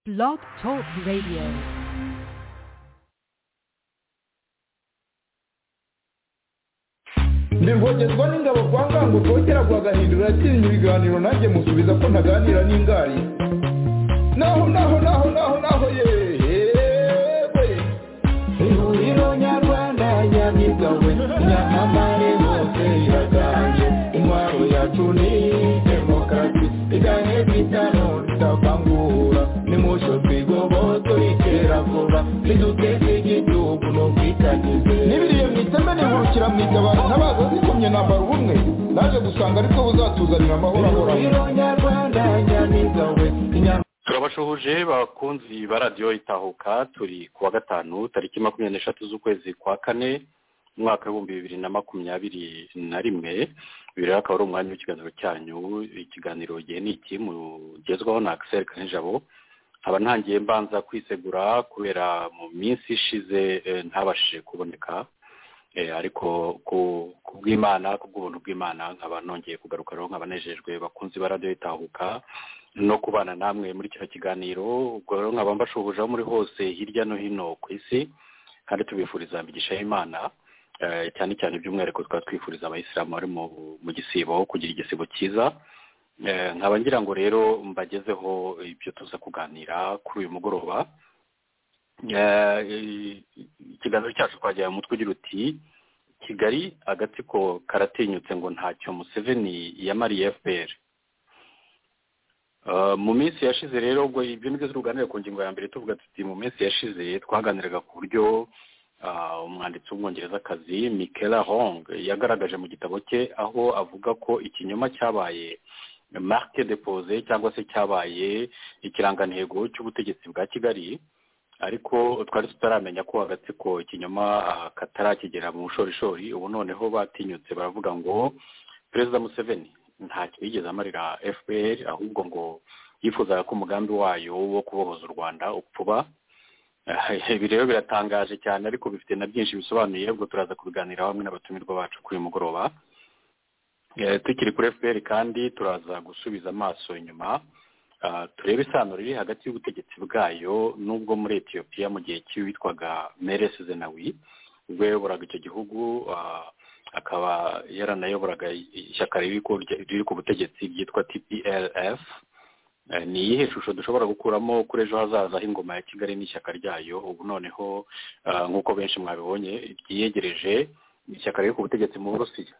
Blog Talk Radio. ndi rwogerwa n'ingabo kwa ngango rwogera rwagahindura yakiriye ibiganiro nanjye musubiza ko ntaganira n'ingari naho naho naho naho naho yewe ihuriro nyarwanda nyamibwa we nyamamare hose iraganje intwaro yacu ni demokarasi iganye bitano ritavangura nimusho twigoboto ritera vuba riduteze igihugu no kwitagize n'ibiriye mu iteme nihurukira mu itabaro ntabaza zikomye nambara ubumwe naje gusanga aribwo buzatuzanira amahoro ahoraho ihuriro nyarwanda nyamibwa we inyama turabashuhuje bakunzi ba radiyo itahuka turi ku wa gatanu tariki makumyabiri n'eshatu z'ukwezi kwa kane umwaka w'ibihumbi bibiri na makumyabiri na rimwe uyu rero akaba ari umwanya w'ikiganiro cyanyu ikiganiro gihe ni iki mugezwaho na akiseri kanijabo nkaba ntangiye mbanza kwisegura kubera mu minsi ishize eh, ntabashije kuboneka Eh, ariko ku- ku bw'imana ku bw'ubuntu bw'imana nkaba nongeye kugarukaraho nkaba nejejwe bakunzi ba radiyo itahuka no kubana namwe muri kino kiganiro ubwo rero nkaba mbashuhuje aho muri hose hirya no hino ku isi kandi tubifuriza imigisha y'imana eh, cyane cyane by'umwihariko tukaba twifuriza abayisilamu bari mu mu gisibo kugira igisibo cyiza Eh, nkaba ngira ngo rero mbagezeho ibyo tuza kuganira kuri uyu mugoroba Eh, ikiganiro cyacu twagira mu mutwe ugira uti kigali agatsiko karatinyutse ngo ntacyo museveni yamariye fpr Uh, mu minsi yashize rero ubwo ibyo nibyo tuganira ku ngingo ya mbere tuvuga tuti mu minsi yashize twaganiraga ku buryo uh, umwanditsi w'umwongerezakazi Michaela Hong yagaragaje mu gitabo cye aho avuga ko ikinyoma cyabaye marque déposée cyangwa se cyabaye ikirangantego cy'ubutegetsi bwa Kigali ariko twari tutaramenya ko agatsiko ikinyoma uh, katarakigera mu bushorishori ubu noneho batinyutse baravuga ngo perezida Museveni ntacyo yigeze amarira fpr ahubwo ngo yifuzaga ko umugambi wayo wo kubohoza u rwanda upfuba Eh, ibi rero biratangaje cyane ariko bifite na byinshi bisobanuye ubwo turaza kubiganiraho hamwe n'abatumirwa bacu kuri uyu mugoroba Eh, tukiri kuri fpr kandi turaza gusubiza amaso inyuma Ah, turebe isano riri hagati y'ubutegetsi bwayo n'ubwo muri etiyopiya mu gihe cy'uwitwaga meres zenawi ubwo yayoboraga icyo gihugu ah, akaba yaranayoboraga ishyaka riri ku riri ku butegetsi ryitwa tplf Eh, ni iyihe shusho dushobora gukuramo kuri ejo hazaza h'ingoma ya kigali n'ishyaka ryayo ubu noneho ah, nk'uko benshi mwabibonye ryiyegereje ishyaka riri ku butegetsi mu burusiya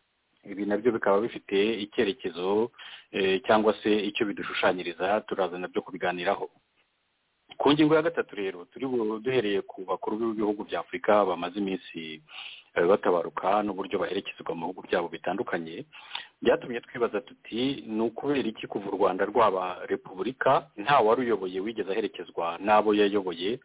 ibi nabyo bikaba bifite icyerekezo eh, cyangwa se icyo bidushushanyiriza turaza nabyo kubiganiraho ku ngingo ya gatatu rero turi bu- duhereye ku bakuru b'ibihugu bya afurika bamaze iminsi eh, batabaruka n'uburyo baherekezwa mu bihugu byabo bitandukanye byatumye twibaza tuti ni ukubera iki kuva u rwanda rwaba repubulika nta wari uyoboye wigeze aherekezwa n'abo yayoboye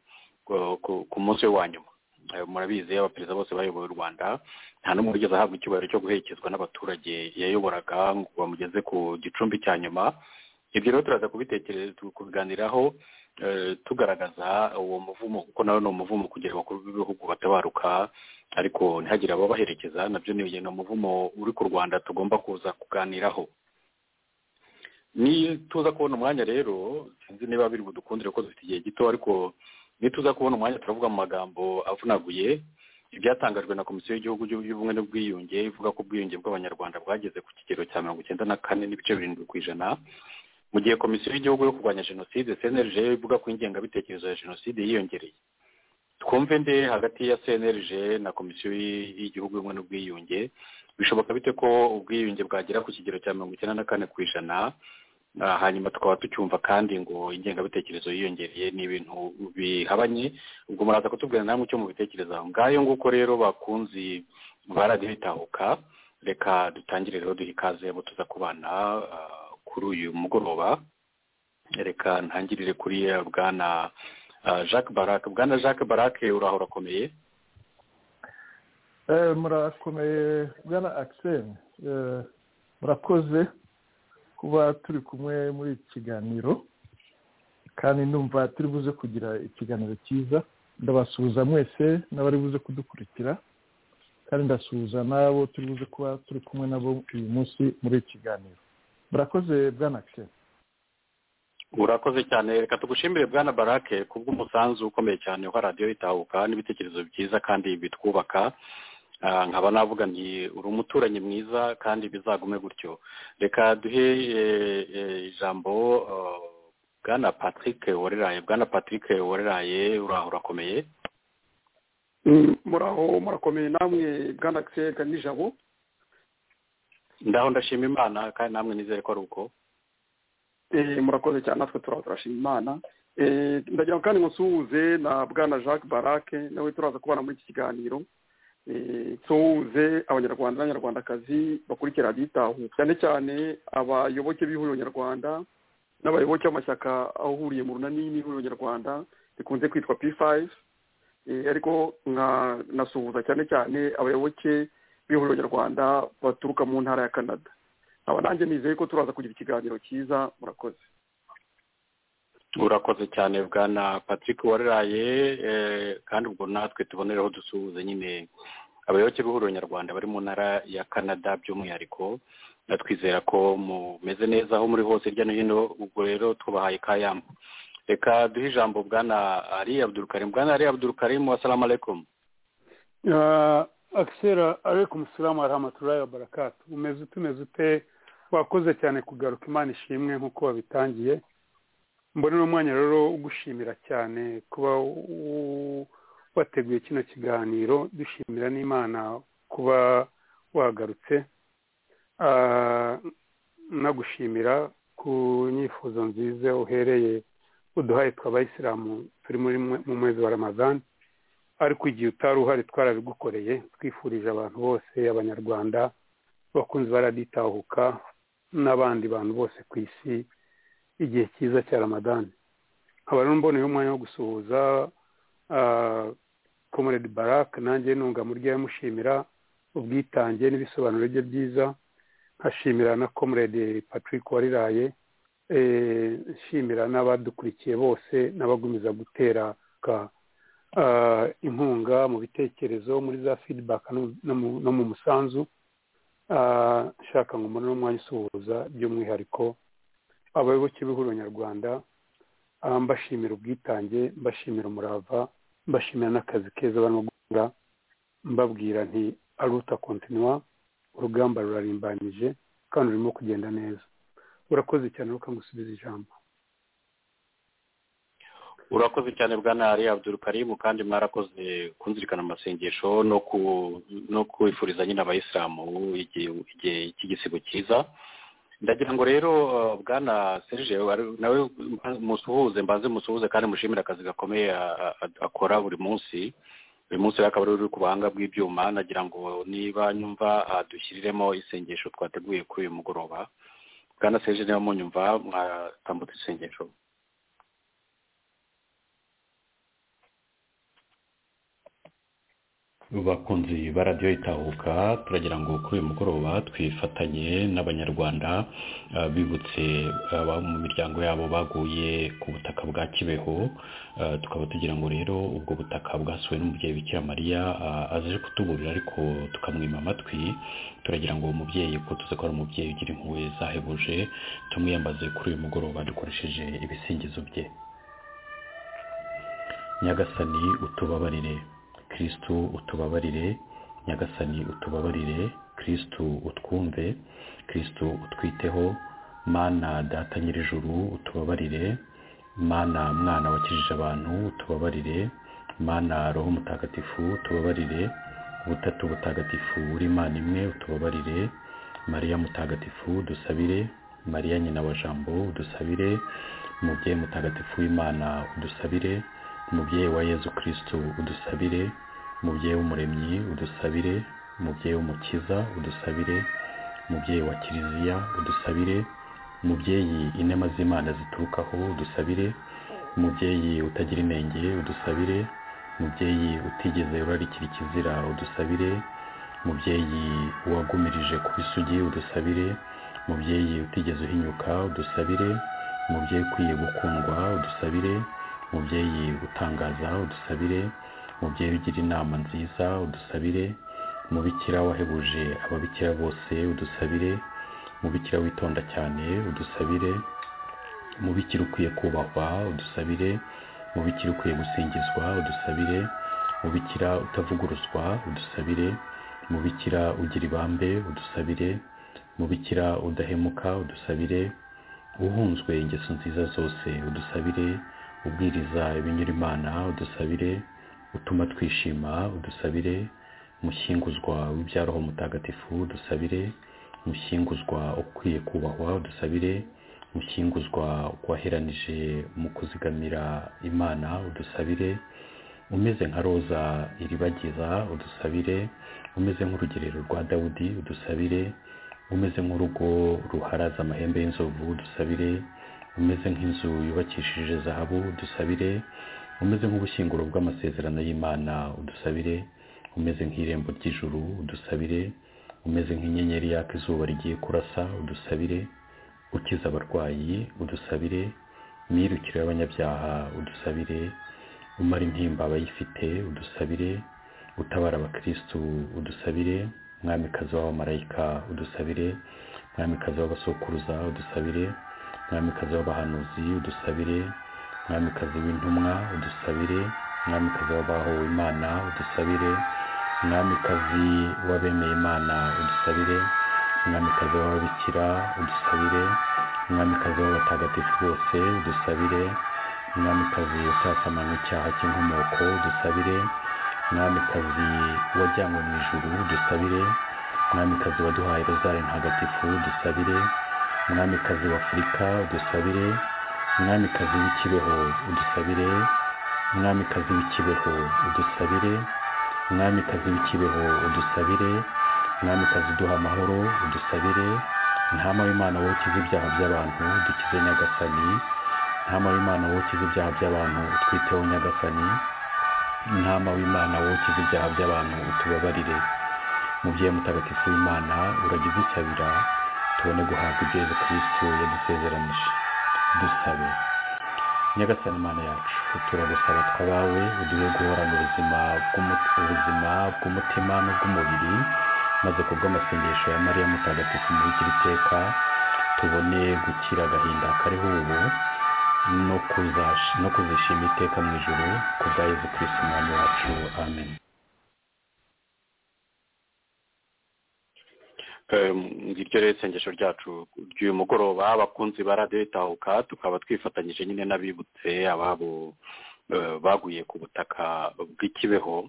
ku- ku- ku munsi we wa nyuma Eh, murabizi abaperezida bose bayoboye u rwanda nta n'umwe wigeze ahabwa icyubahiro cyo guherekezwa n'abaturage yayoboraga ngo bamugeze ku gicumbi cya nyuma ibyo rero turaza kubitekereza kubiganiraho eh, tugaragaza uwo muvumo kuko nawe ni umuvumo kugira abakuru b'ibihugu batabaruka ariko ntihagire ababaherekeza nabyo ni ni umuvumo uri ku rwanda tugomba kuza kuganiraho ni tuza kubona umwanya rero sinzi niba biri budukundire ko dufite igihe gito ariko ni tuza kubona umwanya turavuga mu magambo avunaguye ibyatangajwe na komisiyo y'igihugu y'ubumwe n'ubwiyunge ivuga ko ubwiyunge bw'abanyarwanda bwageze ku kigero cya mirongo icyenda na kane n'ibice birindwi ku ijana mu gihe komisiyo y'igihugu yo kurwanya jenoside cnlg ivuga ko ingengabitekerezo ya jenoside yiyongereye twumve nde hagati ya cnlg na komisiyo y- y'igihugu y'ubumwe n'ubwiyunge bishoboka bite ko ubwiyunge bwagera ku kigero cya mirongo icyenda na kane ku ijana Ah, hanyuma tukaba tucyumva kandi ngo ingengabitekerezo yiyongereye ni ibintu bihabanye ubwo muraza kutubwira namwe icyo mubitekerezaho ngayo nguko rero bakunzi ba radiyo itahuka reka dutangire rero duhe ikaze abo tuza kubana ah, kuri uyu mugoroba reka ntangirire kuri eh, bwana ah, jacques barak bwana jacques barak uraho urakomeye Eh, murakomeye bwana akiseri murakoze kuba turi kumwe muri iki kiganiro kandi ndumva turi buze kugira ikiganiro cyiza ndabasuhuza mwese n'abari buze kudukurikira kandi ndasuhuza n'abo turi buze kuba turi kumwe nabo uyu munsi muri iki kiganiro murakoze bwana akiseri urakoze cyane reka tugushimire bwana barake kubw'umusanzu ukomeye cyane wa radiyo itahuka n'ibitekerezo byiza kandi bitwubaka nkaba navuga nti uri umuturanyi mwiza kandi bizagume gutyo reka duhe ijambo bwana patrick wareraye bwana patrick wareraye uraho urakomeye muraho murakomeye namwe bwana akiseri nijabo ndaho ndashima imana kandi namwe nizere ko ari uko murakoze cyane natwe turashima imana ndagira ngo kandi nkusuhuze na bwana jacques barake nawe turaza kubana muri iki kiganiro nsuhuze abanyarwanda n'abanyarwandakazi bakurikira abitaho cyane cyane abayoboke b'ihuriro nyarwanda n'abayoboke b'amashyaka ahuriye mu runani n'ihuriro nyarwanda rikunze kwitwa p fayive ariko nasuhuza cyane cyane abayoboke b'ihuriro nyarwanda baturuka mu ntara ya canada aba nanjye nizeye ko turaza kugira ikiganiro cyiza murakoze urakoze cyane bwana patrick wareraye kandi ubwo natwe tubonereho dusuhuza nyine abayoboke b'ihuriro nyarwanda bari mu ntara ya canada by'umwihariko twizera ko mumeze neza aho muri hose hirya no hino ubwo rero tubahaye kayamba reka duhe ijambo bwana ari abdurukarimu bwana ari abdurukarimu wasalamu alaikum akisera ariko umusilamu arahamaturayi wa barakatu umeze utumeze ute wakoze cyane kugaruka imana ishimwe nk'uko wabitangiye mbona uno mwanya rero ugushimira cyane kuba wateguye kino kiganiro dushimira n'imana kuba wagarutse nagushimira ku nyifuzo nziza uhereye uduhaye tw'abayisilamu turi mu mwezi wa ramadani ariko igihe utari uhari twarabigukoreye twifurije abantu bose abanyarwanda abakunzi baraditahuka n'abandi bantu bose ku isi igihe cyiza cya ramadani nkaba rero mboneyeho umwanya wo gusuhuza komoredi barake nanjye ntunga murya yamushimira ubwitange n'ibisobanuro bye byiza nkashimira na komoredi patrick wariraye nshimira n'abadukurikiye bose n'abagumiza gutera ka inkunga mu bitekerezo muri za fidibaka no mu musanzu nshaka ngo umubone n'umwanya usuhuza by'umwihariko abayoboke b'ihuriro nyarwanda mbashimira ubwitange mbashimira umurava mbashimira n'akazi keza barimo gukora mbabwira nti aruta kontinuwa urugamba rurarimbanyije kandi rurimo kugenda neza urakoze cyane rukamusubiza ijambo urakoze cyane bwana ari abdurukarimu kandi mwarakoze kunzirikana amasengesho no kwifuriza nyine abayisilamu igihe cy'igisigo cyiza ndagira ngo rero bwana serge nawe musuhuze mbanze musuhuze kandi mushimire akazi gakomeye akora buri munsi uyu munsi rero akaba ari uri ku buhanga bw'ibyuma nagira ngo niba nyumva dushyiriremo isengesho twateguye kuri uyu mugoroba bwana serge niba munyumva mwatambutse isengesho bakunzi ba radiyo itahuka turagira ngo kuri uyu mugoroba twifatanye n'abanyarwanda bibutse mu miryango yabo baguye ku butaka bwa kibeho tukaba tugira ngo rero ubwo butaka bwasuwe n'umubyeyi bikira mariya aje kutuburira ariko tukamwima amatwi turagira ngo uwo mubyeyi ko tuzi ko ari umubyeyi ugira impuhwe zahebuje tumwiyambaze kuri uyu mugoroba dukoresheje ibisingizo bye nyagasani utubabarire kirisitu utubabarire nyagasani utubabarire kirisitu utwumve kirisitu utwiteho mana data nyir'ijuru utubabarire mana mwana wakijije abantu utubabarire mana roho mutagatifu utubabarire ubutatu butagatifu uri imana imwe utubabarire mariya mutagatifu dusabire mariya nyina wa jambo udusabire umubyeyi mutagatifu w'imana udusabire umubyeyi wa yezu kirisitu udusabire umubyeyi w'umuremyi udusabire umubyeyi w'umukiza udusabire umubyeyi wa kiliziya udusabire umubyeyi inema z'imana ziturukaho udusabire umubyeyi utagira inenge udusabire umubyeyi utigeze urarikira ikizira udusabire umubyeyi wagumirije ku bisugi udusabire umubyeyi utigeze uhinyuka udusabire umubyeyi ukwiye gukundwa udusabire umubyeyi utangaza udusabire umubyeyi ugira inama nziza udusabire umubikira wahebuje ababikira bose udusabire umubikira witonda cyane udusabire umubikira ukwiye kubahwa udusabire umubikira ukwiye gusingizwa udusabire umubikira utavuguruzwa udusabire umubikira ugira ibambe udusabire umubikira udahemuka udusabire uhunzwe ingeso nziza zose udusabire ubwiriza ibinyura imana udusabire utuma twishima udusabire umushyinguzwa w'ibyaroho mutagatifu udusabire umushyinguzwa ukwiye kubahwa udusabire umushyinguzwa waheranije mu kuzigamira imana udusabire umeze nka roza iribagiza udusabire umeze nk'urugerero rwa dawudi udusabire umeze nk'urugo ruharaza amahembe y'inzovu udusabire umeze nk'inzu yubakishije zahabu udusabire umeze nk'ubushyinguro bw'amasezerano y'imana udusabire umeze nk'irembo ry'ijuru udusabire umeze nk'inyenyeri yaka izuba rigiye kurasa udusabire ukiza abarwayi udusabire imyirukire y'abanyabyaha udusabire umara intimba abayifite udusabire utabara abakirisitu udusabire mwamikazi w'abamarayika udusabire mwamikazi w'abasokuruza udusabire mwamikazi w'abahanuzi udusabire mwamikazi w'intumwa udusabire mwamikazi w'abahowe imana udusabire mwamikazi w'abemeye imana udusabire umwamikazi w'ababikira udusabire umwamikazi w'abatagatifu bose udusabire umwamikazi utasamanywe icyaha cy'inkomoko udusabire umwamikazi wajyanywe mu ijuru udusabire umwamikazi waduhaye rozari ntagatifu udusabire umwamikazi w'afurika udusabire umwamikazi w'ikibeho udusabire umwamikazi w'ikibeho udusabire umwamikazi w'ikibeho udusabire umwamikazi uduha amahoro udusabire ntama w'imana wowe ukize ibyaha by'abantu dukize nyagasani ntama w'imana wowe ukize ibyaha by'abantu utwiteho nyagasani ntama w'imana wowe ukize ibyaha by'abantu utubabarire mubyeyi mutagatifu w'imana uragize isabira tubone guhabwa ibyo yezu kirisitu yadusezeranije dusabe nyagasani imana yacu turagusaba twabawe uduhe guhorana ubuzima bw'umutima n'ubw'umubiri maze ku bw'amasengesho ya mariya mutagatifu muri iki iteka tubone gukira agahinda kariho ubu no kuzishima iteka mu ijoro ku bwa yezu kirisitu umwami wacu amen ngiryo rero isengesho ryacu ry'uyu mugoroba abakunzi ba radiyo itahuka tukaba twifatanyije nyine n'abibutse ababo baguye ku butaka bw'ikibeho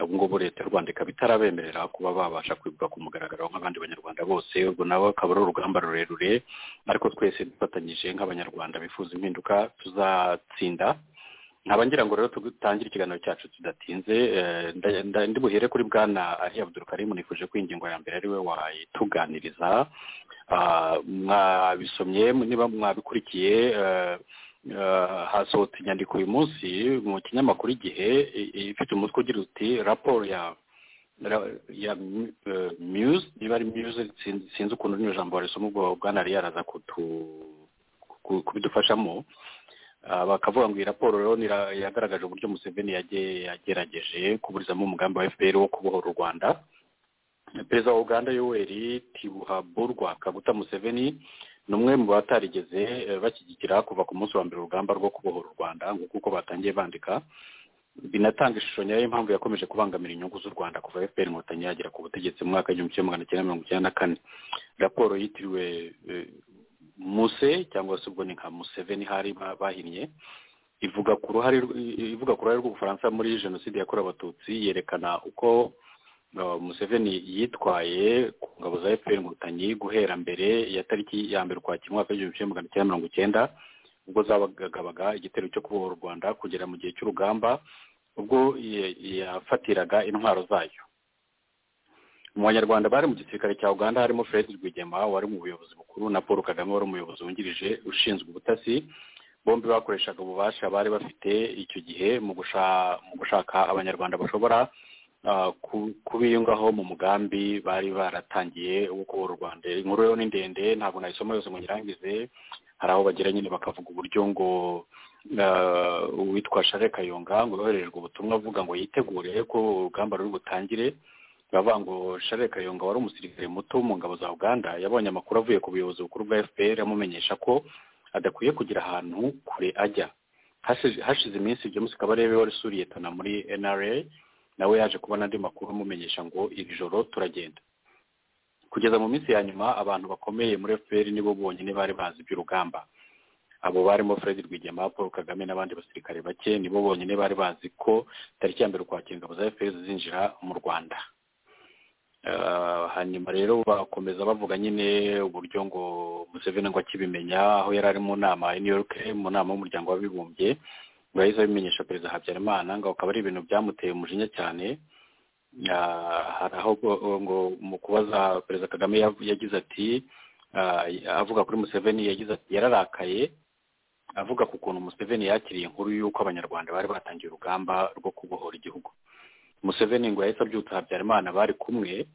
ubu ngubu leta y'u rwanda ikaba itarabemerera kuba babasha kwibuka ku mugaragaro nk'abandi banyarwanda bose ubwo nabo akaba ari urugamba rurerure ariko twese dufatanyije nk'abanyarwanda bifuza impinduka tuzatsinda nkaba ngira ngo rero dutangire ikiganiro cyacu tudatinze ndi buhere kuri bwana ari abudurukarimu nifuje ko ingingo ya mbere ari we wayituganiriza mwabisomye niba mwabikurikiye hasohotse inyandiko uyu munsi mu kinyamakuru igihe ifite umutwe ugira uti raporo ya ya muse niba ari muse sinzi ukuntu n'iryo jambo warisoma ubwo bwana yari yaraza kubidufashamo bakavuga ngo iyi raporo rero yagaragaje uburyo museveni yagerageje kuburizamo umugambi wa fpr wo kubohora u rwanda perezida wa uganda yoweri tibuhaburwa kaguta museveni ni umwe mu batarigeze bashyigikira kuva ku munsi wa mbere urugamba rwo kubohora u rwanda nk'uko batangiye bandika binatanga ishusho nyayo y'impamvu yakomeje kubangamira inyungu z'u rwanda kuva fpr inkotanyi yagera ku butegetsi mu mwaka w'igihumbi kimwe magana cyenda mirongo icyenda na kane raporo yitiriwe muse cyangwa se ubwo ni nka museveni hari bahinnye ivuga ku ruhare ivuga ku ruhare rw'ubufaransa muri jenoside yakorewe abatutsi yerekana uko museveni yitwaye ku ngabo za efuperi inkotanyi guhera mbere ya tariki ya mbere ukwakira umwaka w'igihumbi kimwe magana cyenda mirongo icyenda ubwo zabagabaga igitero cyo kubohora u rwanda kugera mu gihe cy'urugamba ubwo yafatiraga intwaro zayo mu banyarwanda bari mu gisirikare cya uganda harimo fred rwigema wari mu buyobozi bukuru na paul kagame wari umuyobozi wungirije ushinzwe ubutasi bombi bakoreshaga ububasha bari bafite icyo gihe mu gushaka abanyarwanda bashobora kubiyungaho mu mugambi bari baratangiye wo kubohora u rwanda inkuru rero ni ndende ntabwo nayisoma yose ngo nyirangize hari aho bagera nyine bakavuga uburyo ngo uwitwa share kayonga ngo yoherejwe ubutumwa avuga ngo yitegure ko urugamba ruri butangire bavuga ngo share kayonga wari umusirikare muto mu ngabo za uganda yabonye amakuru avuye ku buyobozi bukuru bwa fpr amumenyesha ko adakwiye kugira ahantu kure ajya hashize iminsi james kabarebe wari usuriye tana muri nra nawe yaje kubona andi makuru amumenyesha ngo iri joro turagenda kugeza mu minsi ya nyuma abantu bakomeye muri fpr nibo bonyine bari bazi iby'urugamba abo barimo fred rwigema paul kagame n'abandi basirikare bake nibo bonyine bari bazi ko tariki ya mbere ukwakira ingabo za fpr zinjira mu rwanda hanyuma rero bakomeza bavuga nyine uburyo ngo museveni ngo akibimenya aho yari ari mu nama ya new york mu nama y'umuryango w'abibumbye ngo yahise abimenyesha perezida habyarimana ngo akaba ari ibintu byamuteye umujinya cyane hari aho ngo mu kubaza perezida kagame yagize ati avuga kuri museveni yagize ati yararakaye avuga ku kuntu museveni yakiriye inkuru y'uko abanyarwanda bari batangiye urugamba rwo kubohora igihugu museveni ngo yahise abyutsa habyarimana bari kumwe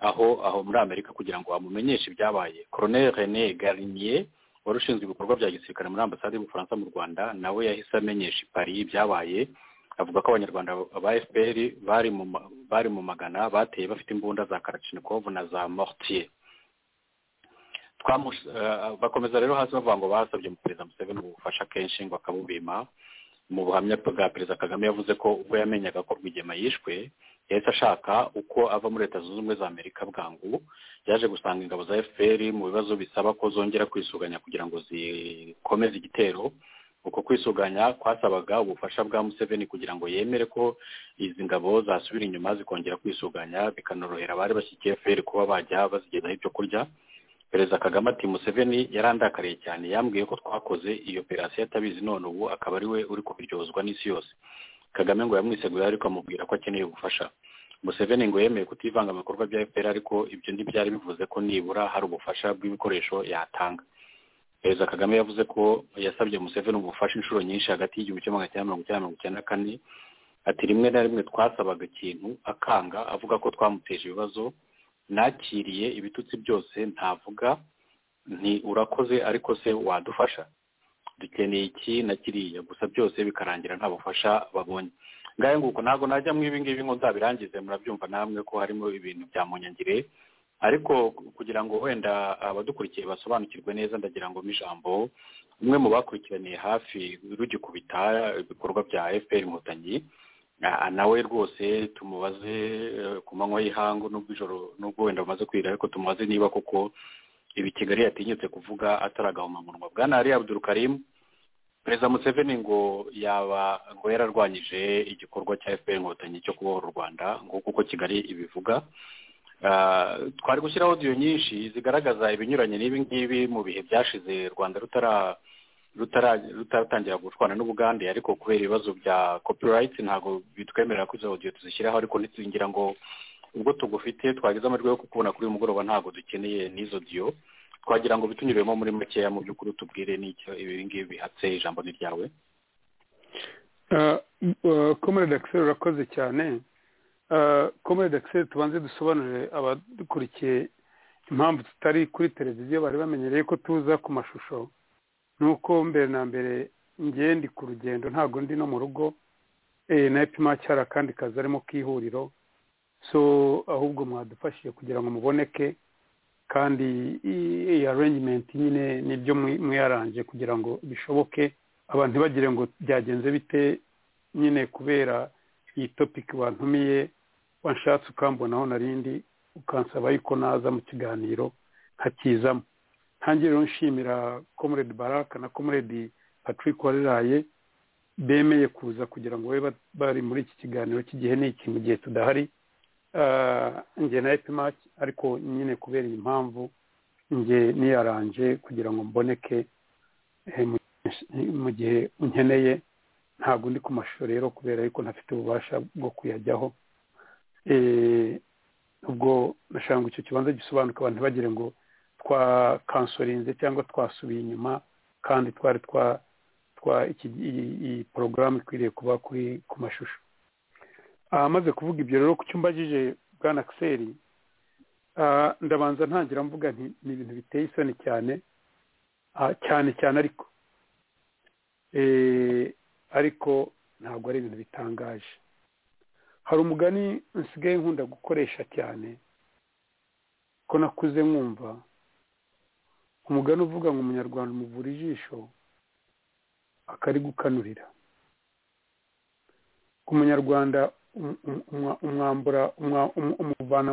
aho aho muri amerika kugira ngo amumenyeshe ibyabaye colonel rene garinier wari ushinzwe ibikorwa bya gisirikare muri ambasade y'ubufaransa mu rwanda nawe yahise amenyesha ipari ibyabaye avuga ko abanyarwanda ba fpr bari mu magana bateye bafite imbunda za karachinikovu na za mortier bakomeza rero hasi bavuga ngo basabye perezida museveni ubufasha kenshi ngo akabubima mu buhamya bwa perezida kagame yavuze ko ubwo yamenyaga ko rwigema yishwe yahise ashaka uko ava muri leta zunze ubumwe za amerika bwangu yaje gusanga ingabo za fpr mu bibazo bisaba ko zongera kwisuganya kugira ngo zikomeze igitero uko kwisuganya kwasabaga ubufasha bwa museveni kugira ngo yemere ko izi ngabo zasubira inyuma zikongera kwisuganya bikanorohera abari bashyigikiye fpr kuba bajya bazigezaho ibyo kurya perezida kagame ati museveni yarandakariye cyane yambwiye ko twakoze iyo operasiyo atabizi none ubu akaba ari we uri kubiryozwa n'isi yose kagame ngo yamwiseguye ariko amubwira ko akeneye ubufasha museveni ngo yemeye kutivanga ibikorwa bya fpr ariko ibyo ntibyari bivuze ko nibura hari ubufasha bw'ibikoresho yatanga perezida kagame yavuze ko yasabye museveni ubufasha inshuro nyinshi hagati y'igihumbi kimwe magana cyenda mirongo icyenda mirongo icyenda na kane ati rimwe na rimwe twasabaga ikintu akanga avuga ko twamuteje ibibazo nakiriye ibitutsi byose ntavuga nti urakoze ariko se wadufasha dukeneye iki na kiriya gusa byose bikarangira nta bufasha babonye ngahe nguko ntabwo najya mu ibingibi ngo nzabirangize murabyumva namwe ko harimo ibintu bya munyangire ariko kugira ngo wenda abadukurikiye basobanukirwe neza ndagira ngo ijambo umwe mu bakurikiraniye hafi rugikubita ibikorwa bya fpr inkotanyi nawe rwose tumubaze ku manywa y'ihangu n'ubw'ijoro n'ubwo wenda bumaze kwira ariko tumubaze niba koko ibi kigali yatinyutse kuvuga ataragahomamunwa bwa nari abdurukarimu perezida museveni ngo yaba ngo yararwanyije igikorwa cya fpr inkotanyi cyo kubohora u rwanda ngo kuko kigali ibivuga twari gushyiraho odiyo nyinshi zigaragaza ibinyuranye n'ibi ngibi mu bihe byashize rwanda rutara rutaratangira gucwana n'ubugande ariko kubera ibibazo bya copyright ntabwo bitwemerera ko izo audio tuzishyiraho ariko ntitugira ngo ubwo tugufite twagize amajwi yo kukubona kuri uyu mugoroba ntabwo dukeneye n'izo audio twagira ngo bitunyuremo muri makeya mu by'ukuri tubwire n'icyo ibi ngibi bihatse ijambo ni ryawe komere dakiseri urakoze cyane komere dakiseri tubanze dusobanurire abadukurikiye impamvu tutari kuri televiziyo bari bamenyereye ko tuza ku mashusho nuko mbere na mbere ndi ku rugendo ntabwo ndi no mu rugo na epimaci hari akandi kazi arimo k'ihuriro so ahubwo mwadufashije kugira ngo muboneke kandi iyi arengimenti nyine nibyo mwiyaranje kugira ngo bishoboke abantu ntibagire ngo byagenze bite nyine kubera iyi topiki wantumiye wanshatse ukambonaho narindi ukansaba yuko naza mu kiganiro nkakizamo ntange rero nshimira comrade baraka na comrade patrick wariraye bemeye kuza kugira ngo babe bari muri iki kiganiro cy'igihe n'iki mu gihe tudahari njye na epimac ariko nyine kubera iyi mpamvu njye niyaranje kugira ngo mboneke mu gihe unkeneye ntabwo ndi ku mashusho rero kubera yuko ntafite ububasha bwo kuyajyaho ubwo nashaka ngo icyo kibanza gisobanuke abantu ntibagire ngo twakansorinze cyangwa twasubiye inyuma kandi twari twa twa iyi porogaramu ikwiriye kuba kuri ku mashusho amaze kuvuga ibyo rero ku cyumba jije bwa nakiseri ndabanza ntangira mvuga ni ibintu biteye isoni cyane cyane cyane ariko ariko ntabwo ari ibintu bitangaje hari umugani nsigaye nkunda gukoresha cyane ko nakuze nkumva umugani uvuga ngo umunyarwanda umuvura ijisho akarigukanurira ku munyarwanda umwambura umuvana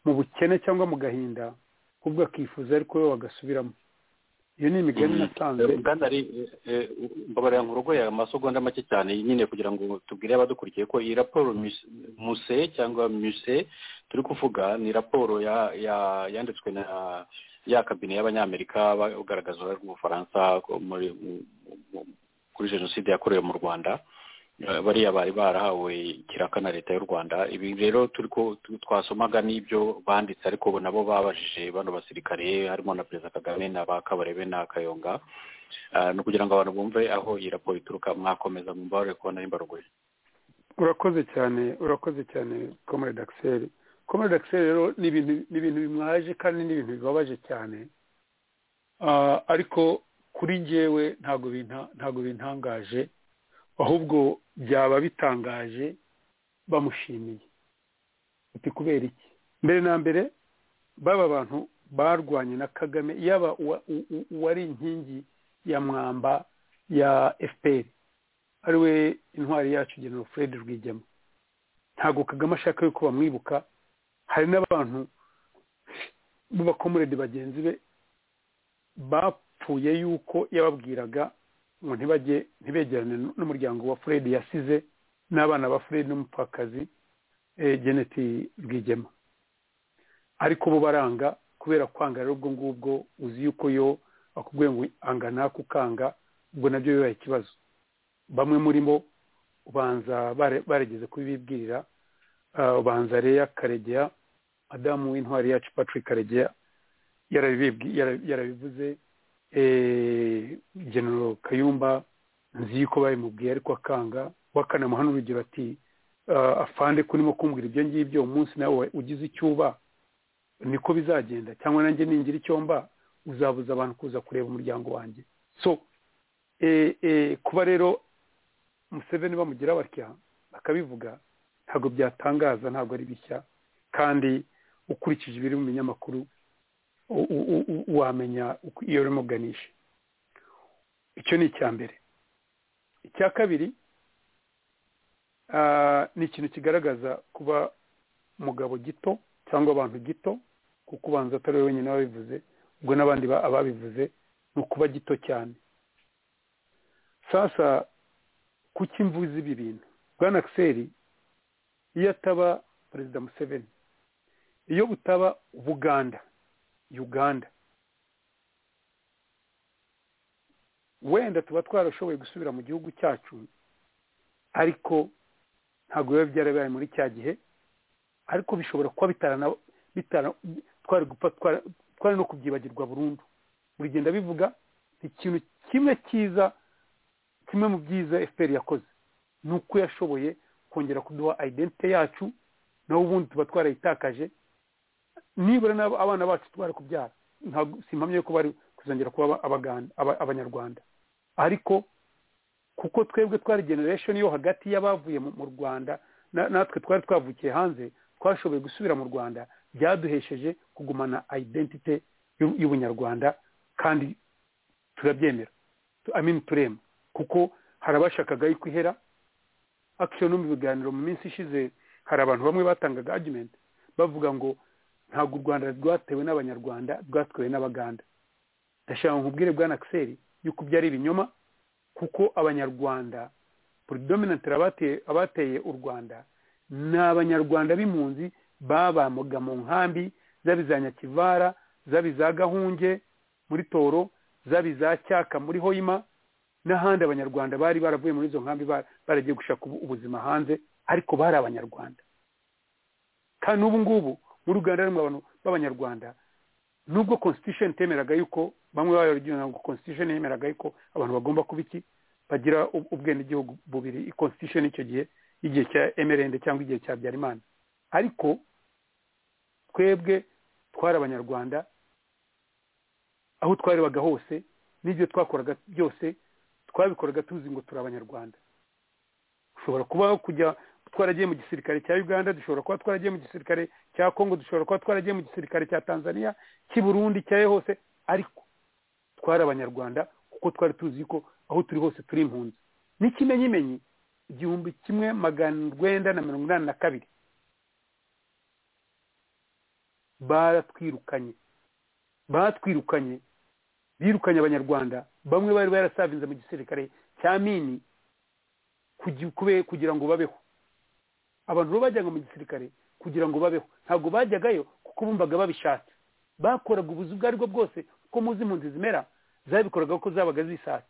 mu bukene cyangwa mu gahinda ahubwo akifuza ariko we wagasubiramo iyo ni imigani nasanze mbabarira nk'urugo ya masogonda make cyane nyine kugira ngo tubwire abadukurikiye ko iyi raporo muse cyangwa muse turi kuvuga ni raporo yanditswe na ya kabine y'abanyamerika ugaragaza uruhare rw'ubufaransa kuri jenoside yakorewe mu rwanda bariya bari barahawe ikiraka na leta y'u rwanda ibi rero turi ko twasomaga n'ibyo banditse ariko nabo babajije bano basirikare harimo na perezida kagame na ba kabarebe na kayonga ni ukugira ngo abantu bumve aho iyi raporo ituruka mwakomeza mwumva kubona nimba ruguru urakoze cyane urakoze cyane comrade axel comrade axel rero ni ibintu bimwaje kandi ni ibintu bibabaje cyane ariko kuri njyewe ntabwo bintangaje ahubwo byaba bitangaje bamushimiye uti kubera iki mbere na mbere baba bantu barwanye na kagame yaba uwari inkingi ya mwamba ya fpr ari we intwari yacu genero fred rwigema ntabwo kagame ashaka yuko bamwibuka hari n'abantu b'abakomurede bagenzi be bapfuye yuko yababwiraga ngo ntibajye ntibegerane n'umuryango wa fred yasize n'abana ba fred n'umupfakazi geneti rwigema ariko bo baranga kubera kwanga rero ubwo ngubwo uzi yuko yo bakubwiye ngo angana kukanga ubwo nabyo bibaye ikibazo bamwe muri bo ubanza barigeze kubibwira ubanza reya karegeya madamu w'intwari yacu patrick karegeya yarabivuze genero kayumba nzi yuko babimubwiye ariko akanga wakanamuha n'urugero ati afande kurimo kumbwira ibyo ngibyo umunsi nawe ugize icyo uba niko bizagenda cyangwa nanjye ningira icyo mba uzabuza abantu kuza kureba umuryango wanjye so kuba rero museveni bamugira batya bakabivuga ntabwo byatangaza ntabwo ari bishya kandi ukurikije ibiri mu binyamakuru wamenya iyo urimo uganisha icyo ni icya mbere icya kabiri ni ikintu kigaragaza kuba umugabo gito cyangwa abantu gito kuko ubanza atari we wenyine wabivuze ubwo n'abandi ababivuze ni ukuba gito cyane sasa kuki mvuze ibi bintu bwana akiseri iyo ataba perezida museveni iyo butaba buganda uganda wenda tuba twarashoboye gusubira mu gihugu cyacu ariko ntabwo biba byarabaye muri cya gihe ariko bishobora kuba twari no kubyibagirwa burundu bigenda bivuga ikintu kimwe cyiza kimwe mu byiza fpr yakoze ni uko yashoboye kongera kuduha identite yacu naho ubundi tuba twarayitakaje nibura n'abo abana bacu twari kubyara ntabwo simpamye ko bari kuzongera kuba abanyarwanda ariko kuko twebwe twari generation yo hagati y'abavuye mu rwanda natwe twari twavukiye hanze twashoboye gusubira mu rwanda byaduhesheje kugumana identite y'ubunyarwanda kandi turabyemera amini turema kuko hari abashakaga yuko ihera akisho no mu biganiro mu minsi ishize hari abantu bamwe batangaga argument bavuga ngo ntabwo u rwanda rwatewe n'abanyarwanda rwatwewe n'abaganda ndashaka nkubwire bwa nakiseri yuko byari ibinyoma kuko abanyarwanda predominant abateye u rwanda ni abanyarwanda b'impunzi babamuga mu nkambi zaba iza nyakivara zaba iza gahunge muri toro zaba iza cyaka muri hoyima n'ahandi abanyarwanda bari baravuye muri izo nkambi baragiye gushaka ubuzima hanze ariko bari abanyarwanda kandi n'ubu ngubu muri uganda harimo abantu b'abanyarwanda nubwo constitution temeraga yuko bamwe babigira ntabwo constitution yemeraga yuko abantu bagomba kuba iki bagira ubwenegihugu bubiri constitution icyo gihe igihe cya emerende cyangwa igihe cya byarimana ariko twebwe twari abanyarwanda aho twarebaga hose n'ibyo twakoraga byose twabikoraga tuzi ngo turi abanyarwanda ushobora kuba kujya twaragiye mu gisirikare cya uganda dushobora kuba twaragiye mu gisirikare cya kongo dushobora kuba twaragiye mu gisirikare cya tanzania cy'i burundi cya hose ariko twari abanyarwanda kuko twari tuzi ko aho turi hose turi impunzi n'ikimenyimenyi igihumbi kimwe magana urwenda na mirongo inani na kabiri baratwirukanye batwirukanye birukanye abanyarwanda bamwe bari barasavinze mu gisirikare cya mini kugira ngo babeho abantu bo bajyaga mu gisirikare kugira ngo babeho ntabwo bajyagayo kuko bumvaga babishatse bakoraga ubuzi ubwo ari bwo bwose kuko muzi impunzi zimera zabikoraga ko zabaga zisatse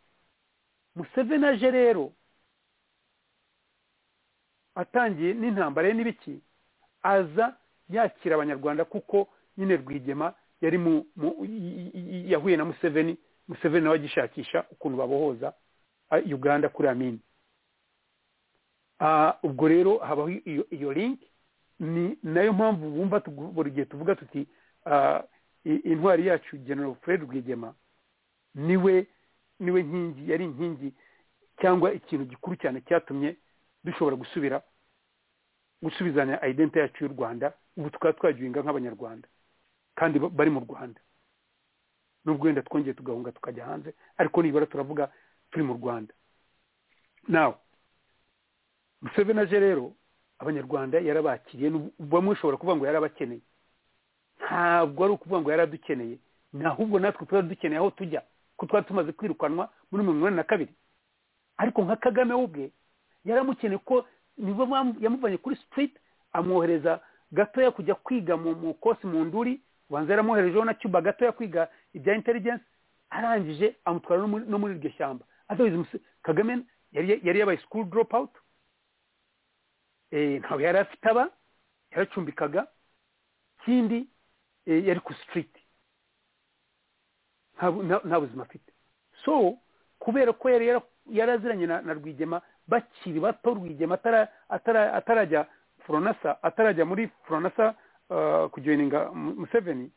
museveni aje rero atangiye n'intambara ye n'ibiki aza yakira abanyarwanda kuko nyine rwigema yari mu yahuye na museveni museveni nawe agishakisha ukuntu babohoza uganda kuri amini ubwo rero habaho iyo linki ni nayo mpamvu bumva buri gihe tuvuga tuti intwari yacu general fred rwigema niwe niwe nkingi yari inkingi cyangwa ikintu gikuru cyane cyatumye dushobora gusubira gusubizanya ayidenti yacu y'u rwanda ubu tukaba twagihinga nk'abanyarwanda kandi bari mu rwanda n'ubwo wenda twongeye tugahunga tukajya hanze ariko nibura turavuga turi mu rwanda nawe museveni aje rero abanyarwanda yarabakiriye bamwe ushobora kuvuga ngo yarabakeneye ntabwo ari ukuvuga ngo yaradukeneye ahubwo natwe tuba dukeneye aho tujya ko twari tumaze kwirukanwa muri mirongo inani na kabiri ariko nka kagame we ubwe yaramukeneye ko nibo yamuvanye kuri sitiriti amwohereza gatoya kujya kwiga mu kosi mu nduri ubanza yaramwoherejeho na cyuba gatoya kwiga ibya inteligensi arangije amutwara no muri iryo shyamba kagame yari yabaye sikuru doropu awuti ntabwo yari afite aba yaracumbikaga ikindi yari ku sitiriti nta buzima afite so kubera ko yari yaraziranye na rwigema bakiri bato rwigema atarajya foronasa atarajya muri foronasa kujoyininga museveni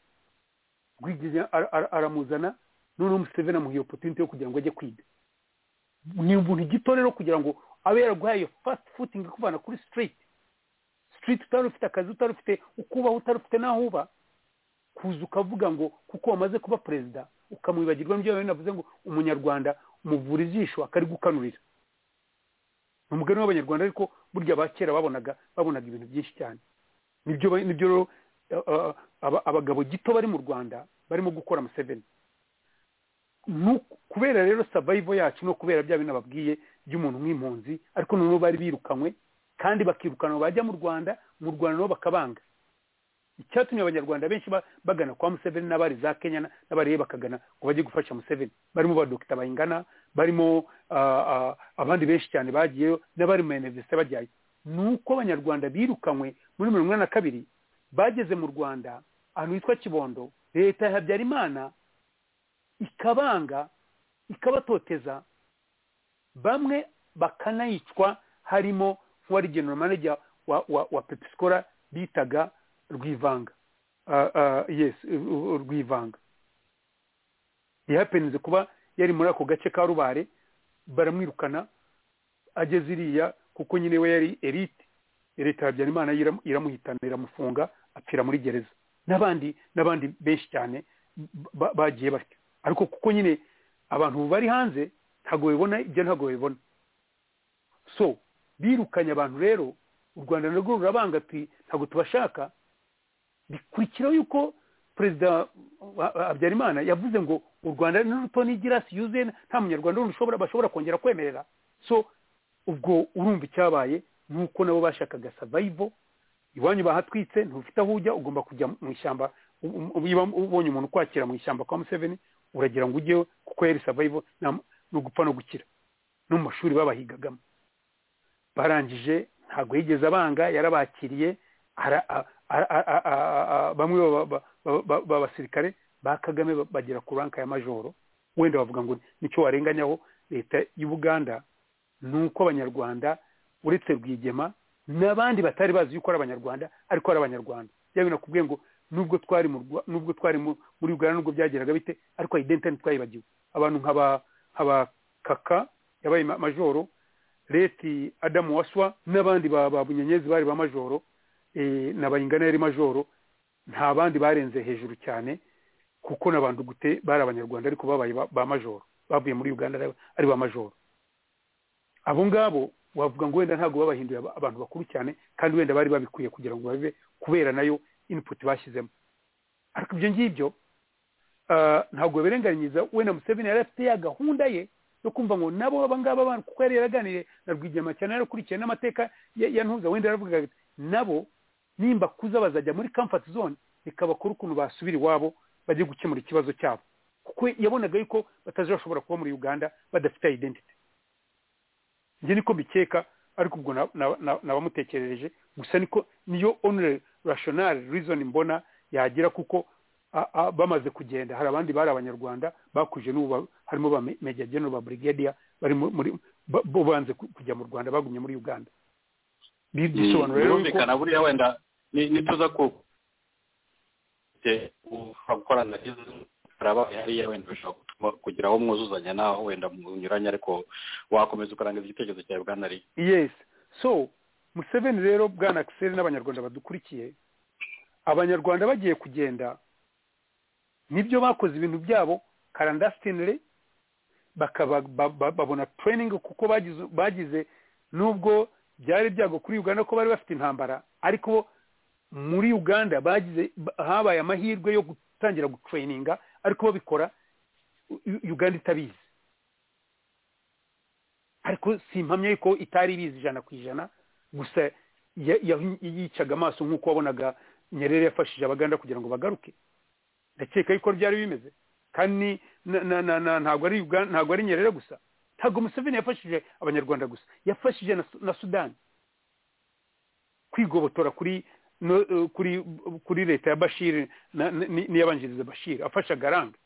rwigema aramuzana noneho museveni amuha opotinite yo kugira ngo ajye kwiga ni ubuntu gito rero kugira ngo abe yaraguhaye fasiti futingi ikuvana kuri sitiriti sitiriti utari ufite akazi utari ufite ukubaho utari ufite n'aho uba kuza ukavuga ngo kuko wamaze kuba perezida ukamwibagirwa n'ibyo navuze ngo umunyarwanda umuvura ijisho akarigukanurira ni umugani w'abanyarwanda ariko burya abakera babonaga babonaga ibintu byinshi cyane nibyo rero abagabo gito bari mu rwanda barimo gukora amaseveni kubera rero savayivo yacu no kubera bya bintu babwiye by'umuntu nk'impunzi ariko noneho bari birukanywe kandi bakirukanwa bajya mu rwanda mu rwanda nabo bakabanga icyatumye abanyarwanda benshi bagana kwa museveni n'abari za kenya n'abariye bakagana ngo bajye gufasha museveni barimo ba dogita bayingana barimo abandi benshi cyane bagiyeyo n'abari mu iniverisite bajyayo ni uko abanyarwanda birukanywe muri mirongo inani na kabiri bageze mu rwanda ahantu hitwa kibondo leta ya habyarimana ikabanga ikabatoteza bamwe bakanayicwa harimo nk'uwari genero manager wa wa wa pepisikora bitaga rwivanga yesi rwivanga yapenze kuba yari muri ako gace ka rubare baramwirukana ageze iriya kuko nyine we yari erite leta ya habyarimana iramuhitana iramufunga apfira muri gereza n'abandi n'abandi benshi cyane bagiye batyo ariko kuko nyine abantu bari hanze ntabwo babibona ibyo ntabwo babibona so birukanye abantu rero u rwanda narwo rurabanga ntabwo tubashaka bikurikiraho yuko perezida habyarimana yavuze ngo u rwanda ni ruto n'igirasi yuzuye nta munyarwanda ushobora bashobora kongera kwemerera so ubwo urumva icyabaye nuko nabo bashakaga savayivo iwanyu bahatwitse ntufite aho ujya ugomba kujya mu ishyamba ubonye umuntu ukwakira mu ishyamba kwa museveni uragira ngo ujyeho kuko yari savayivo ni ugupfa no gukira no mu mashuri babahigagamo barangije ntabwo yigeze abanga yarabakiriye bamwe b'abasirikare ba kagame bagera ku ranka ya majoro wenda bavuga ngo nicyo warenganyaho leta y'u buganda ni uko abanyarwanda uretse rwigema n'abandi batari bazi yuko ari abanyarwanda ariko ari abanyarwanda yaba binakubwiye ngo nubwo twari nubwo twari muri uganda nubwo byageraga bite ariko ayidenti ntitwayibagiwe abantu nk'aba kaka yabaye majoro leti adamu waswa n'abandi ba bunyenyezi bari ba majoro na bayingana yari majoro nta bandi barenze hejuru cyane kuko n'abantu gute bari abanyarwanda ariko babaye ba- ba majoro bavuye muri uganda ari- ari ba majoro abo ngabo wavuga ngo wenda ntabwo babahinduye aba- abantu bakuru cyane kandi wenda bari babikwiye kugira ngo babe kubera nayo input bashyizemo ariko ibyo ngibyo ah, ntabwo birenganyiza wenda museveni yari afite ya gahunda ye yo kumva ngo nabo abangaba abantu kuko yari yaraganiriye na rwigema cyane yarakurikiye n'amateka ya ya ntuza wenda yaravugaga ati nabo nimba kuza bazajya muri comfort zone bikabakora ukuntu basubira iwabo bajye gukemura ikibazo cyabo kuko yabonaga yuko batazashobora kuba muri uganda badafite identity njye niko mbikeka ariko ubwo na- na- na- nabamutekerereje gusa niko niyo onure rashonari rizoni mbona yagira kuko a- a- bamaze kugenda hari abandi bari abanyarwanda bakuje n'ubu ba- harimo ba Me- meja genero ba brigadier bari mu- muri ba- bo banze ku- kujya mu rwanda bagumye muri uganda Bi- bisobanura rero yuko birumvikana buriya wenda ni- nituza ku te- gukorana harabaye hariya wenda bishobora gutuma kugira aho mwuzuzanya n'aho wenda munyuranye ariko wakomeza ukarangiza igitekerezo cyawe bwana ari yes so museveni rero bwana akiseri n'abanyarwanda badukurikiye abanyarwanda bagiye kugenda nibyo bakoze ibintu byabo karandasitinire bakaba ba- ba- babona training kuko bagize bagize nubwo byari byago kuri uganda ko bari bafite intambara ariko muri uganda bagize ba- habaye amahirwe yo gutangira gutraininga ariko babikora U- U- uganda itabizi ariko simpamya yuko itari ibizi ijana ku ijana gusa ya- ya- yicaga amaso nk'uko wabonaga nyerere yafashije abaganda kugira ngo bagaruke ndakeka yuko byari bimeze kandi na- na- na- na- ntabwo ari Uga- ntabwo ari nyerere gusa ntabwo museveni yafashije abanyarwanda gusa yafashije na Su- na sudani kwigobotora kuri no- eh, kuri kuri leta ya bashiri na- ni- ni- n'iyabanjiriza bashiri afasha garanga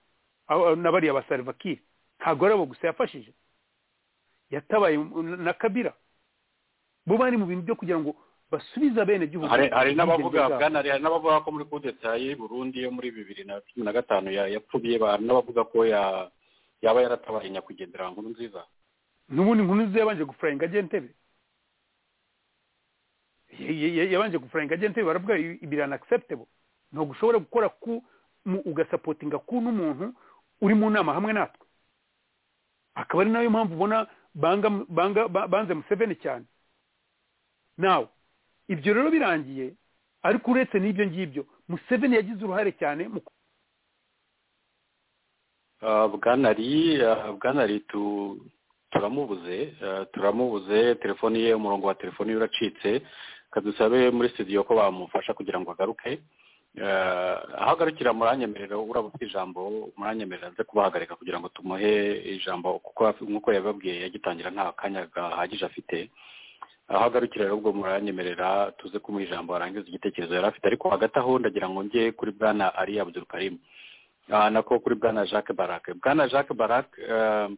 abo- na bariya ba salvakiri ntabwo ari abo gusa yafashije yatabaye mu- na kabira bo bari mu bintu byo kugira ngo basubize abene gihugu hari hari n'abavuga bwana ari hari n'abavuga ko muri kudeta y'i burundi yo muri bibiri na cumi na gatanu ya- yapfuye ba- hari n'abavuga ko ya- yaba yaratabaye nyakwigendera nkuru nziza n'ubundi inkuru nziza yabanje gufurayinga ajya ntebe Ya- ya- ya- yabanje gufurayinga ajya ntebe baravuga i- ibiri unacceptable ntabwo ushobora gukora ku mu- ugasapotinga ku n'umuntu uri mu nama hamwe natwe akaba ari nayo mpamvu ubona banga banga ba- banze museveni cyane nawe ibyo rero birangiye ariko uretse n'ibyo ngibyo museveni yagize uruhare cyane mu Ah, bwana ri ah, bwana ri tu turamubuze ah, turamubuze telefoni ye umurongo wa telefoni ye uracitse kadusabe muri studio ko bamufasha kugira ngo agaruke Ah, aho agarukira muranyemerera uraba ufite ijambo muranyemerera nze kubahagarika kugira ngo tumuhe ijambo kuko nk'uko yababwiye yagitangira nta kanya gahagije afite aho agarukira rero ubwo muranyemerera tuze kumuha ijambo arangiza igitekerezo yari afite ariko hagati aho ndagira ngo njye kuri bwana ari abdurukarimu Ah, nako kuri bwana jacques barak bwana jacques barak eh,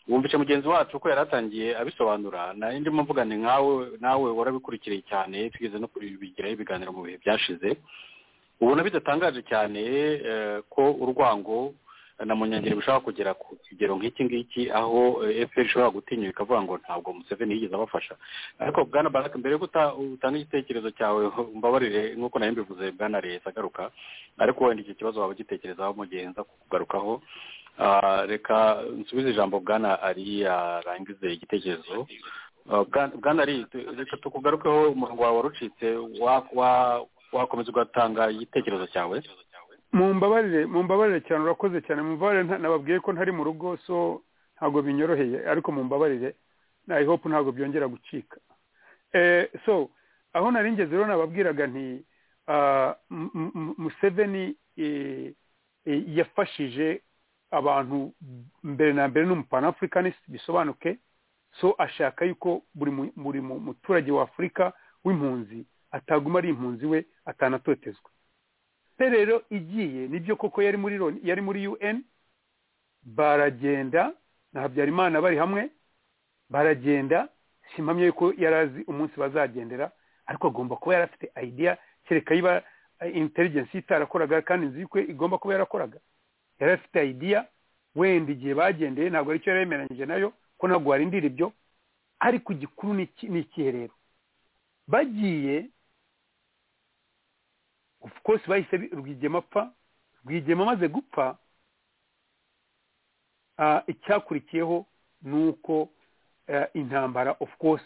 wumvise mugenzi wacu uko yari atangiye abisobanura nari ndimo mvugane nkawe nawe warabikurikiye cyane tugeze no kubigiraho ibiganiro mu bihe byashize ubona bidatangaje cyane eh, ko urwango na munyangeri bishobora kugera ku kigero nk'iki ngiki aho eh, fpr ishobora gutinyuka ikavuga ngo ntabwo museveni yigeze abafasha ariko bwana barak mbere yo guta- utanga igitekerezo cyawe mbabarire nk'uko nayo mbivuze bwana leta agaruka ariko wenda icyo kibazo waba ugitekerezaho mu gihe nza kugarukaho Ah, reka nsubize ijambo bwana ari yarangize igitekerezo Ah, Bwana- bwana ari tu- reka tukugarukeho umurongo wawe warucitse wa- wa- wakomeza ugatanga igitekerezo cyawe mumbabarire mumbabarire cyane urakoze cyane mumbabarire nta- nababwiye ko ntari mu rugo so ntabwo binyoroheye ariko mumbabarire i hope ntabwo byongera gucika eh, so aho nari ngeze rero nababwiraga nti ah, M- M- M- museveni eh, eh, yafashije abantu mbere na mbere n'umupanafricanist bisobanuke so ashaka yuko buri mu- buri mu- muturage wa afurika w'impunzi ataguma ari impunzi we atanatotezwa pe rero igiye nibyo koko yari muri Loni- yari muri UN baragenda na Habyarimana bari hamwe baragenda simpamye yuko yari azi umunsi bazagendera ariko agomba kuba yari afite idea kereka yiba eh, intelligence ye itarakoraga kandi nzi yuko igomba kuba yarakoraga yari afite idea wenda igihe bagendeye ntabwo aricyo yari yemeranyije nayo ko ntabwo warindira ibyo ariko igikuru ni iki- ni ikihe rero bagiye of course bahise bi- rwigema apfa rwigema amaze gupfa icyakurikiyeho ni uko intambara of course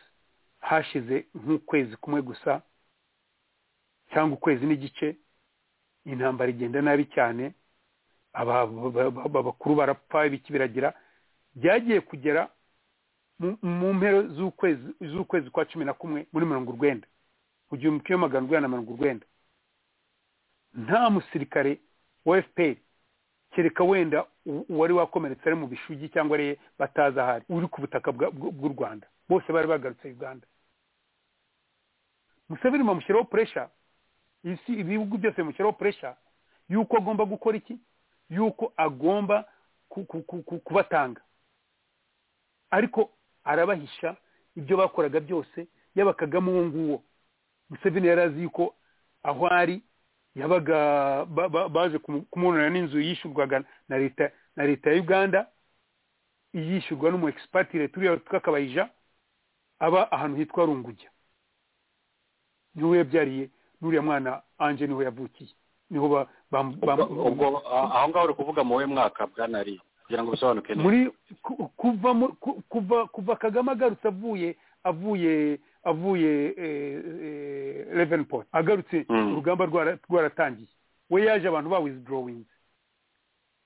hashize nk'ukwezi kumwe gusa cyangwa ukwezi n'igice intambara igenda nabi cyane abakuru barapfa ibiki biragira byagiye kugera mu mpero z'ukwezi kwa cumi na kumwe muri mirongo urwenda mu gihumbi kimwe magana urwenda na mirongo urwenda nta musirikare wa fpr kereka wenda uwari wakomeretse ari mu bishugi cyangwa ari batazi ahari uri ku butaka bw'u rwanda bose bari bagarutse uganda museveni bamushyiraho puresha isi ibihugu byose bimushyiraho puresha y'uko agomba gukora iki y'uko agomba kubatanga ariko arabahisha ibyo bakoraga byose yaba kagame uwo nguwo museveni yari azi yuko aho ari yabaga baje kumubonera n'inzu yishyurwaga na leta na leta ya uganda yishyurwa n'umu egisipatire turiya twakabayija aba ahantu hitwa rungujya niho yabyariye n'uriya mwana anje niho yavukiye niho ubwo aho ngaho uri kuvuga mu we mwaka bwanari kugira ngo bisobanuke neza kuva kagame agarutse avuye avuye avuye revenport agarutse urugamba rwaratangiye we yaje abantu ba wizidorodorowingi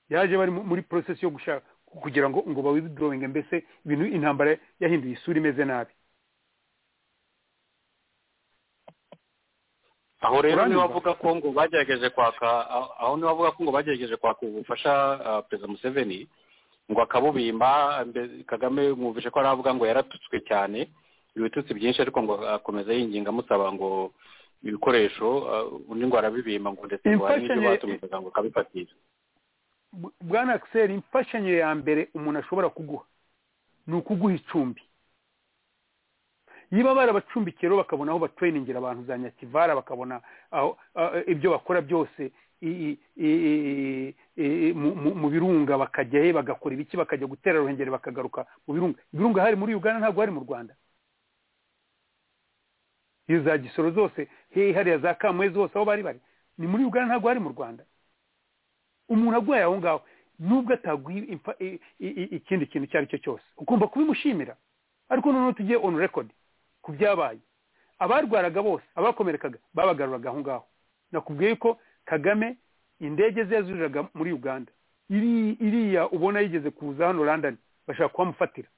yaje bari muri porosesi yo gushaka kugira ngo ngo ba wizidorodorowingi mbese ibintu intambara yahinduye isura imeze nabi aho rero niba avuga ko ngo bagerageje kwaka aho niba avuga ko ngo bagerageje kwaka ubufasha perezida museveni ngo akabubimba kagame mwumvishe ko aravuga ngo yaratutswe cyane ibitutsi byinshi ariko ngo akomeza yinginga amusaba ngo ibikoresho undi ngo arabibimba ngo ndetse ngo hari n'ibyo batumizaga ngo akabifatira bwana akiseri imfashanyo ya mbere umuntu ashobora kuguha ni ukuguha icumbi niba barabacumbikiye rero bakabona aho batereningira abantu za nyakivara bakabona ibyo bakora byose mu birunga bakajyayo bagakora ibiki bakajya gutera ruhengeri bakagaruka mu birunga ibirunga hari muri uganda ntabwo hari mu rwanda iyo za gisoro zose hehe hariya za kamwe zose aho bari bari ni muri uganda ntabwo hari mu rwanda umuntu aguhaye aho ngaho nubwo ataguha ikindi kintu icyo ari cyo cyose ugomba kubimushimira ariko noneho tugiye onu rekodi ku byabaye abarwaraga bose abakomerekaga babagaruraga aho ngaho nakubwiye ko kagame indege ze yazuriraga muri uganda iriya ubona yigeze kuza hano randani bashaka kuhamufatira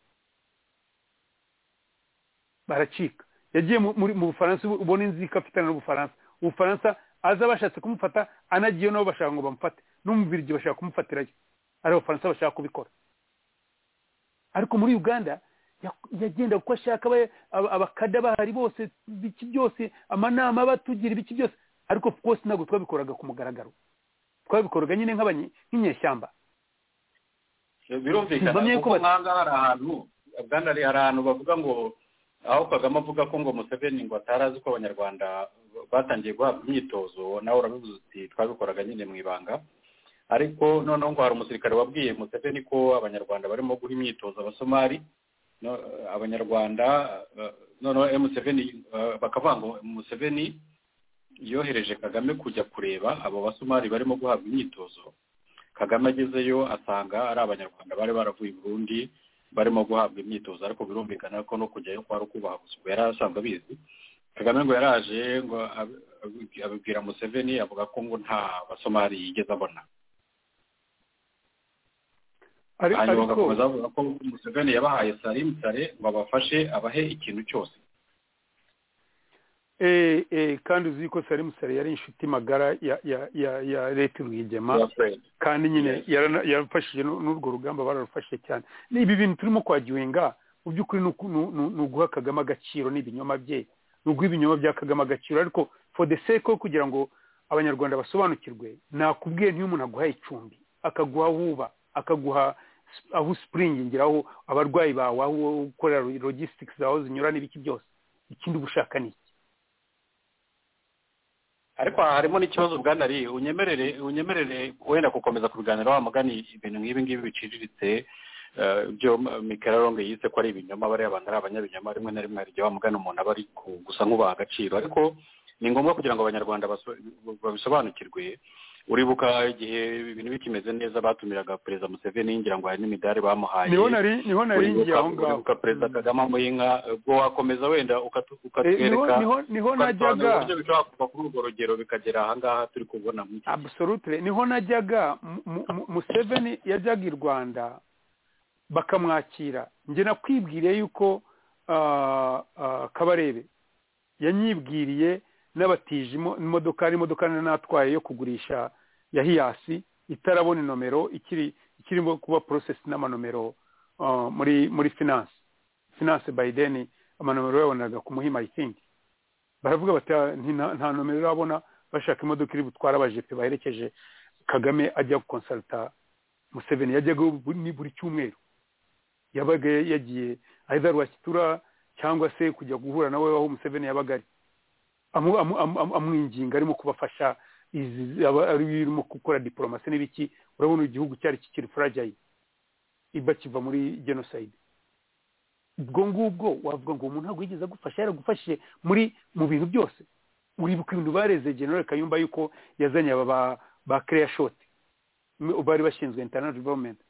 baracika yagiye mu bufaransa ubona inzu ikafitana n'ubufaransa ubufaransa aza bashatse kumufata anagiye nabo bashaka ngo bamufate no mu birigi bashaka kumufatirayo ari abafaransa bashaka kubikora ariko muri uganda yagenda uko ashaka abakada bahari bose ibiki byose amanama batugira ibiki byose ariko rwose ntabwo twabikoraga ku mugaragaro twabikoraga nyine nk'inyeshyamba birumvikana kuko nk'ahangaha hari ahantu bwana hari ahantu bavuga ngo aho kagame avuga ko ngo museveni ngo atari azi ko abanyarwanda batangiye guhabwa imyitozo nawe urabivuze uti twabikoraga nyine mu ibanga ariko noneho ngo hari umusirikare wabwiye museveni ko abanyarwanda barimo guha imyitozo abasomali abanyarwanda noneho museveni bakavuga ngo museveni yohereje kagame kujya kureba abo basomari barimo guhabwa imyitozo kagame agezeyo asanga ari abanyarwanda bari baravuye i burundi barimo guhabwa imyitozo ariko birumvikana ko no kujyayo kwari ukubaha gusa yari asanzwe abizi kagame ngo yaraje ngo abibwira museveni avuga ko ngo nta basomari yigeze abona hanyuma bagakomeza bavuga ko museveni yabahaye sarimu sare ngo abafashe abahe ikintu cyose kandi uzi ko sarimu sare yari inshuti magara ya leta rwigema kandi nyine yarafashije n'urwo rugamba bararufashije cyane ibi bintu turimo kwagiwenga mu by'ukuri ni uguha kagame agaciro n'ibinyoma bye ni uguha ibinyoma bya kagame agaciro ariko for the sake yo kugira ngo abanyarwanda basobanukirwe nakubwiye niyo umuntu aguha icumbi akaguha wuba akaguha aho usipuringingira aho abarwayi bawe aho ukorera logisitike zawe zinyura n'ibiki byose ikindi uba ushaka ni iki ariko harimo n'ikibazo bwana ari unyemerere unyemerere wenda gukomeza kubiganiraho amagana ibintu nk'ibi ngibi biciriritse byo mikeroronge yise ko ari ibinyoma bariya abantu ari abanyabinyoma rimwe na rimwe hari igihe wamugana umuntu aba ari gusa nk'ubaha agaciro ariko ni ngombwa kugira ngo abanyarwanda babisobanukirwe uribuka igihe ibintu bikimeze neza batumiraga perezida museveni yinjira ngo hari n'imidari bamuhaye niho nari niho nari uribuka ngiye aho ngaho uribuka perezida kagame amuha inka ubwo wakomeza wenda ukatu- Eh, niho ukatwereka niho niho ukadusobanurira najyaga uburyo bishobora kuva kuri urwo rugero bikagera aha ngaha turi kubona mu iki absolutely niho najyaga mu- mu- mu- museveni yajyaga i rwanda bakamwakira njye nakwibwiriye yuko ah, ah, kabarebe yanyibwiriye n'abatije imo- imodoka hari imodoka nari natwaye yo kugurisha ya hiyasi itarabona inomero ikiri ikirimo kuba porosesi n'amanomero ah, muri muri finance finance bayideni amanomero yabonaga ku muhima i think baravuga bati "Ah, nti- nta nomero urabona bashaka imodoka iri butwara abajepe baherekeje kagame ajya gukonsalita museveni yajyaga bu- ni buri cyumweru yabaga yagiye either rwakitura cyangwa se kujya guhura nawe aho museveni yabaga ari Amu- amu- amu- amu- amwinginga arimo kubafasha izi aba- ari birimo gukora diporomasi n'ibiki urabona igihugu cyari kikiri furajayi iba kiva muri jenoside ubwo ngubwo wavuga ngo umuntu ntabwo yigeze agufasha yaragufashije muri mu bintu byose uribuka ibintu bareze general kayumba yuko yazanye aba ba ba clear shot m- bari bashinzwe internal development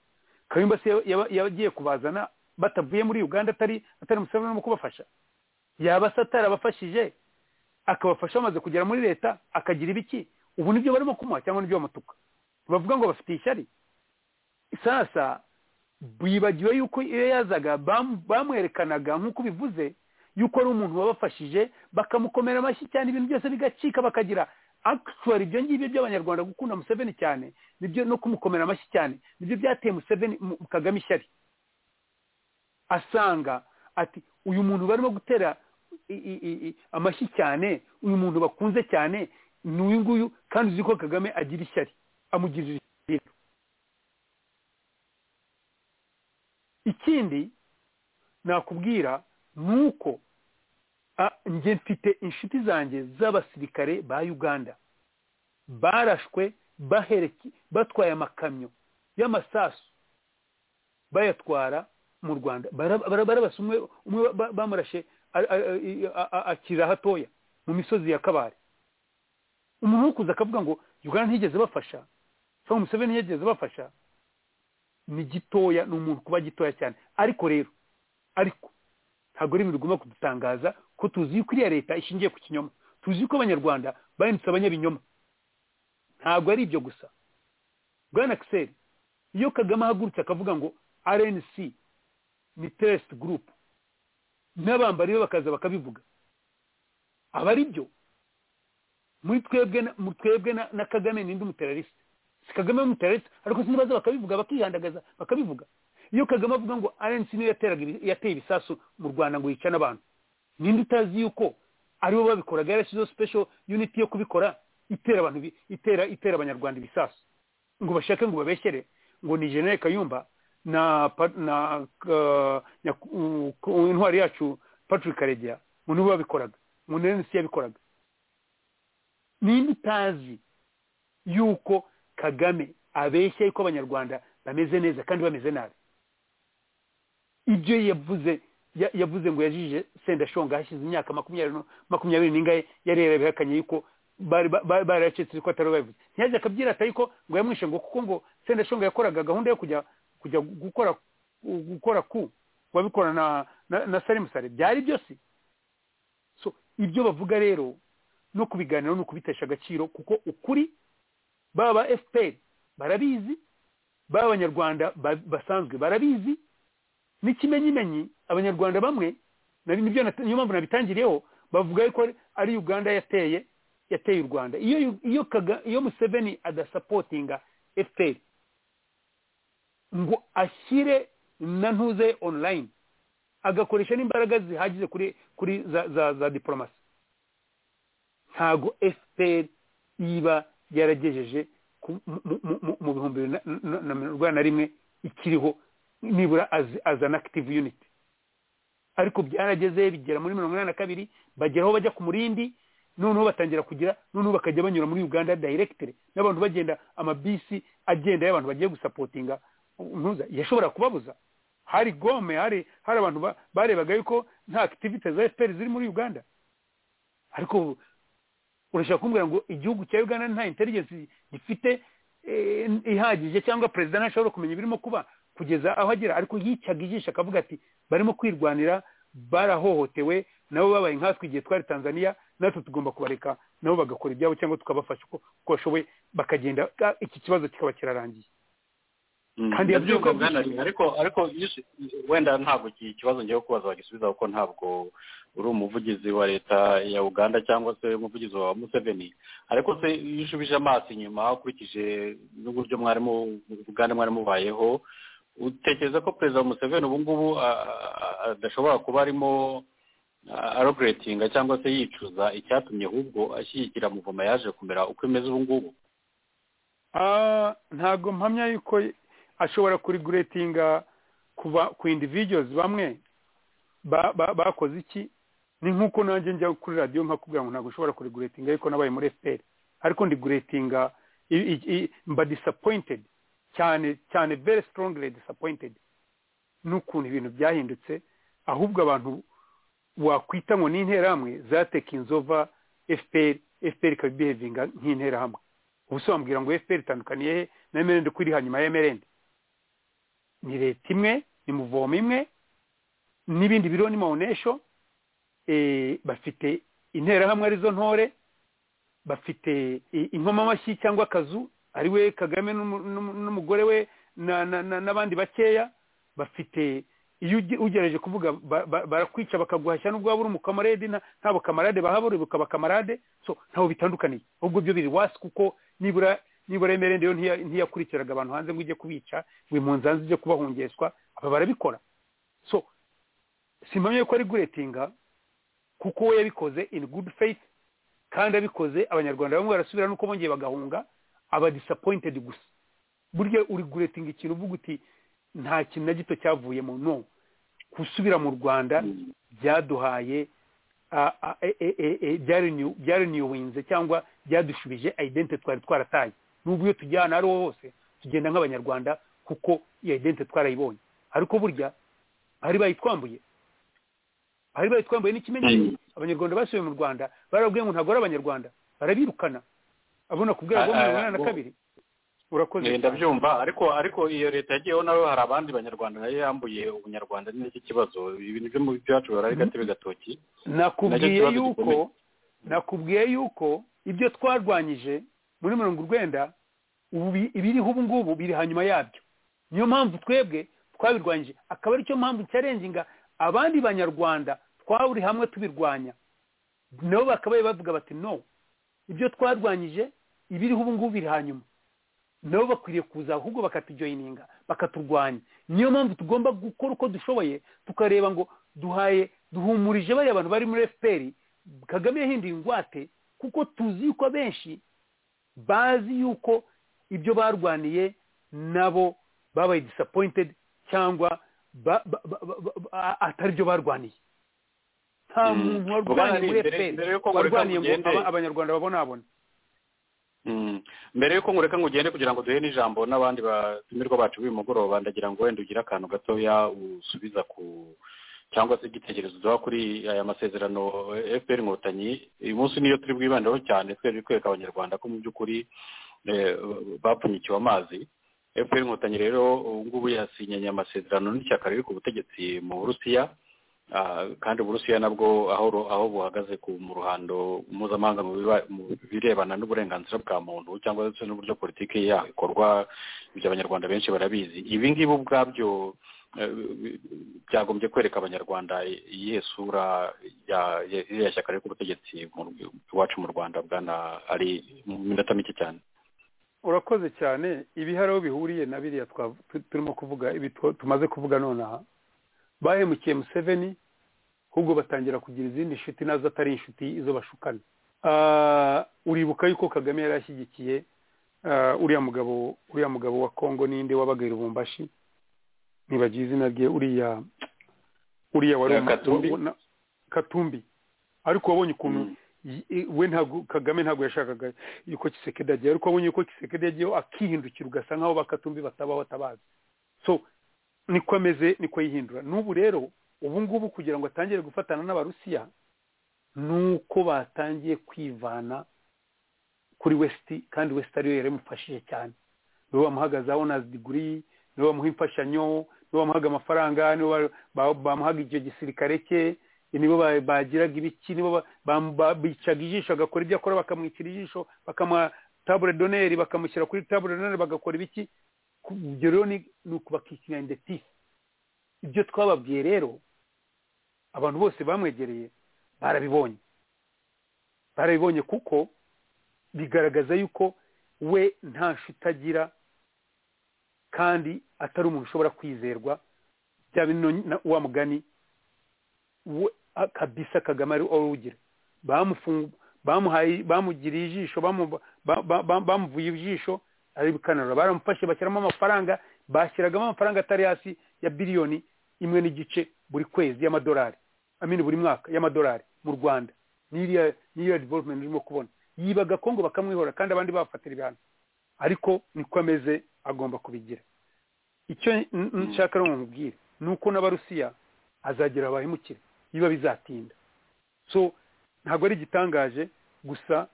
kayumba se yaba- yaba- yagiye kubazana batavuye muri uganda atari atari museveni urimo kubafasha yaba se atarabafashije akabafasha bamaze kugera muri leta akagira ibiki ubu nibyo barimo kumuha cyangwa nibyo bamutuka bavuga ngo bafite ishyari sasa bibagiwe yuko iyo yazaga bam- bamwerekanaga nk'uko bivuze yuko ari umuntu wabafashije bakamukomera amashyi cyane ibintu byose bigacika bakagira actually ibyo ngibyo by'abanyarwanda gukunda museveni cyane nibyo no kumukomera amashyi cyane nibyo byateye museveni mu- mu kagame ishyari asanga ati uyu muntu barimo gutera i- i- i- i- amashyi cyane uyu muntu bakunze cyane ni uyu nguyu kandi uzi ko kagame agira ishyari amugirira ishyari ikindi nakubwira ni uko ah, njye mfite inshuti zanjye z'abasirikare ba uganda barashwe bahereke- batwaye amakamyo y'amasasu bayatwara mu rwanda Bara- bara- barabasa umwe umwe ba- bamurashe a- a- a- a- akira hatoya mu misozi ya kabare umuntu wo kuza akavuga ngo uganda ntigeze bafasha cyangwa museveni ntiyigeze bafasha ni gitoya ni umuntu kuba gitoya cyane ariko rero ariko ntabwo ari ibintu bigomba kudutangaza ko tuzi yuko iriya leta ishingiye ku kinyoma tuzi yuko abanyarwanda bahindutse abanyabinyoma ntabwo ari ibyo gusa bwana kiseri iyo kagame ahagurutse akavuga ngo rnc ni teresi gurupu n'abambari be bakaza bakabivuga aba ari byo muri twebwe na- mu twebwe na- na kagame ninde umuterarisi si kagame w'umuterarisi ariko sinibaza bakabivuga bakihandagaza bakabivuga iyo kagame avuga ngo arensi niyo yateraga ibi- yateye ibisasu mu rwanda ngo yicane abantu ninde utazi yuko aribo babikoraga yarashyizeho special unit yo kubikora itera abantu ibi- itera itera abanyarwanda ibisasu ngo bashake ngo babeshyere ngo ni general kayumba na pa- na uh, nyaku- uh, ku- intwari yacu patrick karegeya ngo nibo babikoraga ngo ni arensi yabikoraga ninde utazi yuko kagame abeshya yuko abanyarwanda bameze neza kandi bameze nabi ibyo yavuze ya- yavuze ngo yajije sendashonga hashize imyaka makumyabiri nu- makumyabiri n'ingahe yari yarabihakanye yuko bari ba- ba- baracitse ko atari babivuze ntiyaje akabyirata yuko ngo yamwishe ngo kuko ngo sendashonga yakoraga gahunda yo kujya kujya gukora gukora ku wabikora na na, na salimusare byari byose so ibyo bavuga rero no kubiganiraho ni ukubitesha agaciro kuko ukuri baba fpr barabizi baba abanyarwanda ba- basanzwe barabizi n'ikimenyimenyi abanyarwanda bamwe na- nibyo nat- niyo mpamvu nabitangiriyeho bavuga yuko ari- ari uganda yateye yateye u rwanda iyo Yu- iyo Kaga- iyo museveni adasapotinga fpr ngo ashyire na ntuze online agakoresha n'imbaraga zihagije kuri kuri za za, za diporomasi ntago fpr iba yaragejeje ku- mu- mu- mu- mu bihumbi bibiri na- na- na mirongo inani na rimwe ikiriho nibura aza na active unit ariko byarageze bigera muri mirongo inani na kabiri bageraho bajya ku murindi noneho batangira kugira noneho bakajya banyura muri uganda directly n'abantu bagenda amabisi agenda y'abantu bagiye gusapotinga ntuza yashobora kubabuza hari gome hari hari abantu ba- barebaga yuko nta activite za fpr ziri muri uganda ariko urashobora kumbwira ngo igihugu cya uganda nta intelligence gifite ihagije cyangwa perezida ntashobora kumenya ibirimo kuba kugeza aho agera ariko yicaga ijisho akavuga ati barimo kwirwanira barahohotewe nabo babaye nkatwe igihe twari tanzania natwe tugomba kubareka nabo bagakora ibyabo cyangwa tukabafasha uko bashoboye bakagenda iki kibazo kikaba kirarangiye kandi yabyuka ariko ariko wenda ntabwo iki kibazo ngiye kubaza bagisubiza kuko ntabwo uri umuvugizi wa leta ya uganda cyangwa se umuvugizi wa museveni ariko se iyo ushubije amaso inyuma ukurikije n'uburyo mwarimu uganda mwari mubayeho utekereza ko perezida museveni ubu ngubu adashobora kuba arimo arogeretinga cyangwa se yicuza icyatumye ahubwo ashyigikira muvoma yaje kumera uko imeze ubu ngubu ntabwo mpamya yuko ashobora kuriguretinga kuva ku individuals bamwe bakoze iki ni nk'uko nanjye njya kuri radiyo nkakubwira ngo ntabwo ushobora kuriguretinga ariko nabaye muri fpr ariko ndiguretinga mba disappointed cyane cyane very strongly disappointed n'ukuntu ibintu byahindutse ahubwo abantu wakwita ngo ni interahamwe zatekinze over fpr fpr ikaba ibihevinga nk'interahamwe ubusobanubwira ngo fpr itandukaniye he na mrnd uko iri hanyuma ya mrnd ni leta imwe ni muvoma imwe n'ibindi biro ni mawunesho bafite interahamwe arizo ntore bafite inkomamashyi cyangwa akazu ari we kagame n'umugore we n'abandi bakeya bafite iyo ugerageje kuvuga barakwica bakaguhashya n'ubwo waba uri umukamarade ntabwo kamarade bahabura bukaba kamarade ntaho bitandukaniye ahubwo byo biri wasi kuko nibura nibura emerende yo ntiyakurikiraga abantu hanze ngo ujye kubica ngo impunzanzi ujye kubahungeswa aba barabikora so simpamye ko ari guretinga kuko we yabikoze in good faith kandi abikoze abanyarwanda bamwe barasubira nuko bongeye bagahunga aba disappointed gusa burya uri guretinga ikintu uvuga uti nta kintu na gito cyavuyemo no gusubira mu rwanda byaduhaye byarenewinze cyangwa byadushubije identi twari twarataye n'ubu iyo tujya ahantu aho hose tugenda nk'abanyarwanda kuko iyo identi twarayibonye ariko burya bari bayitwambuye bari bayitwambuye n'ikimenyetso abanyarwanda basubiye mu rwanda barabwiye ngo ntabwo ari abanyarwanda barabirukana abona kubwira ngo mirongo na kabiri urakoze ndabyumva ariko ariko iyo leta yagiyeho nawe hari abandi banyarwanda nayo yambuye ubunyarwanda n'iki kibazo ibintu byo mu byacu ari gatebe gatoki nakubwiye yuko nakubwiye yuko ibyo twarwanyije muri mirongo urwenda ibiriho ubu ngubu biri hanyuma yabyo niyo mpamvu twebwe twabirwanyije akaba aricyo mpamvu cyarenzinga abandi banyarwanda twaburi hamwe tubirwanya nabo bakabaye bavuga bati no ibyo twarwanyije ibiriho ubu ngubu biri hanyuma nabo bakwiriye kuza ahubwo bakatujoyininga bakaturwanya niyo mpamvu tugomba gukora uko dushoboye tukareba ngo duhaye duhumurije bariya abantu bari muri fpr kagame yahinduye ingwate kuko tuzi yuko benshi bazi yuko ibyo barwaniye nabo babaye disappointed cyangwa atari byo barwaniye nta muntu warwaniye muri fpr warwaniye ngo abanyarwanda babonabona mbere yuko ngureka ngo ugende kugira ngo duhe n'ijambo n'abandi batumirwa bacu b'uyu mugoroba ndagira ngo wenda ugire akantu gatoya usubiza ku cyangwa se igitekerezo duha kuri aya masezerano fpr inkotanyi uyu munsi niyo turi bwibandeho cyane twebwe kwereka abanyarwanda ko mu by'ukuri bapfunyikiwe amazi fpr inkotanyi rero ubu ngubu yasinyanye amasezerano n'ishyaka riri ku butegetsi mu burusiya kandi uburusiya nabwo aho buhagaze mu ruhando mpuzamahanga mu birebana n'uburenganzira bwa muntu cyangwa se n'uburyo politiki yaho ikorwa ibyo abanyarwanda benshi barabizi ibi ngibi ubwabyo byagombye kwereka abanyarwanda iyihe sura ya shyaka riri ku butegetsi iwacu mu rwanda bwana ari minota mike cyane urakoze cyane ibi hari aho bihuriye na biriya turimo kuvuga ibi tumaze kuvuga nonaha bahemukiye museveni ahubwo batangira kugira izindi nshuti nazo atari inshuti izo bashukana uribuka yuko kagame yari ashyigikiye uriya mugabo uriya mugabo wa kongo n'indi wabaga i rubumbashi ntibagira izina rye uriya uriya wari katumbi ariko wabonye ukuntu we ntabwo kagame ntabwo yashakaga yuko kisekedi agiye ariko wabonye yuko kisekedi yagiyeho akihindukira ugasa nkaho bakatumbi batabaho atabazi so niko ameze niko yihindura n'ubu rero ubu ngubu kugira ngo atangire gufatana n'abarusiya ni uko batangiye kwivana kuri wesiti kandi wesiti ariyo yaramufashije cyane niwe wamuhagazaho na diguri niwe wamuha imfashanyo niwe wamuhaga amafaranga niwe bamuhaga icyo gisirikare cye nibo bagiraga ibiki nibo bicaga ijisho agakora ibyo akora bakamwicira ijisho bakamuha tabure doneri bakamushyira kuri tabure doneri bagakora ibiki ibyo rero ni ukubakikinga indetifu ibyo twababwiye rero abantu bose bamwegereye barabibonye barabibonye kuko bigaragaza yuko we nta nshuti agira kandi atari umuntu ushobora kwizerwa bya bino wa mugani kabisa kagame ari urugira bamugiriye ijisho bamuvuye ijisho ari bikanura baramufashe bashyiramo amafaranga bashyiragamo amafaranga atari hasi ya biliyoni imwe n'igice buri kwezi y'amadolari amini buri mwaka y'amadolari mu rwanda n'iriya n'iriya development urimo kubona yiba agakongo bakamwihora kandi abandi bafatira ibihano ariko niko ameze agomba kubigira icyo nshaka rero nkubwire ni uko n'abarusiya azagera abahemukire biba bizatinda so ntabwo ari igitangaje gusa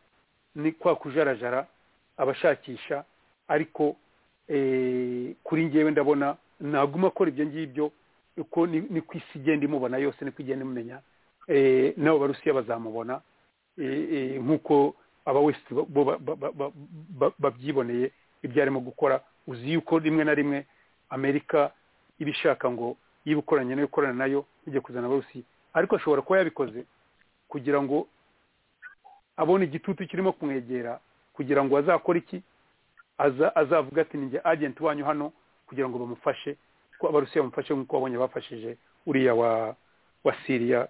ni kwa kujarajara abashakisha ariko kuri ngewe ndabona naguma akora ibyo ngibyo uko ni ku isi igenda imubona yose ni ko igenda imumenya nabo barusiya bazamubona nk'uko abawesiti babyiboneye ibyo arimo gukora uzi yuko rimwe na rimwe amerika iba ishaka ngo iba ikoranye nayo ikorana nayo ijya kuzana abarusiya ariko ashobora kuba yabikoze kugira ngo abone igitutu kirimo kumwegera kugira ngo azakore iki azavuga ati ni agenti wanyu hano kugira ngo bamufashe ko abarusiya bamufashe nk'uko babonye bafashije uriya wa siriya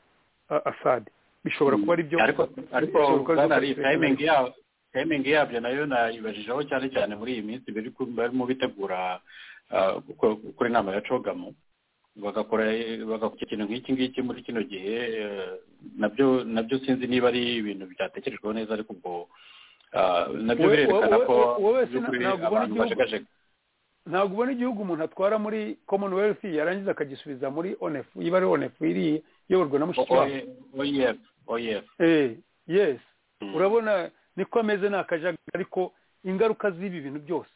asade bishobora kuba ari byo ariko tayimingi yabyo nayo nayibajijeho cyane cyane muri iyi minsi barimo bitegura gukora inama ya cogamu bagakora bagakora ikintu nk'iki ngiki muri kino gihe nabyo nabyo sinzi niba ari ibintu byatekerejweho neza ariko ubwo nabyo birerekana ko abantu bajegajega ntabwo ubona igihugu umuntu atwara muri commonwealth yarangiza akagisubiza muri onefu iba ari onefu iri iyoborwa na mushikiwabo yes urabona niko ameze ni akajagari ariko ingaruka z'ibi bintu byose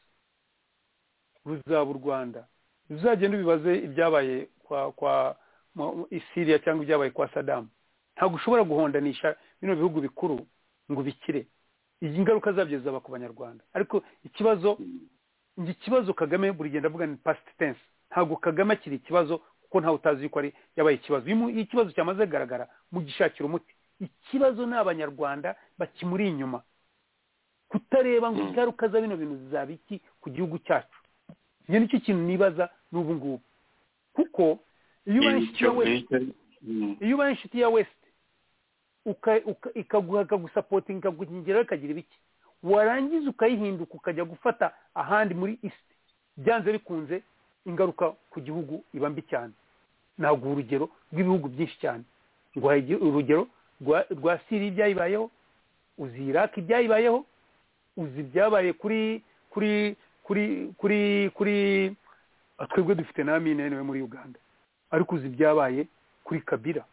ruzaba u rwanda uzagenda ubibaze ibyabaye kwa kwa isiriya cyangwa ibyabaye kwa sadamu ntabwo ushobora guhondanisha bino bihugu bikuru ngo bikire iyi ngaruka zabyo zaba ku banyarwanda ariko ikibazo njye ikibazo kagame buri gihe ndavuga ni past tense ntabwo kagame akiri ikibazo kuko ntawe utazi yuko ari yabaye ikibazo iyo ikibazo cyamaze kugaragara gishakira umuti ikibazo ni abanyarwanda bakimuri inyuma kutareba ngo ingaruka za bino bintu zizaba iki ku gihugu cyacu iyo nicyo kintu nibaza n'ubu ngubu kuko iyo ubaye inshuti ya wesite ikaguha ikagusapotinga ikagukingiraho ikagira ibiki warangiza ukayihinduka ukajya gufata ahandi muri isi byanze bikunze ingaruka ku gihugu iba mbi cyane ntabwo urugero rw'ibihugu byinshi cyane urugero rwa siri ibyayibayeho uzi iraki ibyayibayeho uzi ibyabaye kuri kuri kuri kuri kuri twebwe dufite na mine niwe muri uganda ariko uzi ibyabaye kuri kabira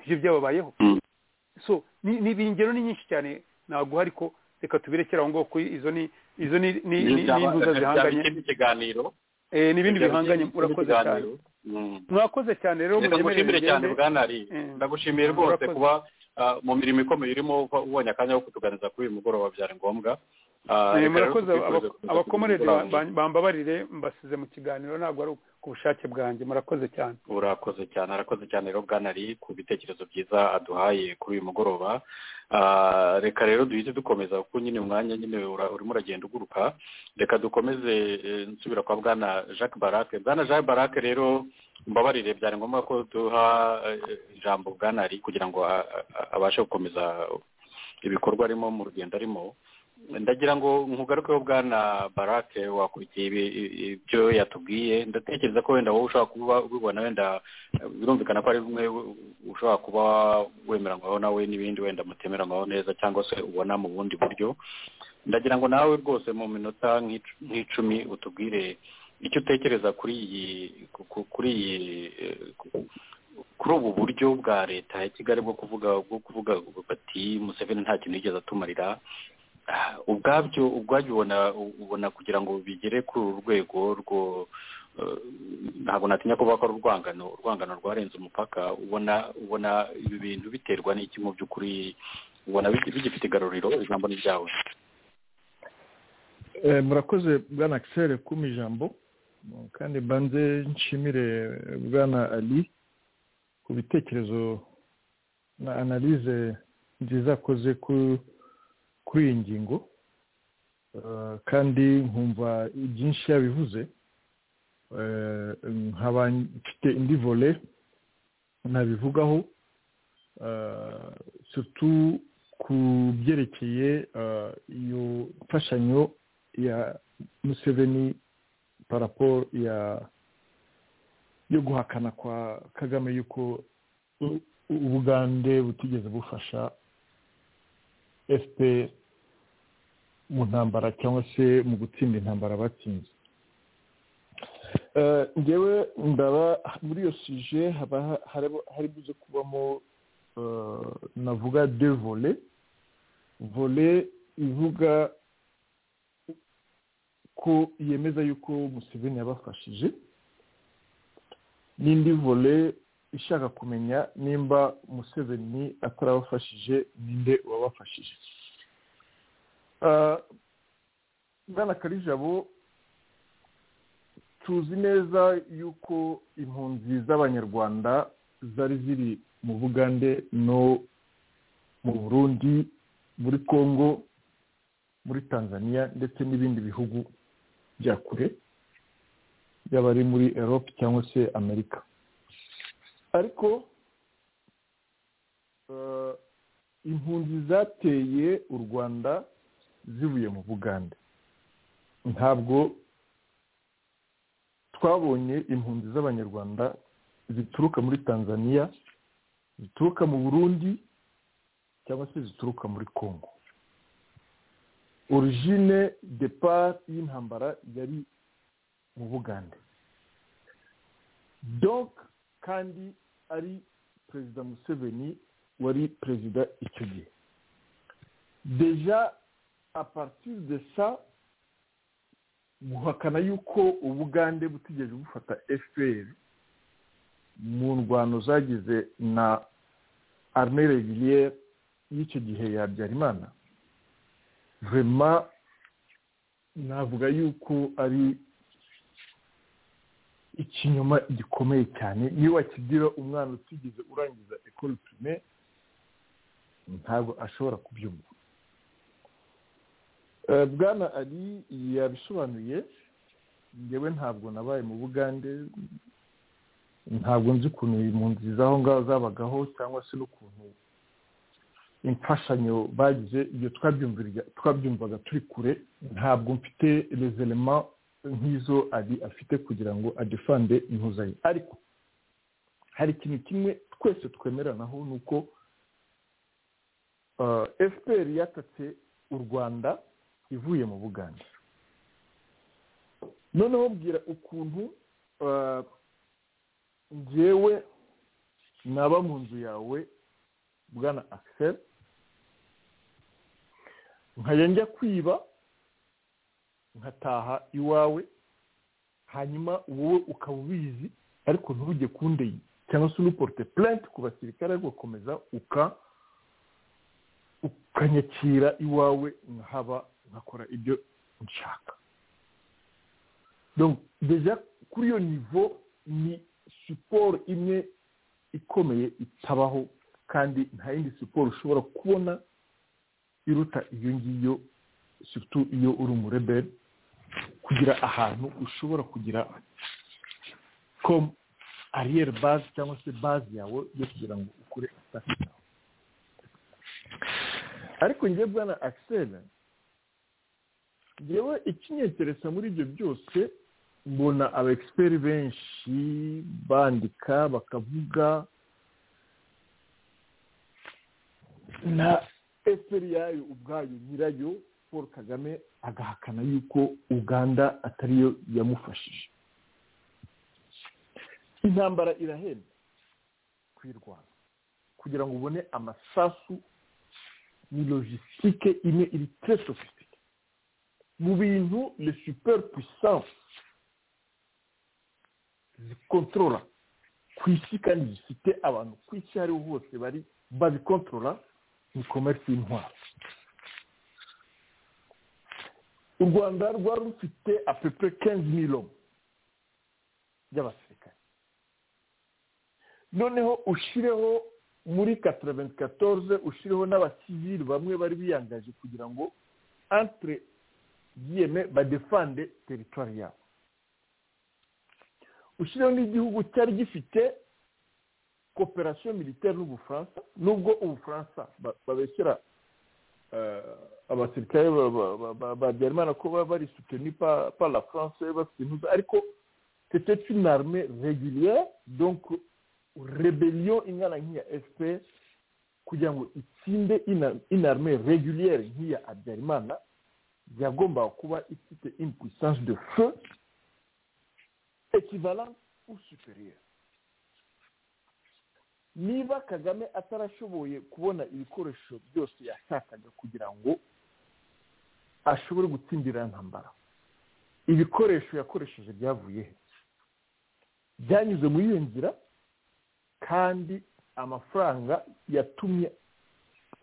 ibyo byababayeho so ni ingero ni nyinshi cyane ntabwo hari ko reka tubirekere aho ngaho kuri izo ni izo ni intuza zihanganye n'ibindi bihanganye murakoze cyane mwakoze cyane rero ndagushimire cyane bwanari ndagushimiye rwose kuba mu mirimo ikomeye urimo ubonye akanya ko kutuganiza kuri uyu mugoroba byari ngombwa murakoze abakomerede bambabarire mbasize mu kiganiro ntabwo ari ku bushake bwanjye murakoze cyane urakoze cyane arakoze cyane rero bwanari ku bitekerezo byiza aduhaye kuri uyu mugoroba reka rero duhite dukomeza kuko nyine umwanya nyine urimo uragenda uguruka reka dukomeze nsubira kwa bwana jacques barake bwana jacques barake rero mbabarire byari ngombwa ko duha ijambo bwanari kugira ngo abashe gukomeza ibikorwa arimo mu rugendo arimo ndagira ngo nkugarukeho bwana barake wakurikiye ibyo yatubwiye ndatekereza ko wenda wowe ushobora kuba ubibona wenda birumvikana ko ari bimwe ushobora kuba wemeranywaho nawe n'ibindi wenda mutemeranywaho neza cyangwa se ubona mu bundi buryo ndagira ngo nawe rwose mu minota nk'icumi utubwire icyo utekereza kuri iyi kuri iyi kuri ubu buryo bwa leta ya kigali bwo kuvuga bwo kuvuga bati museveni nta kintu yigeze atumarira ubwabyo ubwabyo ubona ubona kugira ngo bigere kuri uru rwego rwo ntabwo natinya kuvuga ko ari urwangano urwangano rwarenze umupaka ubona ubona ibi bintu biterwa n'iki mu by'ukuri ubona bigifite igaruriro ijambo ni ryawe murakoze bwana akiseri kuma ijambo kandi mbanze nshimire bwana ali ku bitekerezo na analize nziza akoze ku kuri iyi ngingo kandi nkumva byinshi yabivuze nkaba mfite indi vole nabivugaho sutu ku byerekeye iyo mfashanyo ya museveni paraporo ya yo guhakana kwa kagame y'uko ubugande butigeze bufasha fpr mu ntambara cyangwa se mu gutsinda intambara batsinze ngewe ndaba muri iyo suje haba hari buze kubamo navuga de vole vole ivuga ko yemeza yuko museveni yabafashije n'indi vole ishaka kumenya nimba museveni atarabafashije ninde wabafashije bwana karijabo tuzi neza yuko impunzi z'abanyarwanda zari ziri mu bugande no mu burundi muri congo muri tanzania ndetse n'ibindi bihugu bya kure yaba ari muri erope cyangwa se amerika ariko impunzi zateye u rwanda zivuye mu bugande ntabwo twabonye impunzi z'abanyarwanda zituruka muri tanzania zituruka mu burundi cyangwa se zituruka muri congo origine depart y'intambara yari mu bugande donc kandi ari perezida museveni wari perezida icyo gihe deja apartir de sa guhakana yuko ubugande butigeze bufata fpr mu ndwano zagize na arme regiliere y'icyo gihe ya habyarimana vema navuga yuko ari ikinyoma gikomeye cyane iyo wakigira umwana utigeze urangiza ekoro prime ntabwo ashobora kubyumva bwana ari yabisobanuye ngewe ntabwo nabaye mu bugande ntabwo nzi ukuntu impunzi z'aho ngaho zabagaho cyangwa se n'ukuntu imfashanyo bagize iyo twabyumvaga turi kure ntabwo mfite rezerema nk'izo ari afite kugira ngo adefande impuzanyo ariko hari ikintu kimwe twese twemeranaho ni uko fpr yatatse u rwanda ivuye mu bugande noneho mbwira ukuntu ngewe naba mu nzu yawe bwana akiseri nkajya njya kwiba nkataha iwawe hanyuma wowe ukaba ubizi ariko ntujye kundeye cyangwa se unuporute purenti ku basirikare ariko ugakomeza ukanyakira iwawe nkahaba nkakora ibyo nshaka deja kuri iyo nivo ni siporo imwe ikomeye itabaho kandi nta yindi siporo ushobora kubona iruta iyo ngiyo sutu iyo uri umureberi kugira ahantu ushobora kugira komu ariyeri bazi cyangwa se bazi yawe yo kugira ngo ukure ataka ariko njye bwana akiseri ngewe ikinyeteresa muri ibyo byose mbona aba egisiperi benshi bandika bakavuga na efuperi yayo ubwayo nyirayo paul kagame agahakana yuko uganda atariyo yamufashije intambara irahenda kuyirwana kugira ngo ubone amasasu ni logisitike imwe iri tre sofisitike mu bintu le super puissance zikontorora ku isi kandi zifite abantu ku isi aho ariho hose bari babikontorora ni komerisi y'intwaro u rwanda rwari rufite apepe kenzi mirongo by'abasirikare noneho ushireho muri katarabenti katorze ushireho n'abasivili bamwe bari biyangaje kugira ngo antire yeme badefande teritwari yabo ushireho n'igihugu cyari gifite koperasiyo militeri n'ubufaransa nubwo ubufaransa babeshyera abasirikare babyarimana ko baba bari suteni pa la france bafite intuza ariko c'était une armée régulière donc rebellion ingana nk'iya fpr kugira ngo itsinde une armée régulière nk'iya habyarimana yagombaga kuba ifite une puissance de feu equivalente ou supérieure niba kagame atarashoboye kubona ibikoresho byose yashakaga kugira ngo ashobore gutsindira intambara ibikoresho yakoresheje byavuye he byanyuze muri iyo nzira kandi amafaranga yatumye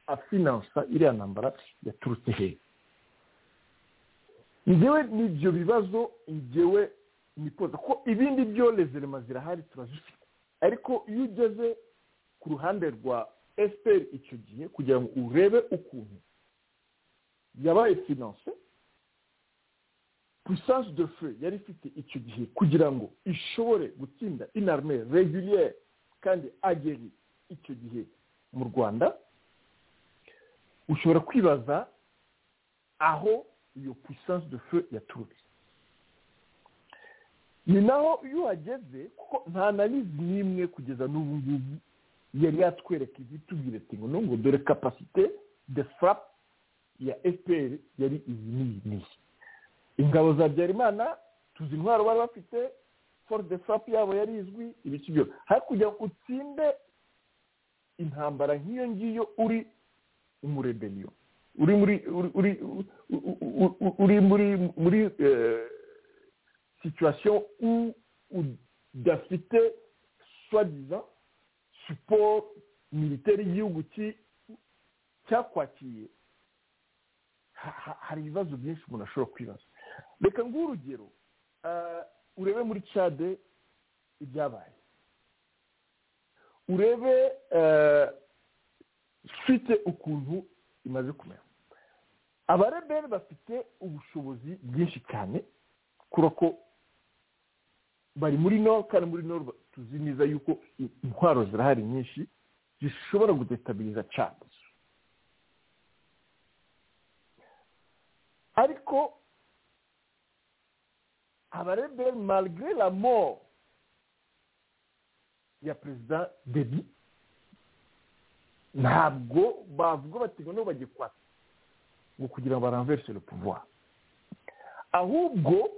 afinansa iriya ntambara yaturutse hehe ngewe n'ibyo bibazo ngewe nikoza ko ibindi byo lezerema zirahari turazifite ariko iyo ugeze ku ruhande rwa efuperi icyo gihe kugira ngo urebe ukuntu yabaye finanse puissance de feu yari ifite icyo gihe kugira ngo ishobore gutsinda inarme reguliere kandi ageri icyo gihe mu rwanda ushobora kwibaza aho iyo puissance de feu yaturutse ni naho iyo uhageze kuko nta narizi n'imwe kugeza n'ubu ngubu yari yatwereka izitubwira ati ngo ngo dore kapasite de furapu ya fpr yari iyi n'iyi n'iyi ingabo za byarimana tuzi intwaro bari bafite foru de furapu yabo yari izwi ibiki byose hakurya utsinde intambara nk'iyo ngiyo uri umurebeniyo uri muri uri muri muri situwasiyo udafite swadiza siporo militeri y'igihugu cyakwakiye hari ibibazo byinshi umuntu ashobora kwibaza reka nguhe urugero urebe muri cade ibyabaye urebe ufite ukuntu imaze kumera abareberi bafite ubushobozi bwinshi cyane kubera ko bari muri noro kandi muri noro tuzi neza yuko intwaro zirahari nyinshi zishobora gudetabiriza cade ariko abareberi marigire la mort ya perezida debi ntabwo bavuga bati ngo bagiye kwata ngo kugira ngo baranverse le pouvoir ahubwo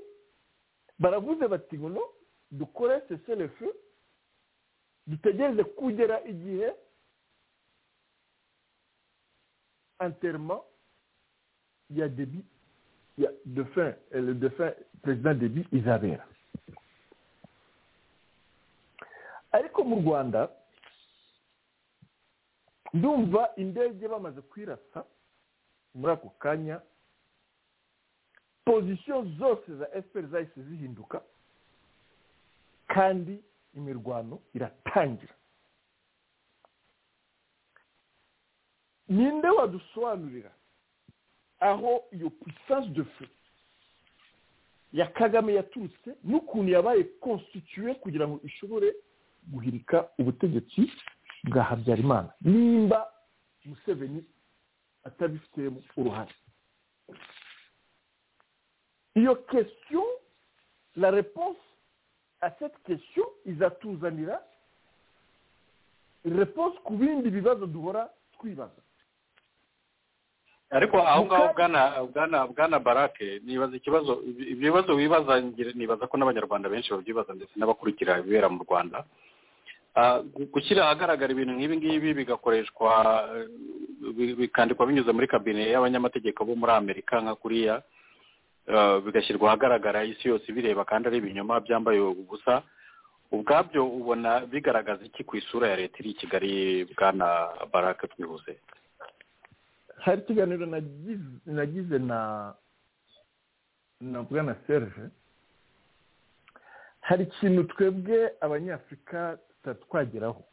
baravuze bati ngo dukore seselefu dutegereze kugera igihe anterima ya debi ya defin le defin perezida debi izabera ariko mu rwanda ndumva indege bamaze kwirasa muri ako kanya pozisiyo zose za efuperi zahise zihinduka kandi imirwano iratangira ninde wadusobanurira aho iyo puissance de feu ya kagame yaturutse n'ukuntu yabaye constituye kugira ngo ishobore guhirika ubutegetsi bwa habyarimana nimba museveni atabifitemo uruhare iyo question la réponse à cette question izatuzanira réponse ku bindi bibazo duhora twibaza ariko aho ngaho bwana barake nibaza ikibazo ibibazo wibaza nibaza ko n'abanyarwanda benshi babyibaza ndetse n'abakurikira ibibera mu rwanda gushyira ahagaragara ibintu nk'ibi ngibi bigakoreshwa bikandikwa binyuze muri kabine y'abanyamategeko bo muri amerika nka kuriya bigashyirwa ahagaragara isi yose ibireba kandi ari ibinyoma byambaye ubusa ubwabyo ubona bigaragaza iki ku isura ya leta iri i kigali bwana barake twihuze hari ikiganiro nagize na na bwana serge hari ikintu twebwe abanyafurika twageraho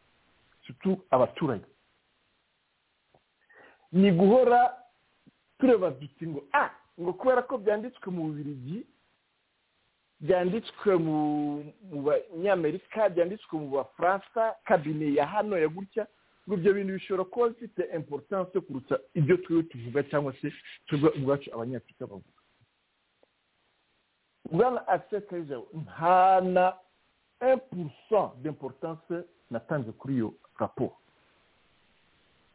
abaturage ni guhora tureba duti ngo a ngo kubera ko byanditswe mu bubirigi byanditswe mu banyamerika byanditswe mu bafaransa kabine ya hano ya gutya ngo ibyo bintu bishobora kuba bifite importance kuruta ibyo turiho tuvuga cyangwa se twebwe ubwacu abanyafurika bavuga bwana aseka nta na impurusa d'importance natanze kuri iyo raporo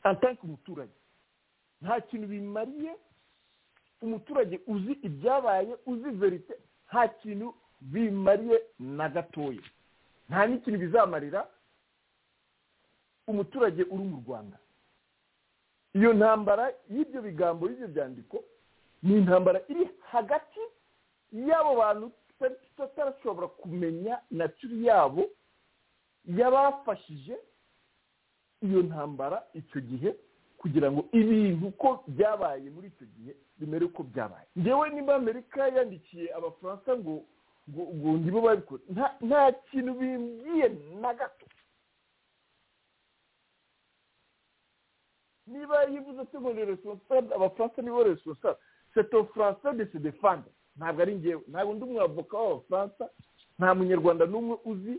antanke umuturage nta kintu bimariye umuturage uzi ibyabaye uzi verite nta kintu bimariye na gatoya nta n'ikintu bizamarira umuturage uri mu rwanda iyo ntambara y'ibyo bigambo y'ibyo byandiko ni intambara iri hagati y'abo bantu tutarashobora kumenya naturi yabo y'abafashije iyo ntambara icyo gihe kugira ngo ibintu uko byabaye muri icyo gihe bimere uko byabaye ngewe niba amerika yandikiye abafaransa ngo ngo nibo babikora nta kintu bimbwiye na gato niba yivuze ati ngo ni responsable abafaransa nibo responsable seto faransa de se defanda ntabwo ari ngewe ntabwo undi mwavoka w'abafaransa nta munyarwanda n'umwe uzi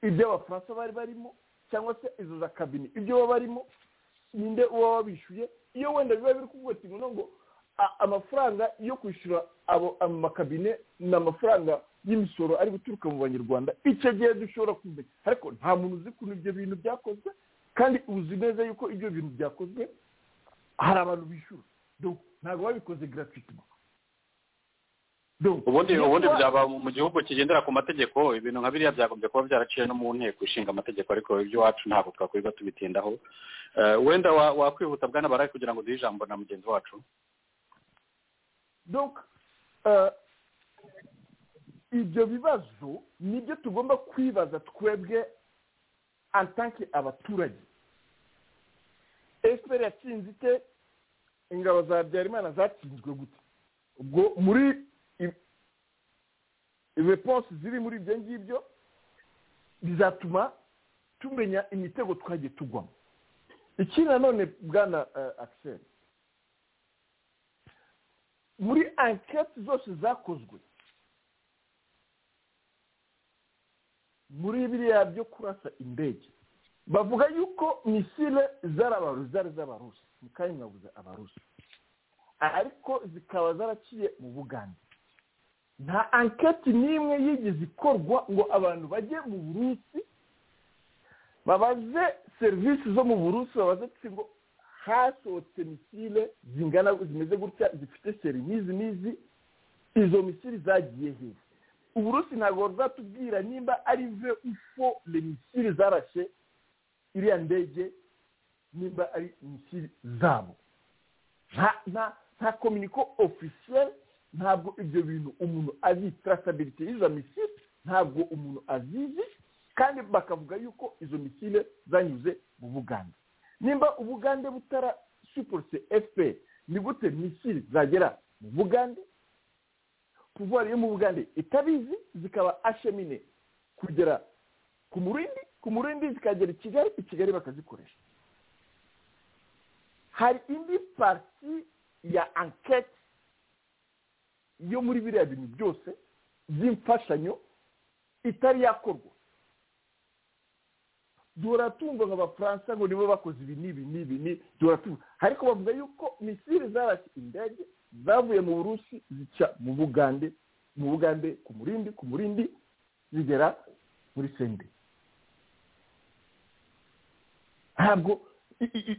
ibyo abafaransa bari barimo cyangwa se izo za kabine ibyo baba barimo ninde uba wabishyuye iyo wenda biba biri kuvuga ati ngo amafaranga yo kwishyura abo amakabine ni amafaranga y'imisoro ari guturuka mu banyarwanda icyo gihe dushobora kumenya ariko nta muntu uzi ukuntu ibyo bintu byakozwe kandi uzi neza yuko ibyo bintu byakozwe hari abantu bishyura ntabwo babikoze garafitima ubundi ubundi byaba mu gihugu kigendera ku mategeko ibintu nka biriya byagombye kuba byaraciye no mu nteko ishinga amategeko ariko iby'iwacu ntabwo twakwirirwa tubitindaho wenda wakwihuta bwana barari kugira ngo duhe ijambo na mugenzi wacu ibyo bibazo nibyo tugomba kwibaza twebwe atanke abaturage efuperi yatsinze ite ingabo za habyarimana zatsinzwe gute ubwo muri reponse ziri muri ibyo ngibyo bizatuma tumenya imitego twagiye tugwamo ikindi nanone bwana akiseri muri anketi zose zakozwe muri biriya byo kurasa indege bavuga yuko misile z'abarusi zari z'abarusi ni kandi mwabuze abarusi ariko zikaba zaraciye mu bugande nta anketi n'imwe yigeze ikorwa ngo abantu bajye mu burusi babaze serivisi zo mu burusi babaze ngo hasohotse misile zingana zimeze gutya zifite seri n'izi n'izi izo misile zagiye hehe uburusi ntabwo buzatubwira nimba ari ve ufo le misile zarashe iriya ndege nimba ari misile zabo nta kominiko ofisiyeri ntabwo ibyo bintu umuntu azi tarasabiriti y'izo misile ntabwo umuntu azizi kandi bakavuga yuko izo misile zanyuze mu bugande nimba ubugande butara suporose fpr ni gute misile zagera mu bugande puvuwari yo mu bugande itabizi zikaba ashemine kugera ku murindi ku murindi zikagera i kigali i kigali bakazikoresha hari indi pariti ya anketi yo muri biriya bintu byose by'imfashanyo itari yakorwa duhora tumva nk'abafaransa ngo nibo bakoze ibi n'ibi n'ibi duhora tumva ariko bavuga yuko misile zarashye indege zavuye mu burusi zica mu bugande mu bugande ku murindi ku murindi zigera muri sende ntabwo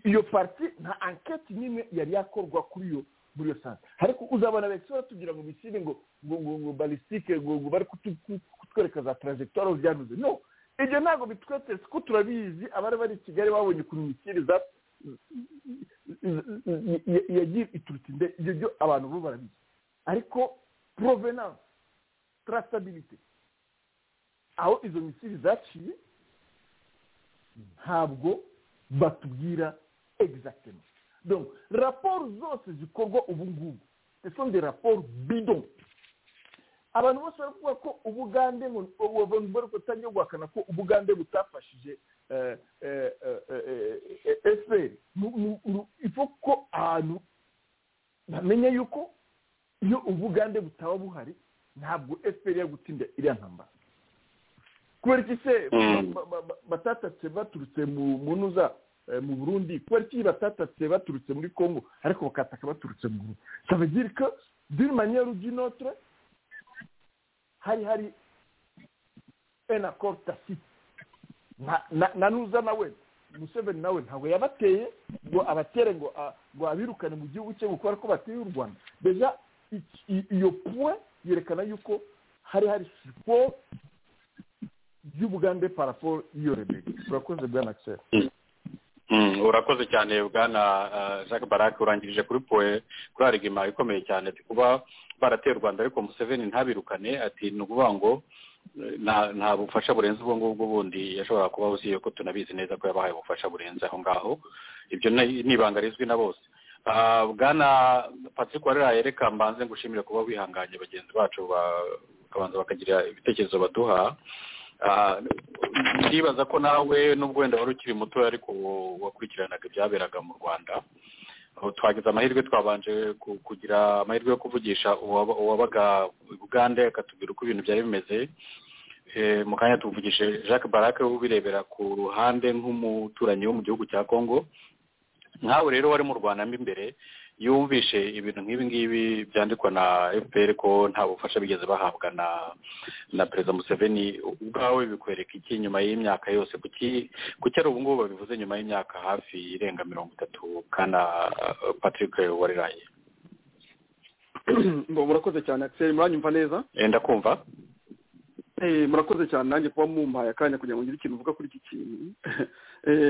iyo pariti nta anketi n'imwe yari yakorwa kuri iyo muri iyo sansi ariko uzabona benshi batubwira ngo misile ngo ngo ngo ngo balisitike ngo ngo bari kutwereka za tarajegitwari byanyuze no ibyo ntabwo bitweretse ko turabizi abari bari i kigali babonye ukuntu misile yagiye iturutse imbere ibyo byo abantu bo barabizi ariko provenance trasitabilite aho izo misiri zaciye ntabwo batubwira egizagitema raporo zose zikorwa ubu ngubu esonde raporo bidon abantu bose baravuga ko ubugande ngo abantu bari gutangira guhakana ko ubugande butafashije efuperi ifu ko ahantu bamenya yuko iyo ubugande butaba buhari ntabwo efuperi yo gutsinda iriya ntambara kubera iki se batatatse baturutse mu ntuza mu burundi kubera iki batatatse baturutse muri congo ariko bakataka baturutse mu burundi kabagiri ko diri maniyeri dinotre hari hari ena korita siti na nuza nawe museveni nawe ntabwo yabateye ngo abatere ngo ngo abirukane mu gihugu cye gukora ko bateye u rwanda deja iyo puwe yerekana yuko hari hari siporo y'ubugande parafo y'iyo reberi urakoze bwana akiseri urakoze cyane bwana jacques barake urangirije kuri poe kuri arigima ikomeye cyane kuba barateye u rwanda ariko museveni ntabirukane ati ni ukuvuga ngo nta bufasha burenze ubwo ngubwo bundi yashoboraga kuba uziye ko tunabizi neza ko yabahaye ubufasha burenze aho ngaho ibyo ni ibanga rizwi na bose bwana patrick warera yereka mbanze ngushimire kuba wihanganye bagenzi bacu bakabanza bakagira ibitekerezo baduha ndibaza ko nawe n'ubwo wenda wari ukiri muto ariko wakurikiranaga ibyaberaga mu rwanda twagize amahirwe twabanje kugira amahirwe yo kuvugisha uwabaga bugande akatubwira uko ibintu byari bimeze mu kanya tuvugishije jacques barake ubirebera ku ruhande nk'umuturanyi wo mu gihugu cya congo nkawe rero wari mu rwanda mo imbere yumvishe ibintu nk'ibi ngibi byandikwa na fpr ko nta bufasha bigeze bahabwa na na perezida museveni ubwawe bikwereka iki nyuma y'imyaka yose kuki kuki ari ubu ngubu babivuze nyuma y'imyaka hafi irenga mirongo itatu kana patrick wariraye murakoze cyane akiseri muranyumva neza enda kumva murakoze cyane nanjye kuba mumpaye akanya kugira ngo ngire ikintu uvuga kuri iki kintu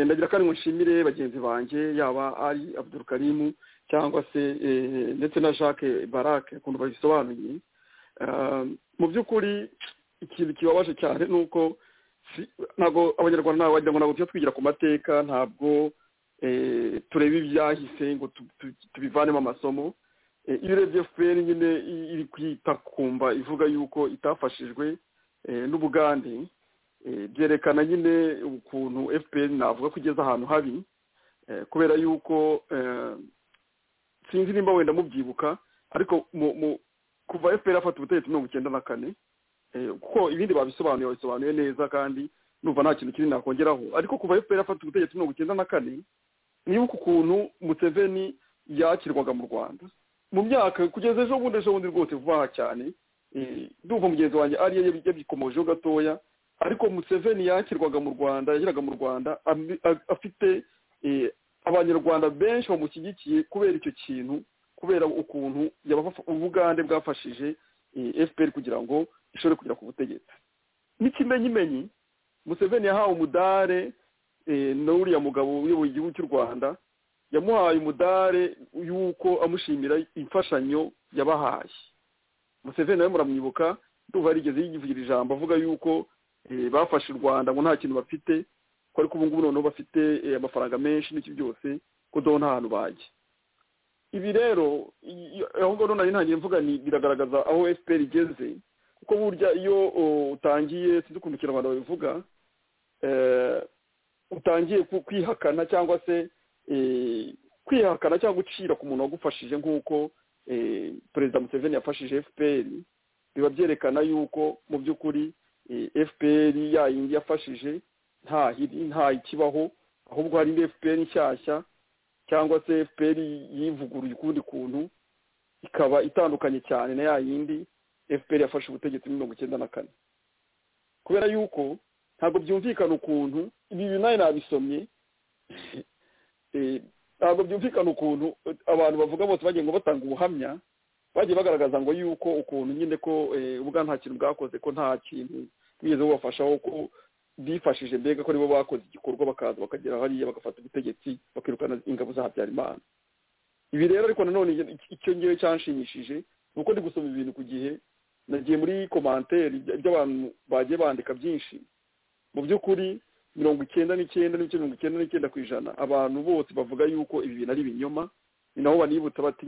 ndagira kandi ngo nshimire bagenzi banjye yaba ari abudurukarimu cyangwa se ndetse na jacques barake ukuntu babisobanuye mu by'ukuri ikintu kibabaje cyane ni uko ntabwo abanyarwanda wagira ngo ntabwo tujya twigira ku mateka ntabwo turebe ibyahise ngo tubivanemo amasomo iyo urebye fpr nyine iri kwita kumva ivuga yuko itafashijwe n'ubugande byerekana nyine ukuntu fpr navuga ko igeze ahantu habi kubera yuko sinzi nimba wenda mubyibuka ariko kuva fpr afata ubutegetsi mirongo icyenda na kane kuko ibindi babisobanuye babisobanuye neza kandi numva nta kintu kinini nakongeraho ariko kuva fpr afata ubutegetsi mirongo icyenda na kane nibuka ukuntu museveni yakirwaga mu rwanda mu myaka kugeza ejo bundi ejo bundi rwose vuba aha cyane ndumva mugenzi wanjye ariyo yabikomojeho gatoya ariko museveni yakirwaga mu rwanda yageraga mu rwanda afite abanyarwanda benshi bamushyigikiye kubera icyo kintu kubera ukuntu ubugande bwafashije fpr kugira ngo ishobore kugera ku butegetsi n'ikimenyimenyi museveni yahawe umudare n'uriya mugabo uyoboye igihugu cy'u rwanda yamuhaye umudare y'uko amushimira imfashanyo yabahaye museveni nawe muramwibuka ndumva yarigeze yivugira ijambo avuga yuko bafashe u rwanda ngo nta kintu bafite ko ariko ubu ngubu noneho bafite amafaranga menshi n'iki byose ko doho nta hantu bajya ibi rero aho ngaho nari ntangiye mvuga ni biragaragaza aho fpr igeze kuko burya iyo utangiye sinzi ukuntu ikinyarwanda babivuga utangiye kwihakana cyangwa se kwihakana cyangwa gucira ku muntu wagufashije nk'uko perezida museveni yafashije fpr biba byerekana yuko mu by'ukuri fpr yayindi yafashije nta nta ikibaho ahubwo hari indi fpr nshyashya cyangwa se fpr yivuguruye ukundi kuntu ikaba itandukanye cyane na yayindi fpr yafashe ubutegetsi mirongo icyenda na kane kubera yuko ntabwo byumvikana ukuntu ibi nawe nabisomye ntabwo byumvikana ukuntu abantu bavuga bose bagiye ngo batanga ubuhamya bagiye bagaragaza ngo yuko ukuntu nyine ko ubwa nta kintu bwakoze ko nta kintu bigeze bubafashaho ko bifashije mbega ko nibo bakoze igikorwa bakaza bakagera hariya bagafata ubutegetsi bakirukana ingabo za habyarimana ibi rero ariko nanone icyo ngewe cyanshimishije ni uko ndi gusoma ibintu ku gihe nagiye muri komanteri by'abantu bagiye bandika byinshi mu by'ukuri mirongo icyenda n'icyenda n'ibice mirongo icyenda n'icyenda ku ijana abantu bose bavuga yuko ibi bintu ari ibinyoma ni nabo banibutsa bati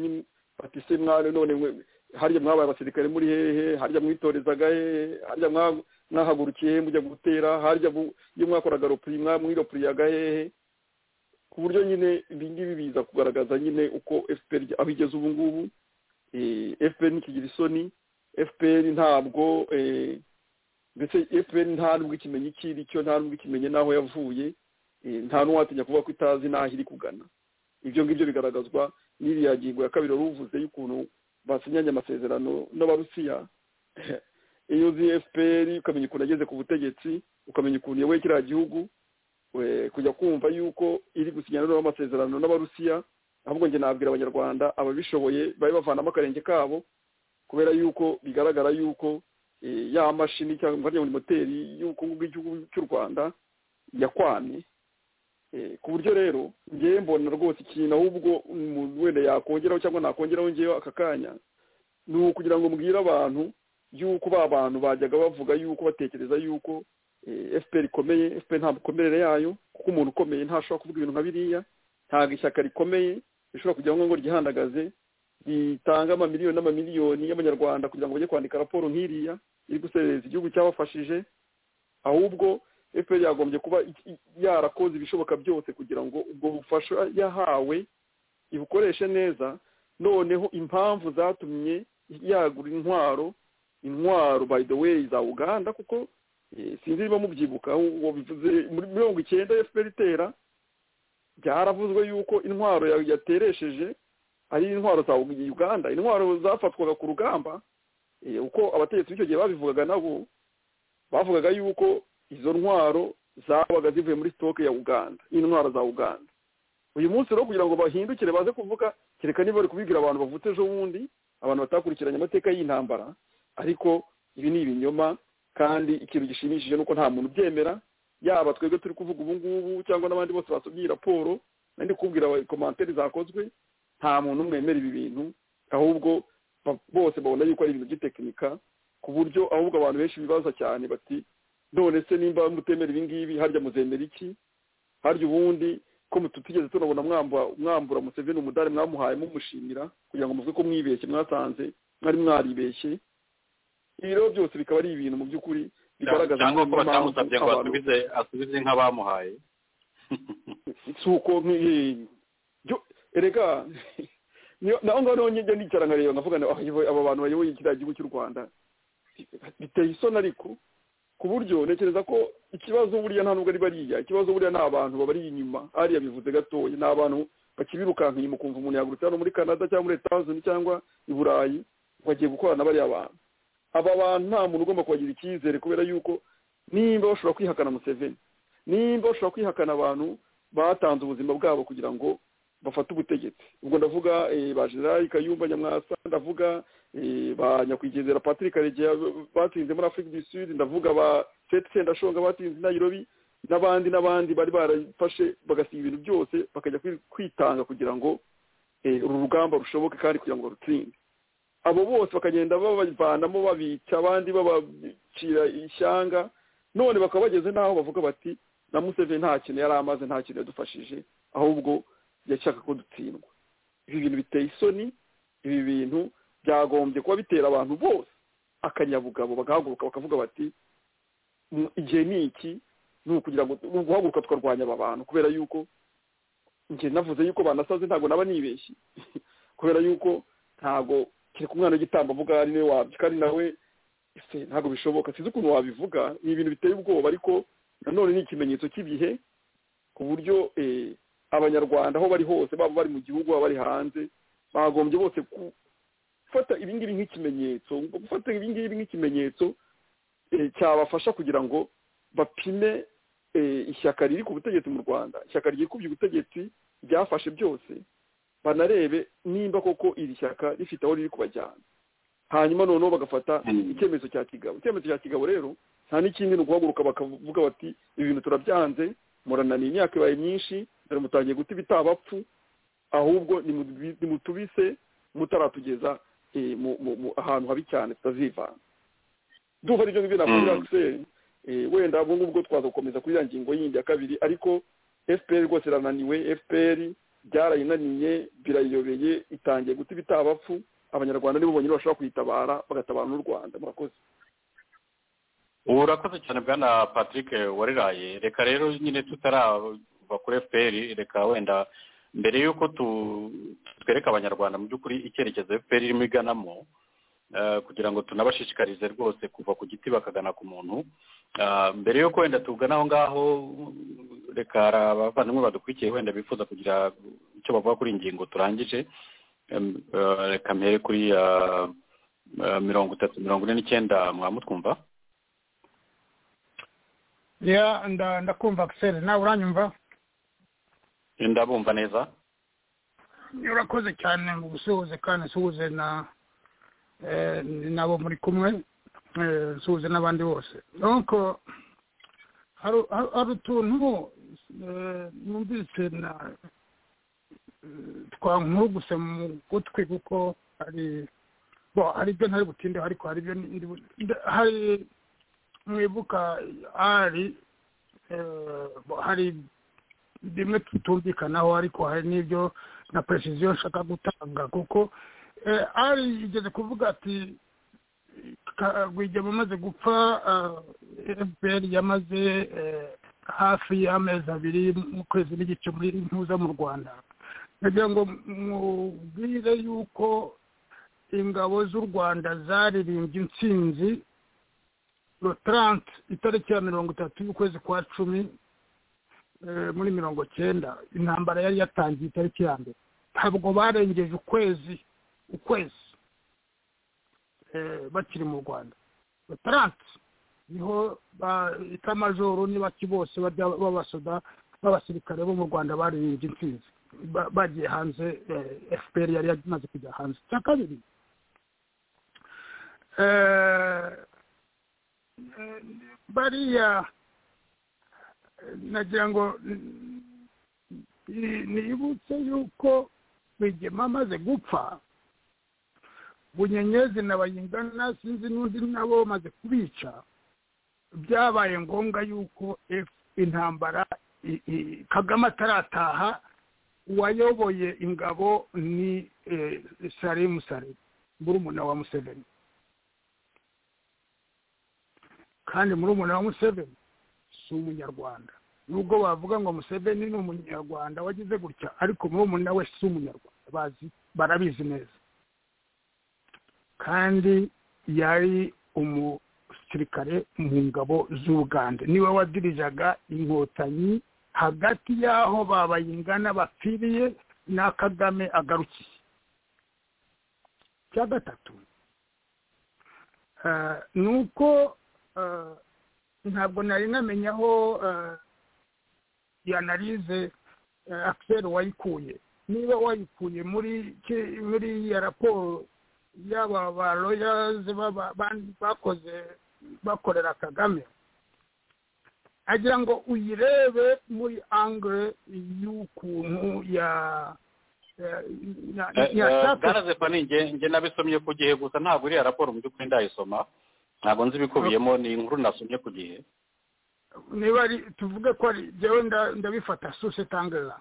bati se mwana none harya mwabaye abasirikare muri hehe harya mwitorezaga hehe harya mwahagurukiye hehe mujya gutera harya iyo mwakoraga ropuri mwiropuriyaga hehe ku buryo nyine ibi ngibi biza kugaragaza nyine uko fpr aho igeze ubu ngubu fpr ntikigira isoni fpr ntabwo ndetse fpr nta nubwo ikimenyi icyo iri cyo nta nubwo ikimenye n'aho yavuye nta n'uwatinya kuvuga ko itazi n'aho iri kugana ibyo ngibyo bigaragazwa n'iriya ngingo ya kabiri wari uvuze y'ukuntu basinyanye amasezerano n'abarusiya iyo uzi fpr ukamenya ukuntu ageze ku butegetsi ukamenya ukuntu iyoboye kiriya gihugu kujya kumva y'uko iri gusinya noneho amasezerano n'abarusiya ahubwo njye nabwira abanyarwanda ababishoboye babe bavanamo akarenge kabo kubera y'uko bigaragara y'uko ya mashini cyangwa muri moteri y'ubukungu bw'igihugu cy'u rwanda yakwamye ku buryo rero ngewe mbona rwose ikintu ahubwo umuntu wenda yakongeraho cyangwa nakongeraho ngewe aka kanya ni ukugira ngo mbwire abantu y'uko ba bantu bajyaga bavuga y'uko batekereza y'uko fpr ikomeye fpr nta mikomerere yayo kuko umuntu ukomeye ntashobora kuvuga ibintu nka biriya ntabwo ishyaka rikomeye rishobora kugira ngo ryihandagaze ritanga amamiliyoni n'amamiliyoni y'abanyarwanda kugira ngo bajye kwandika raporo nk'iriya iri guserereza igihugu cyabafashije ahubwo fpr yagombye kuba yarakoze ibishoboka byose kugira ngo ubwo bufasha yahawe ibukoreshe neza noneho impamvu zatumye yagura intwaro intwaro by the way za uganda kuko sinzi niba mubyibuka bivuze muri mirongo icyenda fpr itera byaravuzwe yuko intwaro yateresheje ari intwaro za uganda intwaro zafatwaga ku rugamba uko abategetsi b'icyo gihe babivugaga nabo bavugaga yuko izo ntwaro zabaga zivuye muri sitoke ya uganda intwaro za uganda uyu munsi rero kugira ngo bahindukire baze kuvuga kereka niba bari kubibwira abantu bavutse ejo bundi abantu batakurikiranye amateka y'intambara ariko ibi ni ibinyoma kandi ikintu gishimishije ni uko nta muntu ubyemera yaba twebwe turi kuvuga ubu ngubu cyangwa n'abandi bose basomye iyi raporo nandi kubwira komantere zakozwe nta muntu umwe wemera ibi bintu ahubwo bose babona yuko ari ibintu by'itekinika ku buryo ahubwo abantu benshi bibaza cyane bati none se nimba mutemera ibi ngibi harya muzemera iki harya ubundi ko tutigeze tunabona mwambura museveni umudari mwamuhaye mumushimira kugira ngo muvuge ko mwibeshye mwasanze mwari mwaribeshye ibi rero byose bikaba ari ibintu mu by'ukuri bigaragaza cyangwa ko batamusabye ngo asubize asubize nk'abamuhaye si uko erega naho ngaho njya nicara nkareba nkavuga aba bantu bayoboye kiriya gihugu cy'u rwanda biteye isoni ariko ku buryo ntekereza ko ikibazo buriya nta nubwo ari bariya ikibazo buriya ni abantu babari inyuma ariya bivuze gatoya ni abantu bakibirukanka inyuma ukumva umuntu yagurutse hano muri canada cyangwa muri etazuni cyangwa i burayi bagiye gukorana na bariya bantu aba bantu nta muntu ugomba kubagira icyizere kubera yuko nimba bashobora kwihakana museveni nimba bashobora kwihakana abantu batanze ubuzima bwabo kugira ngo bafata ubutegetsi ubwo ndavuga ba generali kayumba nyamwasa ndavuga ba nyakwigendera patrick karegeya batsinze muri afurika du sud ndavuga ba seti sendashonga batsinze i nairobi n'abandi n'abandi bari barafashe bagasiga ibintu byose bakajya kwitanga kugira ngo uru rugamba rushoboke kandi kugira ngo barutsinde abo bose bakagenda babavanamo babica abandi babacira ishyanga none bakaba bageze n'aho bavuga bati na museveni nta kintu yari amaze nta kintu yadufashije ahubwo yashaka ko dutsindwa ibi bintu biteye isoni ibi bintu byagombye kuba bitera abantu bose akanyabugabo bagahaguruka bakavuga bati igihe ni iki ni ukugira ngo ni uguhaguruka tukarwanya aba bantu kubera yuko njye navuze yuko banasaze ntabwo naba nibeshye kubera yuko ntabwo kereka umwana w'igitambo avuga ari nawe wabyo kandi nawe ese ntabwo bishoboka sinzi ukuntu wabivuga ni ibintu biteye ubwoba ariko nanone ni ikimenyetso cy'ibihe ku buryo abanyarwanda aho bari hose baba bari mu gihugu baba bari hanze bagombye bose gufata ibingibi nk'ikimenyetso gufata ibingibi nk'ikimenyetso cyabafasha kugira ngo bapime ishyaka riri ku butegetsi mu rwanda ishyaka ryikubye ubutegetsi ryafashe byose banarebe nimba koko iri shyaka rifite aho riri kubajyana hanyuma noneho bagafata icyemezo cya kigabo icyemezo cya kigabo rero nta n'ikindi ni ukuhaguruka bakavuga bati ibintu turabyanze murananiye imyaka ibaye myinshi dore mutangiye guta ibitaba apfu ahubwo nimutubise mutaratugeza ahantu habi cyane tutazivana dufata ibyo ngibyo navuga akiseri wenda ubwo ngubwo twazakomeza kuri ya ngingo yindi ya kabiri ariko fpr rwose irananiwe fpr byarayinaniye birayobeye itangiye guta ibitabapfu abanyarwanda nibo bonyine bashobora kuyitabara bagatabara n'u rwanda murakoze urakoze cyane bwana patrick wariraye reka rero nyine tutarava kuri fpr reka wenda mbere y'uko twereka abanyarwanda mu by'ukuri icyerekezo fpr irimo iganamo kugira ngo tunabashishikarize rwose kuva ku giti bakagana ku muntu mbere y'uko wenda tugana aho ngaho reka hari abavandimwe badukurikiye wenda bifuza kugira icyo bavuga kuri ingingo turangije reka mbere kuri mirongo itatu mirongo ine n'icyenda mwamutwumva ndakumva akiseri nawe uranyumva ndabumva neza urakoze cyane mu gusuhuze kandi usuhuze na nabo muri kumwe nsuhuze n'abandi bose hari utuntu numvise twankuruguse mu gutwi kuko hari hari ibyo ntari butindeho ariko hari ibyo hari mwibuka ari hari bimwe tutumvikanaho ariko hari n'ibyo na perezida nshaka gutanga kuko ari igeze kuvuga ati rwigema amaze gupfa fpr yamaze hafi y'amezi abiri mu kwezi n'igice muri ntuza mu rwanda kugira ngo mubwire yuko ingabo z'u rwanda zaririmbye intsinzi rotarante itariki ya mirongo itatu y'ukwezi kwa cumi muri mirongo cyenda intambara yari yatangiye itariki ya mbere ntabwo barengeje ukwezi ukwezi bakiri mu rwanda rotarante niho itamajoro n'ibaki bose b'abasoda b'abasirikare bo mu rwanda baririmbye intsinzi bagiye hanze fpr yari yamaze kujya hanze icya kabiri bariya nagira ngo nibutse yuko rwigema amaze gupfa bunyenyezi na bayingana sinzi n'undi nabo bamaze kubica byabaye ngombwa yuko intambara kagame atarataha uwayoboye ingabo ni salimu salimu murumuna wa museveni kandi murumuna wa museveni si umunyarwanda nubwo bavuga ngo museveni ni umunyarwanda wagize gutya ariko murumuna we si umunyarwanda bazi barabizi neza kandi yari umusirikare mu ngabo z'ubugande niwe wadirijaga inkotanyi hagati y'aho babayingana bapfiriye na kagame agarukiye icya gatatu ni uko ntabwo nari namenya aho yanarize akiseri wayikuye niba wayikuye muri ya raporo yaba ba royazi bakoze bakorera kagame agira ngo uyirebe muri angere y'ukuntu ya bwana zefanige nge nabisomye ku gihe gusa ntabwo iriya raporo mu by'ukuri ndayisoma ntabwo nzi ibikubiyemo ni inkuru nasomye ku gihe niba ari tuvuge ko ari njyewe ndabifata suse tangera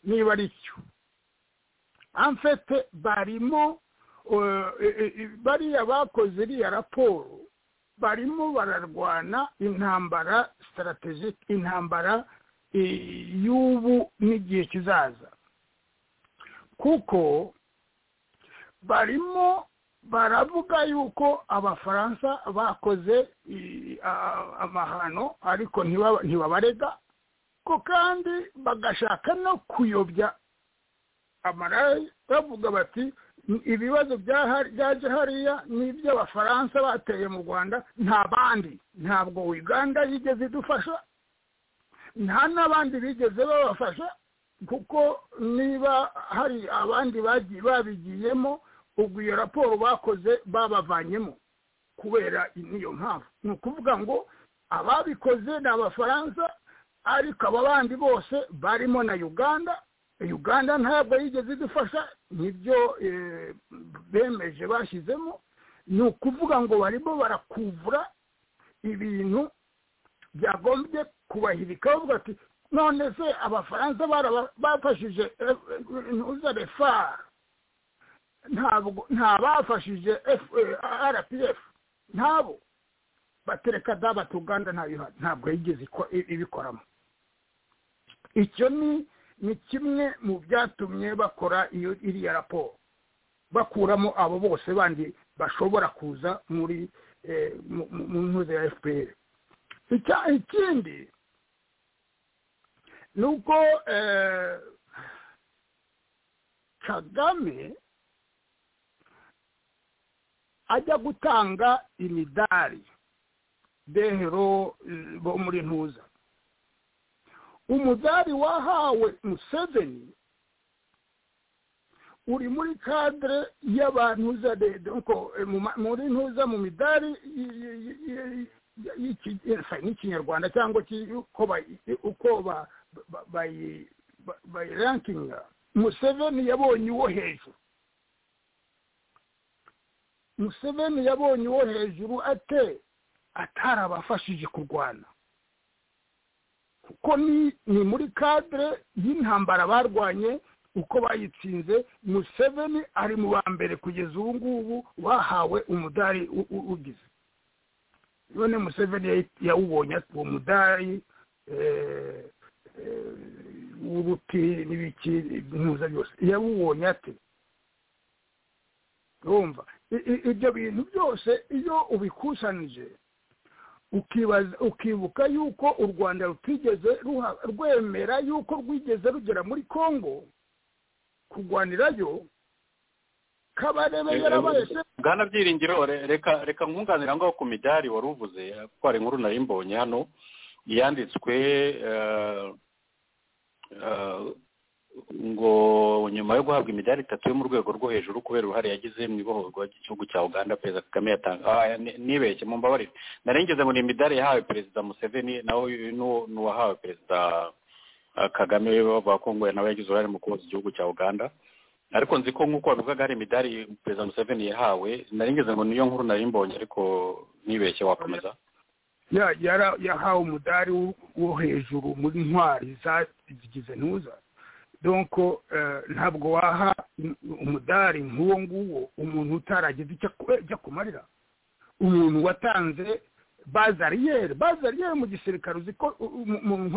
niba ari cyo amfete barimo bariya bakoze iriya raporo barimo bararwana intambara sitaratejike intambara y'ubu n'igihe kizaza kuko barimo baravuga yuko abafaransa bakoze amahano ariko ntibabarega ko kandi bagashaka no kuyobya amarayi bavuga bati ibibazo byaje hariya ni iby'abafaransa bateye mu rwanda nta bandi ntabwo uganda yigeze idufasha nta n'abandi bigeze babafasha kuko niba hari abandi bagiye babigiyemo ubwo iyo raporo bakoze babavanyemo kubera niyo mpamvu ni ukuvuga ngo ababikoze ni abafaransa ariko aba bandi bose barimo na uganda uganda ntabwo yigeze idufasha nibyo bemeje bashyizemo ni ukuvuga ngo barimo barakuvura ibintu byagombye kubahirika bavuga ati none se abafaransa bafashije refa ntabwo nta bafashije rpf ntabo batereka daba tuganda ntabwo yigeze ibikoramo icyo ni ni kimwe mu byatumye bakora iyo iriya raporo bakuramo abo bose bandi bashobora kuza muri mu ntuze ya fpr ikindi ni uko kagame ajya gutanga imidari dehero bo muri ntuza umudari wahawe museveni uri muri kadire y'abantu za muri ntuza mu midari y'ikinyarwanda cyangwa uko bayirankinga museveni yabonye uwo hejuru museveni yabonye uwo hejuru ate atarabafashije kurwana kuko ni muri kadire y'intambara barwanye uko bayitsinze museveni ari mu ba mbere kugeza ubu ngubu wahawe umudari ugize none museveni yawubonye uwo mudari w'uruti n'ibiki ntuza byose yawubonye ati urumva ibyo bintu byose iyo ubikusanije ukibuka yuko u rwanda rutigeze rwemera yuko rwigeze rugera muri congo kurwanirayo kabarebe yarabahese bwana byiringiro reka reka nkunganira ngaho ku midari wari uvuze twari inkuru nari mbonye hano yanditswe ngo nyuma yo guhabwa imidari itatu yo mu rwego rwo hejuru kubera uruhare yagize mu ibohorwa ry'igihugu cya uganda perezida kagame yatanga nibeshye mu mbabarire narengeze ngo ni imidari yahawe perezida museveni naho n'uwahawe perezida kagame bavuga ko ngo nawe yagize uruhare mu kuboza igihugu cya uganda ariko nzi ko nk'uko babivugaga hari imidari perezida museveni yahawe narengeze ngo niyo nkuru nari mbonye ariko nibeshye wakomeza yahawe umudari wo hejuru muri ntwari zagize ntuza donko ntabwo waha umudari nk'uwo nguwo umuntu utaragize icyo kumarira umuntu watanze bazariyeri bazariyeri mu gisirikare uzi ko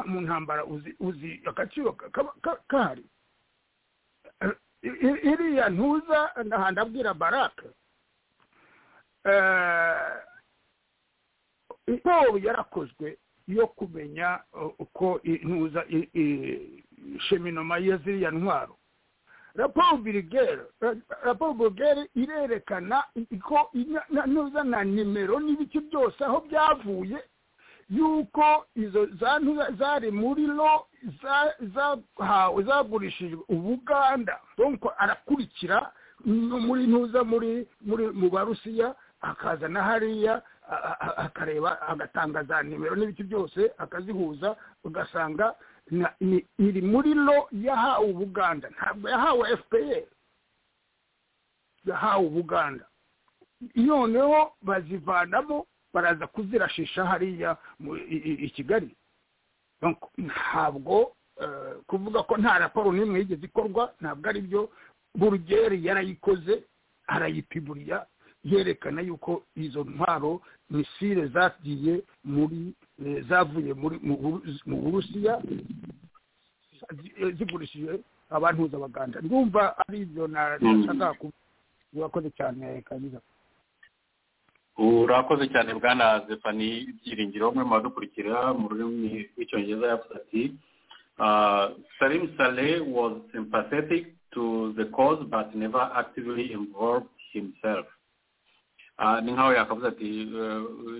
mu ntambara uzi agaciro kahari iriya ntuza ntahantu abwira barake siporo yarakozwe yo kumenya uko intuza sheminoma ya ziriya ntwaro raporo birigere raporo burigere irerekana ko ntuza na nimero n'ibice byose aho byavuye yuko izo zari muri lo zahawe zagurishijwe ubuganda donko arakurikira muri ntuza muri mu barusiya akaza na hariya akareba agatanga za nimero n'ibice byose akazihuza ugasanga iri muri lo yahawe ubuganda ntabwo yahawe fpr yahawe ubuganda noneho bazivanamo baraza kuzirashisha hariya i kigali ntabwo kuvuga ko nta raporo n'imwe yigeze ikorwa ntabwo ari byo burugeri yarayikoze arayipiburiya yerekana yuko izo ntwaro misile zagiye muri zavuye mu burusiya zigurishije abantu z'abaganda ndumva ari ibyo nashaka urakoze cyane kabiza urakoze cyane bwana zefani byiringiro umwe mu badukurikira mu rurimi rw'icyongereza yavuze ati salim saleh was sympathetic to the cause but never actively involved himself ni nkaho yakavuze ati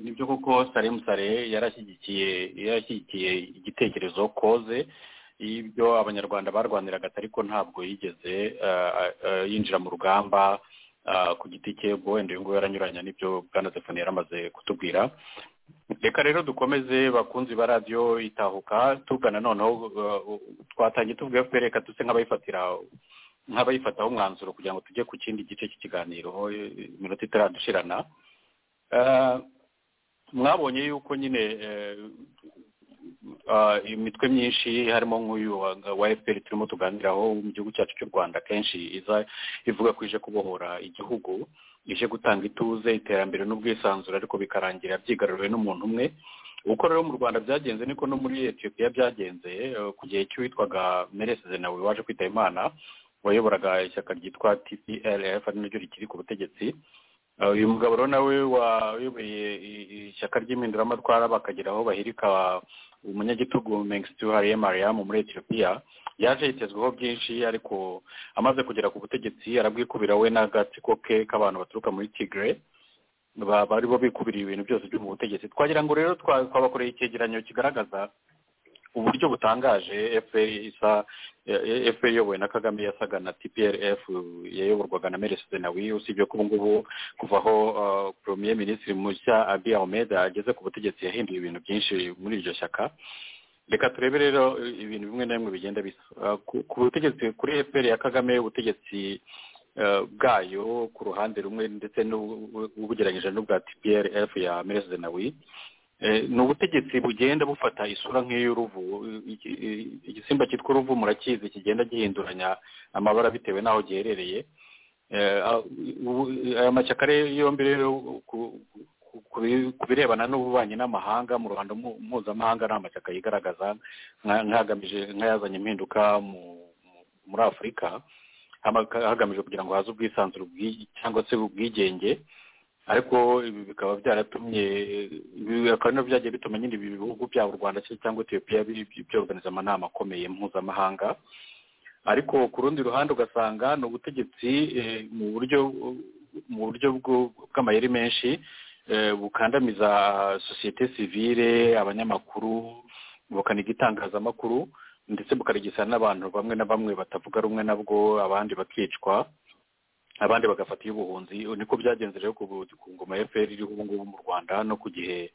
nibyo koko sare musare yarashyigikiye yarashyigikiye igitekerezo koze y'ibyo abanyarwanda barwaniraga ariko ntabwo yigeze yinjira mu rugamba ku giti cye ubwo wenda uyu nguyu yaranyuranya n'ibyo bwana zefani yari amaze kutubwira reka rero dukomeze bakunzi ba radiyo itahuka tugana noneho twatangiye tuvuga fpr reka duse nk'abayifatira nk'abayifataho umwanzuro kugira ngo tujye ku kindi gice cy'ikiganiro iminota itaradushirana mwabonye yuko nyine imitwe myinshi harimo nk'uyu wa fpr turimo tuganiraho mu gihugu cyacu cy'u rwanda kenshi iza ivuga ko ije kubohora igihugu ije gutanga ituze iterambere n'ubwisanzure ariko bikarangira byigaruriwe n'umuntu umwe uko rero mu rwanda byagenze niko no muri etiyopiya byagenze ku gihe cy'uwitwaga mereseze nawe waje kwitaba imana wayoboraga ishyaka ryitwa tplf ari naryo rikiri ku butegetsi uyu mugabo rero nawe wayoboye ishyaka ry'impinduramatwara bakagira aho bahirika umunyagitugu mengstiu hariye mariam muri etiyopiya yaje yitezweho byinshi ariko amaze kugera ku butegetsi arabwikubira we n'agatsiko ke k'abantu baturuka muri tigre baribo bikubiriye ibintu byose byo mu butegetsi twagira ngo rero twabakoreye icyegeranyo kigaragaza uburyo butangaje fpr isa fpr iyobowe na kagame yasaga na tplf yayoborwaga na mereside nawe usibye ko ubungubu kuva aho premier minisitiri mushya abi ahmed ageze ku butegetsi yahinduye ibintu byinshi muri iryo shyaka reka turebe rero ibintu bimwe na bimwe bigenda bisa ku butegetsi kuri fpr ya kagame ubutegetsi bwayo ku ruhande rumwe ndetse n'ubugereranyije n'ubwa tplf ya mereside nawe ni ubutegetsi bugenda bufata isura nk'iy'uruvu igisimba cyitwa uruvu murakizi kigenda gihinduranya amabara bitewe n'aho giherereye aya mashyaka yombi rero ku birebana n'ububanyi n'amahanga mu ruhando mpuzamahanga ni amashyaka yigaragaza nk'agamije nk'ayazanye impinduka muri afurika hagamijwe kugira ngo haze ubwisanzure cyangwa se ubwigenge ariko ibi bikaba byaratumye akaba nabyo byagiye bituma nyine ibi bihugu byaba u rwanda cyangwa etiyopiya byoganiza amanama akomeye mpuzamahanga ariko ku rundi ruhande ugasanga ni ubutegetsi mu buryo mu buryo bw'amayeri menshi bukandamiza sosiyete sivire abanyamakuru bukaniga itangazamakuru ndetse bukarigisa n'abantu bamwe na bamwe batavuga rumwe nabwo abandi bakicwa abandi bagafata iy'ubuhunzi niko byagenze rero ku ngoma ya fpr iriho ubu ngubu mu rwanda no ku gihe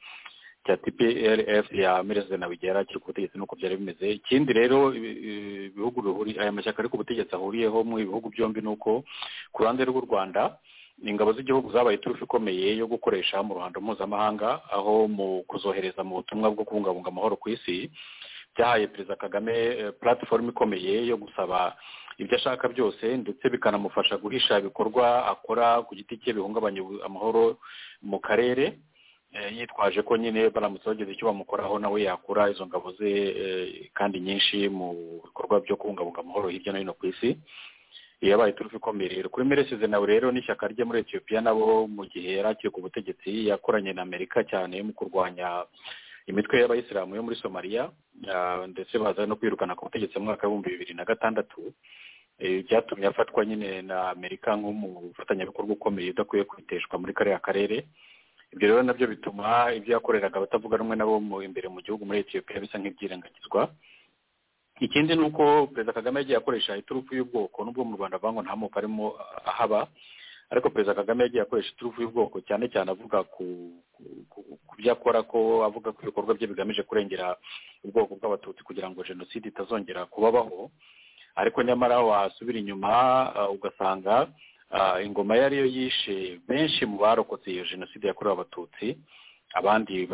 cya tplf ya mereside nawe igihe yari akiri ku butegetsi nuko byari bimeze ikindi rero ibihugu aya mashyaka ari ku butegetsi ahuriyeho mu ibihugu byombi ni uko ku ruhande rw'u rwanda ingabo z'igihugu zabaye iturufu ikomeye yo gukoresha mu ruhando mpuzamahanga aho mu kuzohereza mu butumwa bwo kubungabunga amahoro ku isi byahaye perezida kagame platifomu ikomeye yo gusaba ibyo ashaka byose ndetse bikanamufasha guhisha ibikorwa akora ku giti cye bihungabanya amahoro mu karere yitwaje ko nyine baramutse bagize icyo bamukoraho nawe yakura izo ngabo ze kandi nyinshi mu bikorwa byo kubungabunga amahoro hirya no hino ku isi yabaye turufu ikomeye rero kuri meresize nawe rero n'ishyaka rye muri etiyopiya nabo mu gihe yari akiri ku butegetsi yakoranye na amerika cyane mu kurwanya imitwe y'abayisilamu yo muri somaliya ndetse baza no kwirukana ku butegetsi mu mwaka w'ibihumbi bibiri na gatandatu byatumye afatwa nyine na amerika nk'umufatanyabikorwa ukomeye udakwiye kwiteshwa muri kariya karere ibyo rero nabyo bituma ibyo yakoreraga abatavuga rumwe nabo imbere mu gihugu muri etiyopiya bisa nk'ibyirengagizwa ikindi ni uko perezida kagame yagiye akoresha iturufu y'ubwoko nubwo mu rwanda bango nta moko arimo ahaba ariko perezida kagame yagiye akoresha iturufu y'ubwoko cyane cyane avuga ku byo akora ko avuga ko ibikorwa bye bigamije kurengera ubwoko bw'abatutsi kugira ngo jenoside itazongera kubabaho ariko nyamara wasubira inyuma ugasanga ingoma iyo ariyo yishe benshi mu barokotse iyo jenoside yakorewe abatutsi abandi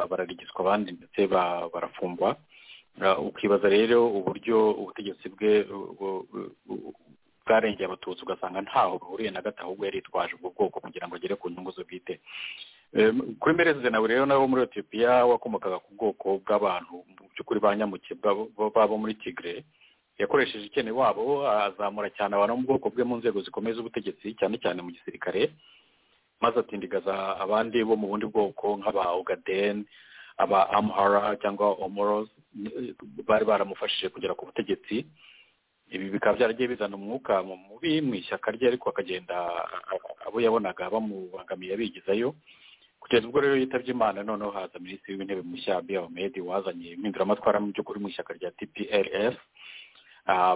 bararigiswa abandi ndetse barafungwa ukibaza rero uburyo ubutegetsi bwe bwarengeye abatutsi ugasanga ntaho buhuriye na gato ahubwo yari yitwaje ubwo bwoko kugira ngo agere ku nyungu ze bwite kuri merezide nawe rero nabo muri etiyopiya wakomokaga ku bwoko bw'abantu mu by'ukuri ba nyamuke babo muri tigre yakoresheje ikene wabo azamura cyane abantu mu bwoko bwe mu nzego zikomeye z'ubutegetsi cyane cyane mu gisirikare maze atindigaza abandi bo mu bundi bwoko nk'aba ogadeni aba amuhara cyangwa omorozi bari baramufashije kugera ku butegetsi ibi bikaba byaragiye bizana umwuka mu mubi mu ishyaka rye ariko akagenda abo yabonaga bamubangamiye abigizayo kugeza ubwo rero yitabye imana noneho haza minisitiri w'intebe mushya biyomedi wazanye impinduramatwara mu by'ukuri mu ishyaka rya tplf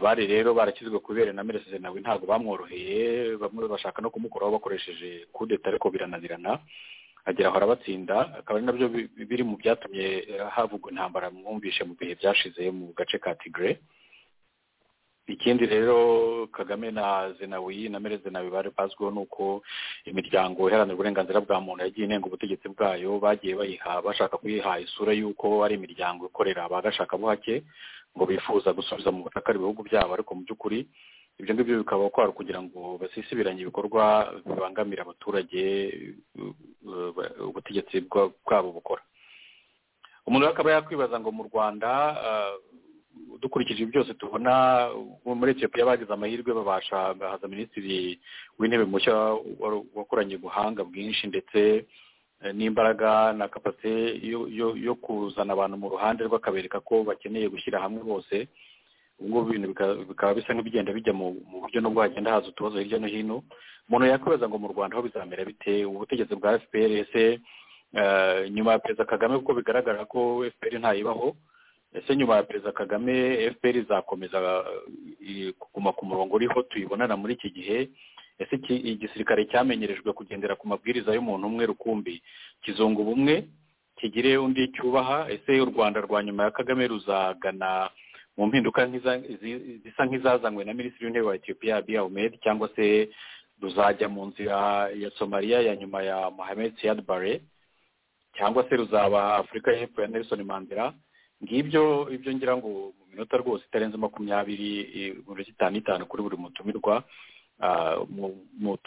bari rero barakizwe ku ibere na mereside nawe ntabwo bamworoheye bamwe bashaka no kumukuraho bakoresheje kudeta ariko birananirana agera aho arabatsinda akaba ari nabyo biri mu byatumye havugwa intambara mwumvishe mu bihe byashize mu gace ka tigre ikindi rero kagame na zenawi na mere zenawi bari bazwiho nuko imiryango iharanira uburenganzira bwa muntu yagiye inenga ubutegetsi bwayo bagiye bayiha bashaka kuyiha isura y'uko ari imiryango ikorera abagashakabuhake ngo bifuza gusubiza mu butaka ibihugu byabo ariko mu by'ukuri ibyo ngibyo bikaba kwari kugira ngo basisibiranye ibikorwa bibangamira abaturage ubutegetsi bwabo bukora umuntu akaba yakwibaza ngo mu rwanda dukurikije byose tubona muri etiyopiya bagize amahirwe babasha bahaza minisitiri w'intebe mushya wakoranye ubuhanga bwinshi ndetse n'imbaraga na kapasite yo kuzana abantu mu ruhande rw'akabereka ko bakeneye gushyira hamwe bose ngubu ibintu bikaba bisa nk'ibigenda bijya mu buryo no hagenda haza utubazo hirya no hino umuntu yakwibaza ngo mu rwanda aho bizamera bite ubutegetsi bwa fpr ese nyuma ya perezida kagame kuko bigaragara ko fpr ntayibaho ese nyuma ya perezida kagame fpr izakomeza kuguma ku murongo uriho tuyibonana muri iki gihe ese igisirikare cyamenyerejwe kugendera ku mabwiriza y'umuntu umwe rukumbi kizunga ubumwe kigire undi cyubaha ese u rwanda rwa nyuma ya kagame ruzagana mu mpinduka zisa nk'izazanywe na minisitiri w'intebe wa etiyopiya abiy ahmed cyangwa se ruzajya mu nzira ya somaliya ya nyuma ya mohamed siyad bare cyangwa se ruzaba afurika y'epfo ya nelson mandela ngibyo ibyo ngira ngo mu minota rwose itarenze makumyabiri mirongo itanu itanu kuri buri mutumirwa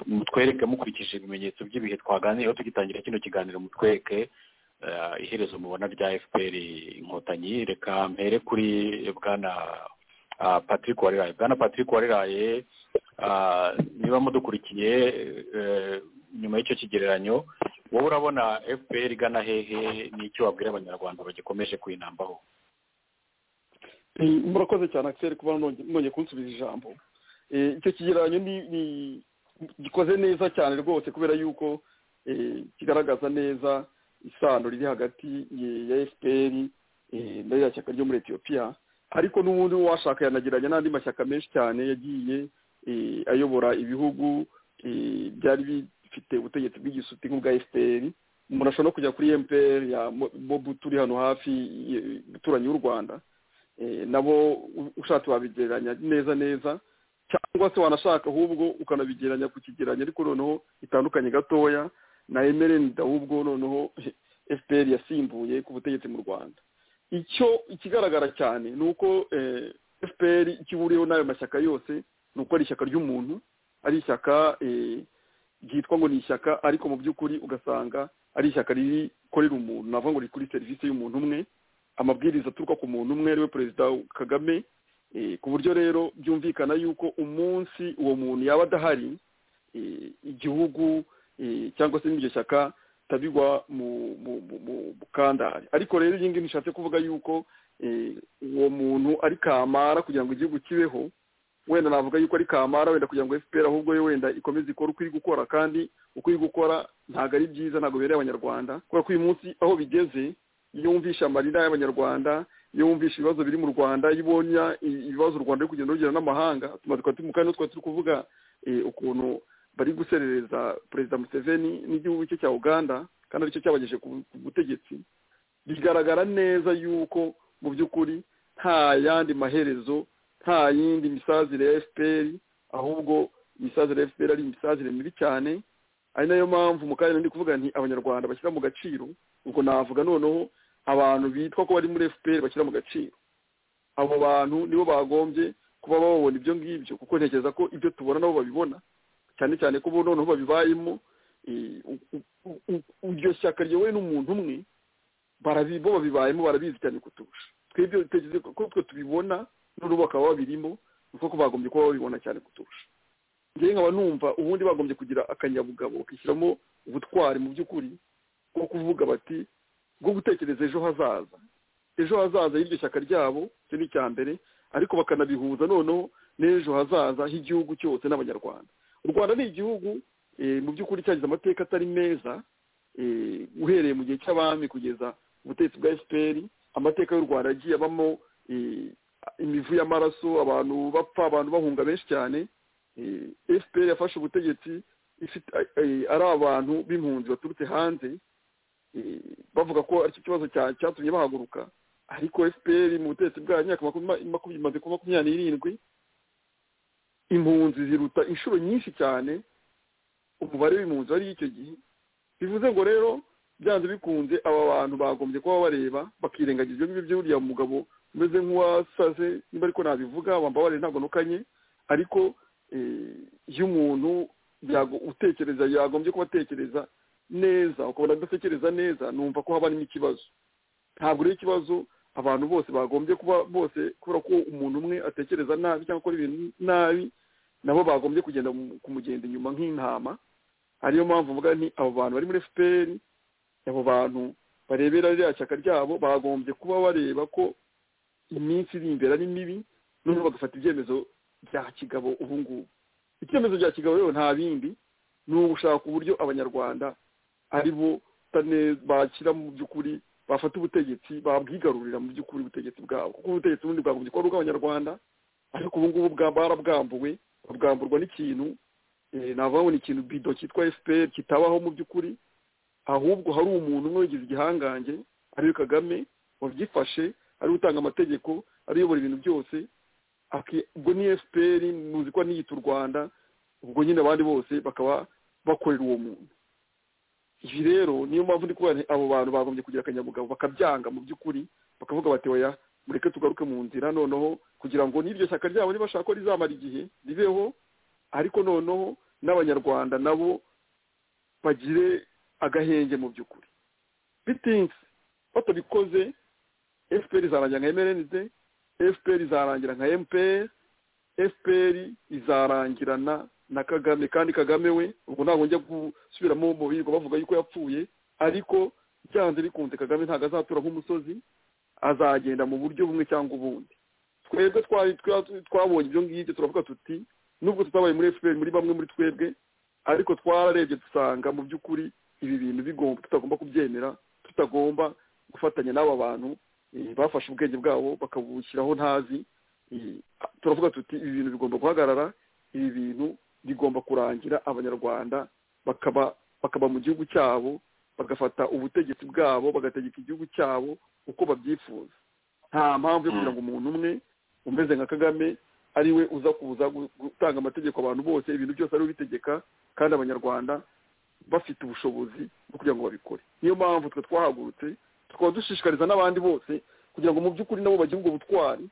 mutwereke mukurikije ibimenyetso by'ibihe twaganiriyeho tugitangira kino kiganiro mutwereke iherezo mubona rya fpr inkotanyi reka mpere kuri bwana patrick wariraye bwana patrick wariraye niba mudukurikiye nyuma y'icyo kigereranyo wowe urabona fpr igana hehe n'icyo wabwira abanyarwanda bagikomeje kwinambaho murakoze cyane akiseri kuba nongeye kunsubiza ijambo icyo kigereranyo ni gikoze neza cyane rwose kubera yuko kigaragaza neza isano riri hagati ya fpr n'iriya shyaka ryo muri etiyopiya ariko n'ubundi washaka yanagiranye n'andi mashyaka menshi cyane yagiye ayobora ibihugu byari bifite ubutegetsi bw'igisuti nk'ubwa fpr umuntu ashobora no kujya kuri mpr ya mobutu uri hano hafi uturanyi w'u rwanda nabo ushatse wabigereranya neza neza cyangwa se wanashaka ahubwo ukanabigereranya ku kigereranyo ariko noneho bitandukanye gatoya na emerenda ahubwo noneho fpr yasimbuye ku butegetsi mu rwanda icyo ikigaragara cyane ni uko fpr ikiburiyeho n'ayo mashyaka yose ni uko ari ishyaka ry'umuntu ari ishyaka ryitwa ngo ni ishyaka ariko mu by'ukuri ugasanga ari ishyaka rikorera umuntu navuga ngo rikuri serivisi y'umuntu umwe amabwiriza aturuka ku muntu umwe ariwe perezida kagame ku buryo rero byumvikana yuko umunsi uwo muntu yaba adahari igihugu cyangwa se n'iryo shyaka tabigwa mu bukandari ariko rero iyi ngiyi nishatse kuvuga yuko uwo muntu ari kamara kugira ngo igihugu kibeho wenda navuga yuko ari kamara wenda kugira ngo fpr ahubwo yo wenda ikomeze ikora uko iri gukora kandi uko iri gukora ntabwo ari byiza ntabwo bibereye abanyarwanda kubera ko uyu munsi aho bigeze iyo wumvishe amarira y'abanyarwanda iyo wumvishe ibibazo biri mu rwanda iyo ubonye ibibazo u rwanda ruri kugenda rugera n'amahanga kandi twari turi kuvuga ukuntu bari guserereza perezida museveni n'igihugu cye cya uganda kandi aricyo cyabagejeje ku butegetsi bigaragara neza yuko mu by'ukuri nta yandi maherezo nta yindi misazire ya fpr ahubwo imisazire ya fpr ari imisazire mibi cyane ari nayo mpamvu mu karere ndi kuvuga nti abanyarwanda bashyira mu gaciro ubwo navuga noneho abantu bitwa ko bari muri fpr bashyira mu gaciro abo bantu nibo bagombye kuba babona ibyo ngibyo kuko ntekereza ko ibyo tubona nabo babibona cyane cyane ko noneho babibayemo iryo shyaka riyobowe n'umuntu umwe bo babibayemo barabizi cyane kuturusha twebwe dutekereza ko twe tubibona n'ubu bakaba babirimo kuko bagombye kuba babibona cyane kuturusha njyewe nkaba numva ubundi bagombye kugira akanyabugabo bakishyiramo ubutwari mu by'ukuri bwo kuvuga bati bwo gutekereza ejo hazaza ejo hazaza y'iryo shyaka ryabo icyo ni icya mbere ariko bakanabihuza noneho n'ejo hazaza h'igihugu cyose n'abanyarwanda u rwanda ni igihugu mu by'ukuri cyagize amateka atari meza uhereye mu gihe cy'abami kugeza ubutegetsi bwa fpr amateka y'u rwanda yagiye abamo imivu y'amaraso abantu bapfa abantu bahunga benshi cyane fpr yafashe ubutegetsi ari abantu b'impunzi baturutse hanze bavuga ko aricyo kibazo cyatumye bahaguruka ariko fpr mu butegetsi bwa myaka makumyabiri makumyabiri n'irindwi impunzi ziruta inshuro nyinshi cyane umubare w'impunzi wari icyo gihe bivuze ngo rero byanze bikunze aba bantu bagombye kuba bareba bakirengagiza ibyo ngibyo uriya mugabo umeze nk'uwasaze niba ariko nabivuga wambabarire ntabwo nukanye ariko iyo umuntu utekereza yagombye kuba atekereza neza ukabona adatekereza neza numva ko haba harimo ikibazo ntabwo rero ikibazo abantu bose bagombye kuba bose kubera ko umuntu umwe atekereza nabi cyangwa akora ibintu nabi nabo bagombye kugenda kumugenda inyuma nk'intama ariyo mpamvu mvuga nti abo bantu bari muri fpr abo bantu barebera ririya shyaka ryabo bagombye kuba bareba ko iminsi iri imbere ari mibi noneho bagafata ibyemezo bya kigabo ubu ngubu ibyemezo bya kigabo rero nta bindi ni ugushaka uburyo abanyarwanda ari bo bashyira mu by'ukuri bafata ubutegetsi babwigarurira mu by'ukuri ubutegetsi bwabo kuko ubutegetsi ubundi bwagombye kuba ari ubw'abanyarwanda ariko ubu ngubu barabwambuwe babwamburwa n'ikintu navuga ni ikintu bido cyitwa fpr kitabaho mu by'ukuri ahubwo hari umuntu umwe wagize igihangange ariwe kagame wabyifashe ari utanga amategeko ari uyobora ibintu byose ubwo ni fpr muzi ko niyita u rwanda ubwo nyine abandi bose bakaba bakorera uwo muntu ibi rero niyo mpamvu ndi kubona abo bantu bagombye kugira akanyabugabo bakabyanga mu by'ukuri bakavuga bati oya mureke tugaruke mu nzira noneho kugira ngo n'iryo shyaka ryabo nibashaka ko rizamara igihe ribeho ariko noneho n'abanyarwanda nabo bagire agahenge mu by'ukuri bitinze batabikoze fpr izarangira nka mrnd fpr izarangira nka mpr fpr izarangirana na kagame kandi kagame we ubwo ntabwo njya gusubiramo mu birirwa bavuga yuko yapfuye ariko byanze bikunze kagame ntabwo azatura nk'umusozi azagenda mu buryo bumwe cyangwa ubundi twebwe twabonye ibyo ngibyo turavuga tuti nubwo tutabaye muri fpr muri bamwe muri twebwe ariko twararebye dusanga mu by'ukuri ibi bintu bigomba tutagomba kubyemera tutagomba gufatanya n'aba bantu bafashe ubwenge bwabo bakabushyiraho ntazi turavuga tuti ibi bintu bigomba guhagarara ibi bintu bigomba kurangira abanyarwanda bakaba bakaba mu gihugu cyabo bagafata ubutegetsi bwabo bagategeka igihugu cyabo uko babyifuza nta mpamvu yo kugira ngo umuntu umwe umeze nka kagame ariwe uza kuza gutanga amategeko abantu bose ibintu byose ariwe ubitegeka kandi abanyarwanda bafite ubushobozi bwo kugira ngo babikore niyo mpamvu twe twahagurutse tukaba dushishikariza n'abandi bose kugira ngo mu by'ukuri nabo bagire ubwo butwari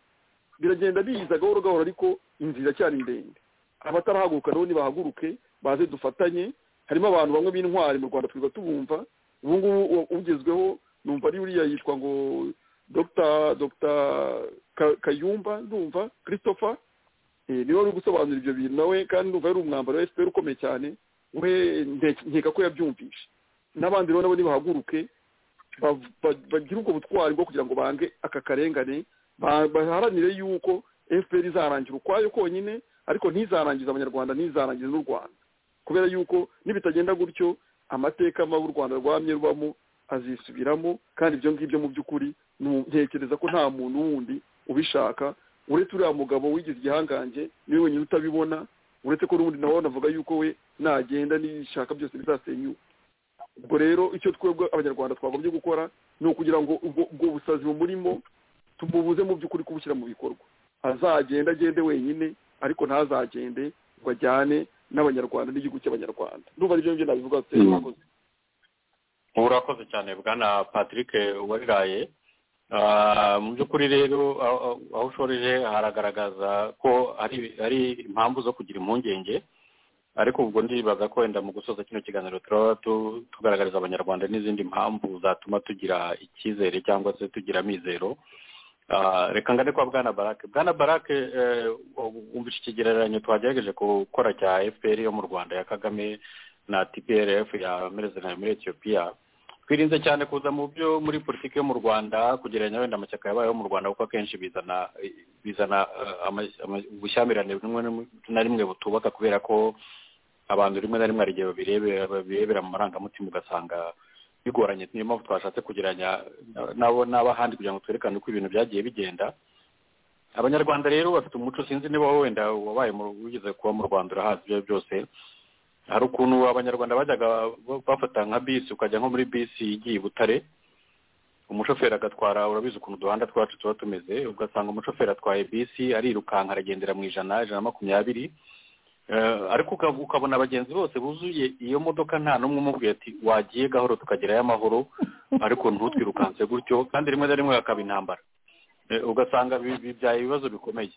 biragenda biza gahoro gahoro ariko inzira iracyari ndende abatarahaguruka nabo nibahaguruke baze dufatanye harimo abantu bamwe b'intwari mu rwanda twirirwa tubumva ubu ngubu ugezweho numva ari uriya yitwa ngo dr dr kayumba ndumva christopher niwe wari gusobanura ibyo bintu nawe kandi ndumva yari umwambaro wa fpr ukomeye cyane we nkeka ko yabyumvishe n'abandi rero nabo nibahaguruke bagire ubwo butwari bwo kugira ngo bange aka karengane baharanire yuko fpr izarangira ukwayo konyine ariko ntizarangize abanyarwanda ntizarangize n'u rwanda kubera yuko nibitagenda gutyo amateka mabi u rwanda rwamye rubamo azisubiramo kandi ibyo ngibyo mu by'ukuri ntekereza ko nta muntu wundi ubishaka uretse uriya mugabo wigize igihangange niwe wenyine utabibona uretse ko n'ubundi nawe navuga yuko we nagenda n'ishaka byose bizasenyuka ubwo rero icyo twebwe abanyarwanda twagombye gukora ni ukugira ngo ubwo busazi bumurimo tumubuze mu by'ukuri kubushyira mu bikorwa azagenda agende wenyine ariko ntazagende ngo ajyane n'abanyarwanda n'igihugu cy'abanyarwanda ndumva aribyo ngibyo nabivuga se murakoze urakoze cyane bwana patrick uwarigaye mu by'ukuri rero aho ushoreje haragaragaza ko ari impamvu zo kugira impungenge ariko ubwo ndibaza ko wenda mu gusoza kino kiganiro turaba tugaragariza abanyarwanda n'izindi mpamvu zatuma tugira icyizere cyangwa se tugira amizero reka ngane kwa bwana barake bwana barake wumvise ikigereranyo twagerageje gukora cya fpr yo mu rwanda ya kagame na tprf ya merezida muri etiyopiya twirinze cyane kuza mu byo muri politiki yo mu rwanda kugereranya wenda amashyaka yabayeho mu rwanda kuko akenshi bizana bizana ubushyamirane rimwe na rimwe butubaka kubera ko abantu rimwe na rimwe hari igihe babirebera mu marangamutima ugasanga bigoranye niyo mpamvu twashatse kugereranya nabo n'abahandi kugira ngo twerekane uko ibintu byagiye bigenda abanyarwanda rero bafite umuco sinzi niba wenda wabaye wigeze kuba mu rwanda urahazi ibyo byose hari ukuntu abanyarwanda bajyaga bafata nka bisi ukajya nko muri bisi igiye i butare umushoferi agatwara urabizi ukuntu uduhanda twacu tuba tumeze ugasanga umushoferi atwaye bisi arirukanka aragendera mu ijana ijana na makumyabiri ariko ukabona abagenzi bose buzuye iyo modoka nta n'umwe umubwiye ati wagiye gahoro tukagerayo amahoro ariko ntutwirukanse gutyo kandi rimwe na rimwe hakaba intambara ugasanga bibyaye ibibazo bikomeye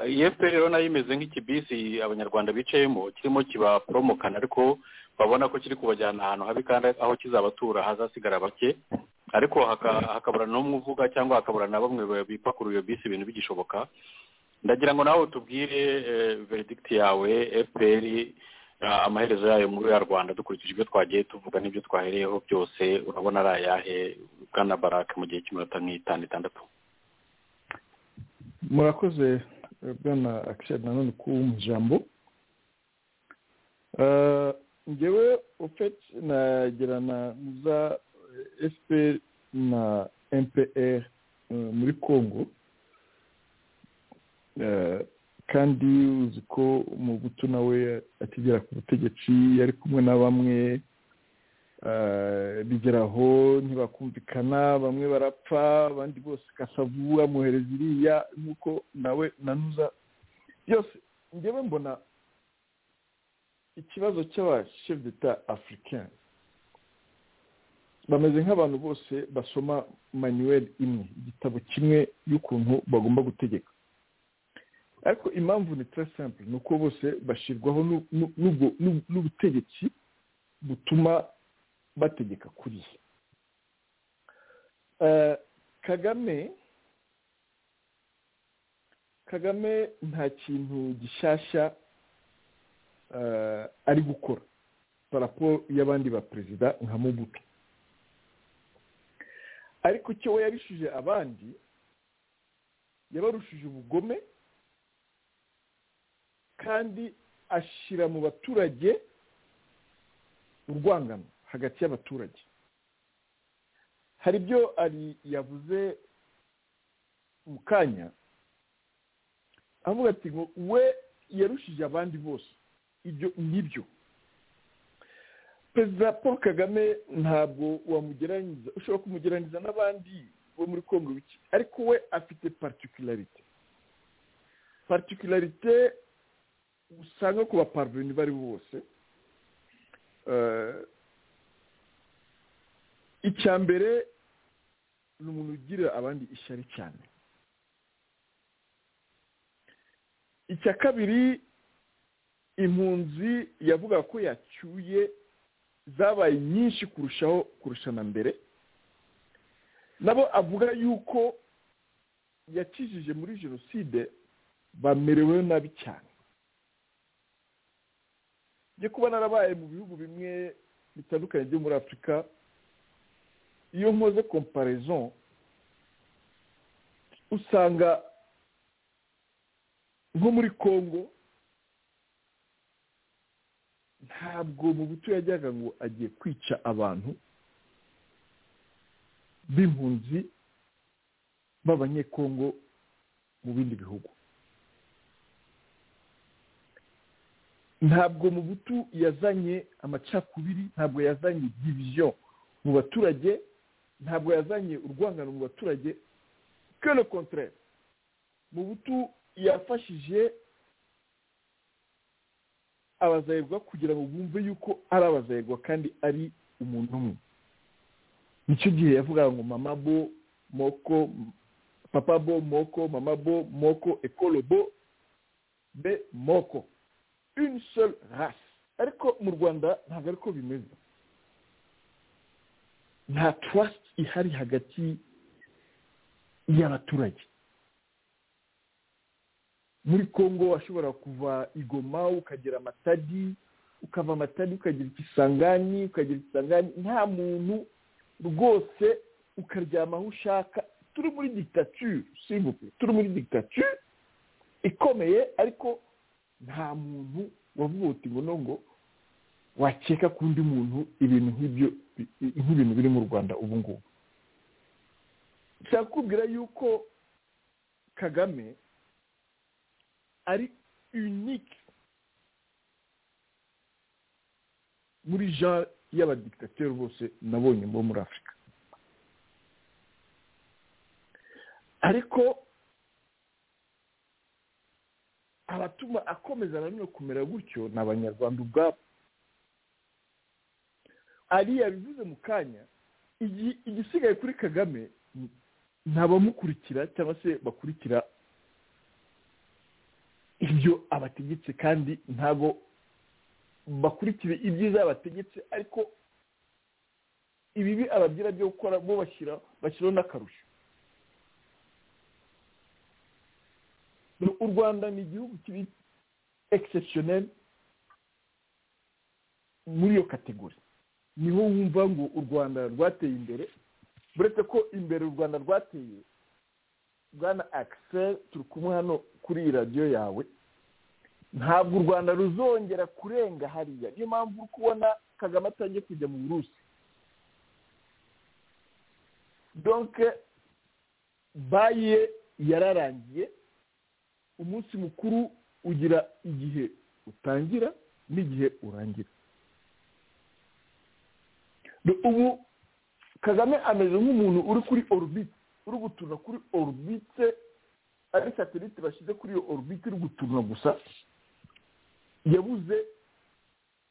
iyi rero nayo imeze nk'ikibisi abanyarwanda bicayemo kirimo kibaporomokana ariko babona ko kiri kubajyana ahantu habi kandi aho kizabatura hazasigara bake ariko hakabura n'umwe uvuga cyangwa hakabura na bamwe bipakurura iyo bisi ibintu bigishoboka ndagira ngo nawe tubwire veredikiti yawe fpr amaherezo yayo muri ya rwanda dukurikije ibyo twagiye tuvuga n'ibyo twahereyeho byose urabona ari ayahe bwana barake mu gihe cy'iminota nk'itanu itandatu murakoze bwana akisheri nanone kuba mu ijambo ngewe ofeti nagerana za efuperi na mpr muri congo kandi uzi ko umugutu nawe akigera ku butegetsi yari kumwe na bamwe bigeraho ntibakumvikana bamwe barapfa abandi bose kasavu amuhereza iriya nk'uko nawe nanuza byose ngewe mbona ikibazo cy'abashefu d'etat afurikani bameze nk'abantu bose basoma manuel imwe igitabo kimwe y'ukuntu bagomba gutegeka ariko impamvu ni simple ni uko bose bashyirwaho n'ubutegetsi butuma bategeka kuri kagame kagame nta kintu gishyashya ari gukora parapo y'abandi ba perezida nka mubuto ariko icyo we yarushije abandi yabarushije ubugome kandi ashyira mu baturage urwangano hagati y'abaturage hari ibyo ari yavuze mu kanya avuga ati ngo we yarushije abandi bose ibyo nibyo perezida paul kagame ntabwo wamugeraniza ushobora kumugeraniza n'abandi bo muri kongo biki ariko we afite partikularite partikularite usanga ku baparuveni bari bose icya mbere ni umuntu ugirira abandi ishyari cyane icya kabiri impunzi yavuga ko yacyuye zabaye nyinshi kurushaho kurusha na mbere nabo avuga yuko yakijije muri jenoside bamerewe nabi cyane njye kuba narabaye mu bihugu bimwe bitandukanye byo muri afurika iyo nkoze komparizo usanga nko muri congo ntabwo mu buto yajyaga ngo agiye kwica abantu b'impunzi b'abanyekongo mu bindi bihugu ntabwo mu butu yazanye amacakubiri ntabwo yazanye diviziyo mu baturage ntabwo yazanye urwangano mu baturage kero kontorere mu butu yafashije abazayirwa kugira ngo bumve yuko ari abazayirwa kandi ari umuntu umwe nicyo gihe yavugaga ngo mama bo moko papa bo moko mama bo moko ekolo bo be moko une seule race ariko mu rwanda ntabwo ariko bimeze nta trust ihari hagati y'abaturage muri congo washobora kuva igoma ukagera amatadi ukava amatadi ukagira ikisangani ukagira ikisangani nta muntu rwose ukaryama aho ushaka turi muri dictature simvuze turi muri dictature ikomeye ariko nta muntu wavuga ngo ngo wakeka ku undi muntu ibintu nk'ibyo nk'ibintu biri mu rwanda ubu ngubu nshaka kubwira yuko kagame ari unike muri ja y'abadikitateri bose nabonye bo muri afurika ariko abatuma akomeza nanone kumera gutyo ni abanyarwanda ubwabo ariya bivuze mu kanya igisigaye kuri kagame ni abamukurikira cyangwa se bakurikira ibyo abategetse kandi ntabwo bakurikire ibyiza bategetse ariko ibibi abagira byo gukora bo bashyira bashyiraho n'akarusho u rwanda ni igihugu kiri egisesiyoneri muri iyo kategori niho wumva ngo u rwanda rwateye imbere uretse ko imbere u rwanda rwateye bwana akiseri turi kumwe hano kuri iyi radiyo yawe ntabwo u rwanda ruzongera kurenga hariya niyo mpamvu uri kubona kagame atangiye kujya mu burusi donke baye yararangiye umunsi mukuru ugira igihe utangira n'igihe urangira ubu kagame ameze nk'umuntu uri kuri orubiti uri guturura kuri orubite ari satelite bashyize kuri iyo orubite iri guturura gusa yabuze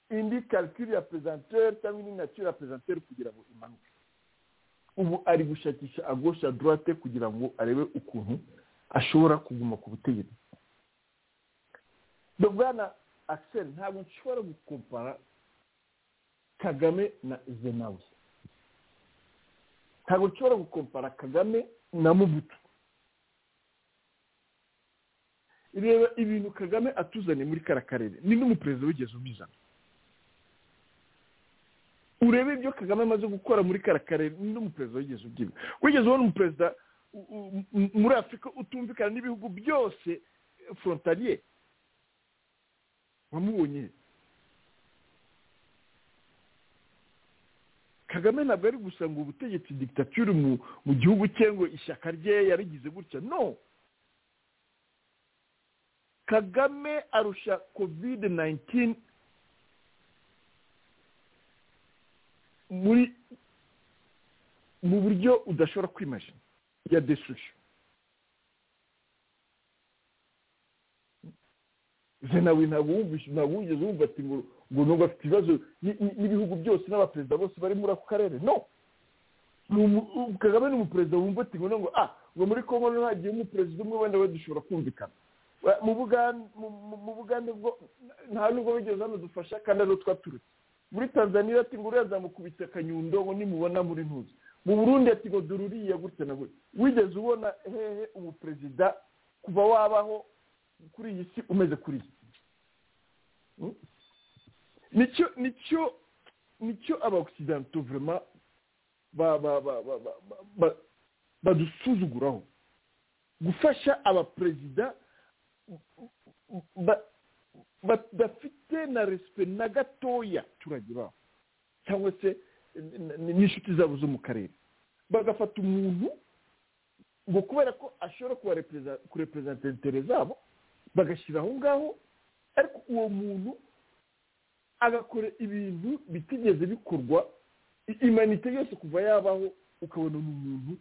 indi karikiri ya pesantere cyangwa indi natire ya pesantere kugira ngo imanuke ubu ari gushakisha agosha dorate kugira ngo arebe ukuntu ashobora kuguma ku butegetsi bwana akiseri ntabwo nshobora gukompara kagame na zenawe ntabwo nshobora gukompara kagame na mubutu reba ibintu kagame atuzaniye muri kara karere ni n'umuperezida wigeze ubizana urebe ibyo kagame amaze gukora muri kara karere ni n'umuperezida wigeze ubyina wigeze ubona umuperezida muri afurika utumvikana n'ibihugu byose forontariye wamubonye kagame ntabwo ari gusa ngo ubutegetsi digitaturi mu gihugu cye ngo ishyaka rye yarigize gutya no kagame arusha kovide nayintini muri mu buryo udashobora kwimashini ya desusho zenawe ntabwo wumvise ntabwo wigeze wumva ati ngo ngo nubwo afite ibibazo n'ibihugu byose n'abaperezida bose bari muri ako karere no kagame ni umuperezida wumva ati ngo ah ngo muri kongo hagiye umuperezida umwe wenda we dushobora kumvikana mu bugande bwo nta nubwo bigeze hano dufasha kandi ari twaturutse muri tanzania ati ngo uriya zamukubitse akanyundo ngo nimubona muri ntuzi mu burundi ati ngo dore uriya gutya na gutya wigeze ubona hehe umuperezida kuva wabaho kuri iyi si umeze kuri iyi nicyo nicyo nicyo abakisidanto vurema badusuzuguraho gufasha abaperezida badafite na resipe na gatoya abaturage babo cyangwa se n'inshuti zabo zo mu karere bagafata umuntu ngo kubera ko ashobora kureperezanta intere zabo bagashyira aho ngaho ariko uwo muntu agakora ibintu bitigeze bikorwa imanite yose kuva yabaho ukabona ni umuntu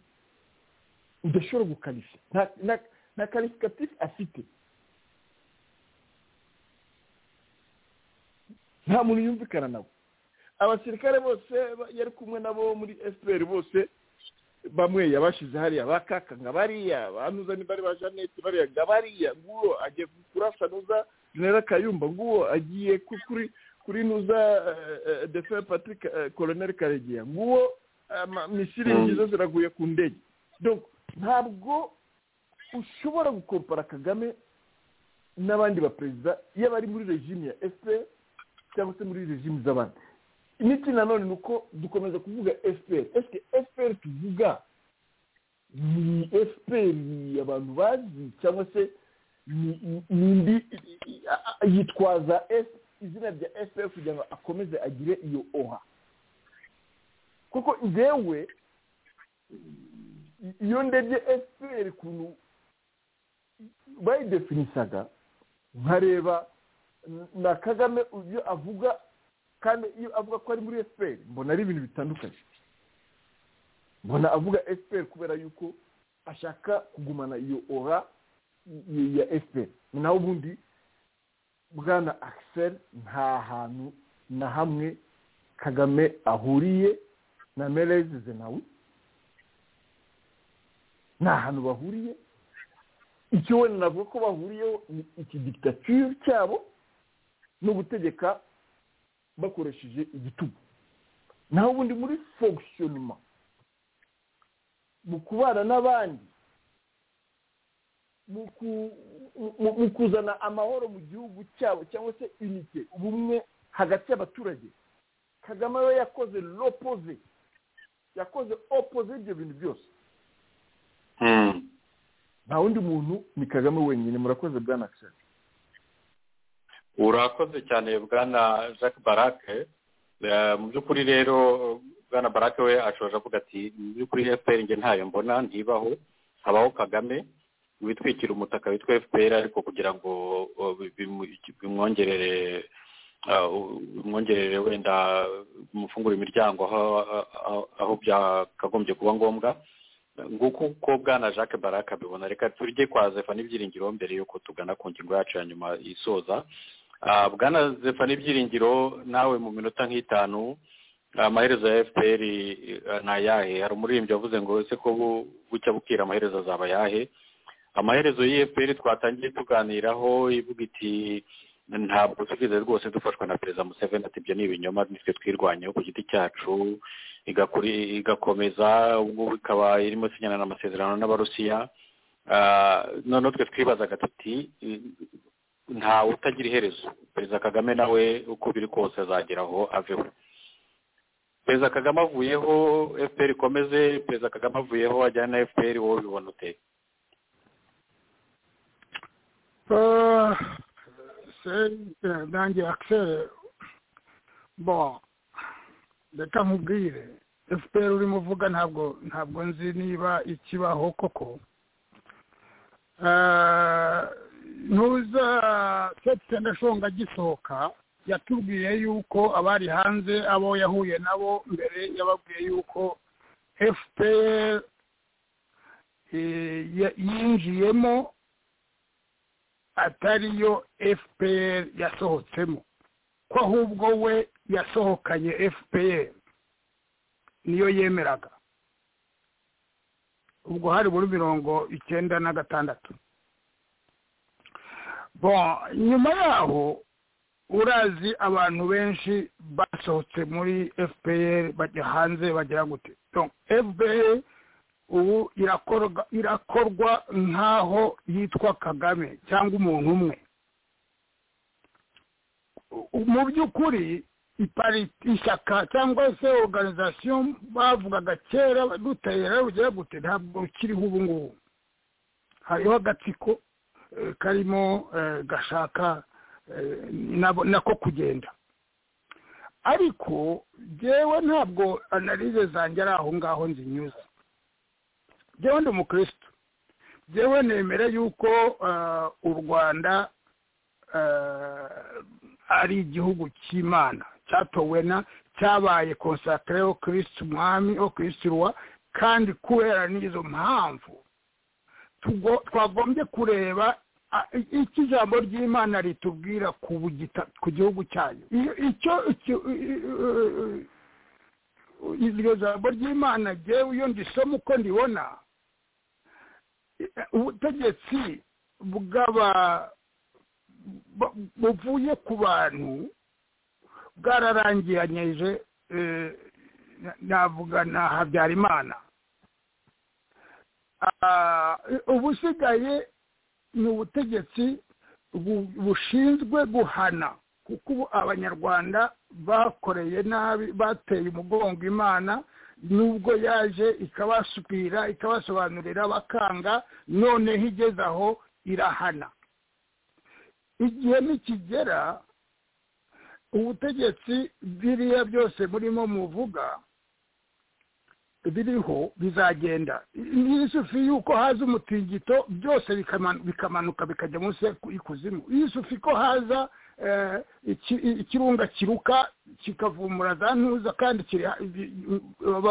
udashobora gukarisha nta karisikatifu afite nta muntu yumvikana nabo abasirikare bose yari kumwe nabo muri efuperi bose bamwe yabashyize hariya ba kaka nka bariya ba ni bari ba janete bariya nka bariya nguwo agiye kurasa nuza jenera kayumba nguwo agiye kuri kuri nuza defe patrick koloneli karegeya nguwo misiri ngizo ziraguye ku ndege ntabwo ushobora gukompara kagame n'abandi baperezida iyo bari muri regime ya efuperi cyangwa se muri regimu z'abandi imiti nanone ni uko dukomeza kuvuga efuperi esike efuperi tuvuga ni efuperi abantu bazi cyangwa se ni indi yitwaza izina rya efuperi kugira ngo akomeze agire iyo oha kuko ngewe iyo ndebye efuperi ukuntu bayidefinisaga nkareba na kagame ibyo avuga kandi iyo avuga ko ari muri efuperi mbona ari ibintu bitandukanye mbona avuga efuperi kubera yuko ashaka kugumana iyo ora ya efuperi naho ubundi bwana akiseri nta hantu na hamwe kagame ahuriye na merezi zenawi nta hantu bahuriye icyo wenda navuga ko bahuriyeho ni iki digitatire cyabo no gutegeka bakoresheje igitugu naho ubundi muri fonkishonima mu kubana n'abandi mu kuzana amahoro mu gihugu cyabo cyangwa se inite ubumwe hagati y'abaturage kagame we yakoze lopoze yakoze opoze ibyo bintu byose nta wundi muntu ni kagame wenyine murakoze bwa nakiseri urakoze cyane bwana jacques barake mu by'ukuri rero bwana barake we ashoje avuga ati mu by'ukuri fpr nge ntayo mbona ntibaho habaho kagame witwikira umutaka witwa fpr ariko kugira ngo bimwongerere bimwongerere wenda bimufungure imiryango aho byakagombye kuba ngombwa nguko uko bwana jacques baraka abibona reka turye kwa zefani ibyiringiro mbere y'uko tugana ku ngingo yacu ya nyuma isoza bwana zefani ibyiringiro nawe mu minota nk'itanu amaherezo ya fpr ni ayahe hari umuririmbyi wavuze ngo ese ko bucya bukira amaherezo azaba ayahe amaherezo ya fpr twatangiye tuganiraho ivuga iti ntabwo tugeze rwose dufashwa na perezida museveni ati ibyo ni ibinyoma nitwe twirwanyeho ku giti cyacu igakomeza ubwo ikaba irimo sinyana amasezerano n'abarusiya noneho twe twibazaga tuti ntawe utagira iherezo perezida kagame nawe uko biri kose azagera aho aveho perezida kagame avuyeho fpr ikomeze perezida kagame avuyeho ajyana na fpr wowe ubibona ute nanjye akiseri bo reka nkubwire efuperi urimo uvuga ntabwo ntabwo nzi niba ikibaho koko ntuza sepitende ashonga agisohoka yatubwiye yuko abari hanze abo yahuye nabo mbere yababwiye yuko efuperi yinjiyemo atariyo fpr yasohotsemo ko ahubwo we yasohokanye fpr niyo yemeraga ubwo hari muri mirongo icyenda na gatandatu nyuma yaho urazi abantu benshi basohotse muri fpr bajya hanze bagira gute fpr ubu irakorwa nk'aho yitwa kagame cyangwa umuntu umwe mu by'ukuri ishyaka cyangwa se oruganizasiyo bavugaga kera dutera rugira gute ntabwo kiriho ubu ngubu hariho agatsiko karimo gashaka nako kugenda ariko ngewe ntabwo analize zanjye ari aho ngaho nzinyuza njyewe ndi umukirisitu njyewe nemera yuko u rwanda ari igihugu cy'imana cyatowe na cyabaye konsatire o kirisitu umwami o kirisitu ruwa kandi kubera n'izo mpamvu twagombye kureba icyo ijambo ry'imana ritubwira ku gihugu cyayo icyo iryo jambo ry'imana njyewe iyo ndisoma uko ndibona ubutegetsi bw'aba buvuye ku bantu bwararangiranyije navuga na habyarimana ubusigaye ni ubutegetsi bushinzwe guhana kuko ubu abanyarwanda bakoreye nabi bateye umugongo imana nubwo yaje ikabasubira ikabasobanurira bakanga noneho igeze aho irahana igihe nikigera ubutegetsi biriya byose burimo muvuga biriho bizagenda isufi y'uko haza umutingito byose bikamanuka bikajya munsi y'ikuzimu isufi ko haza ikirunga kiruka kikavumbura za ntuza kandi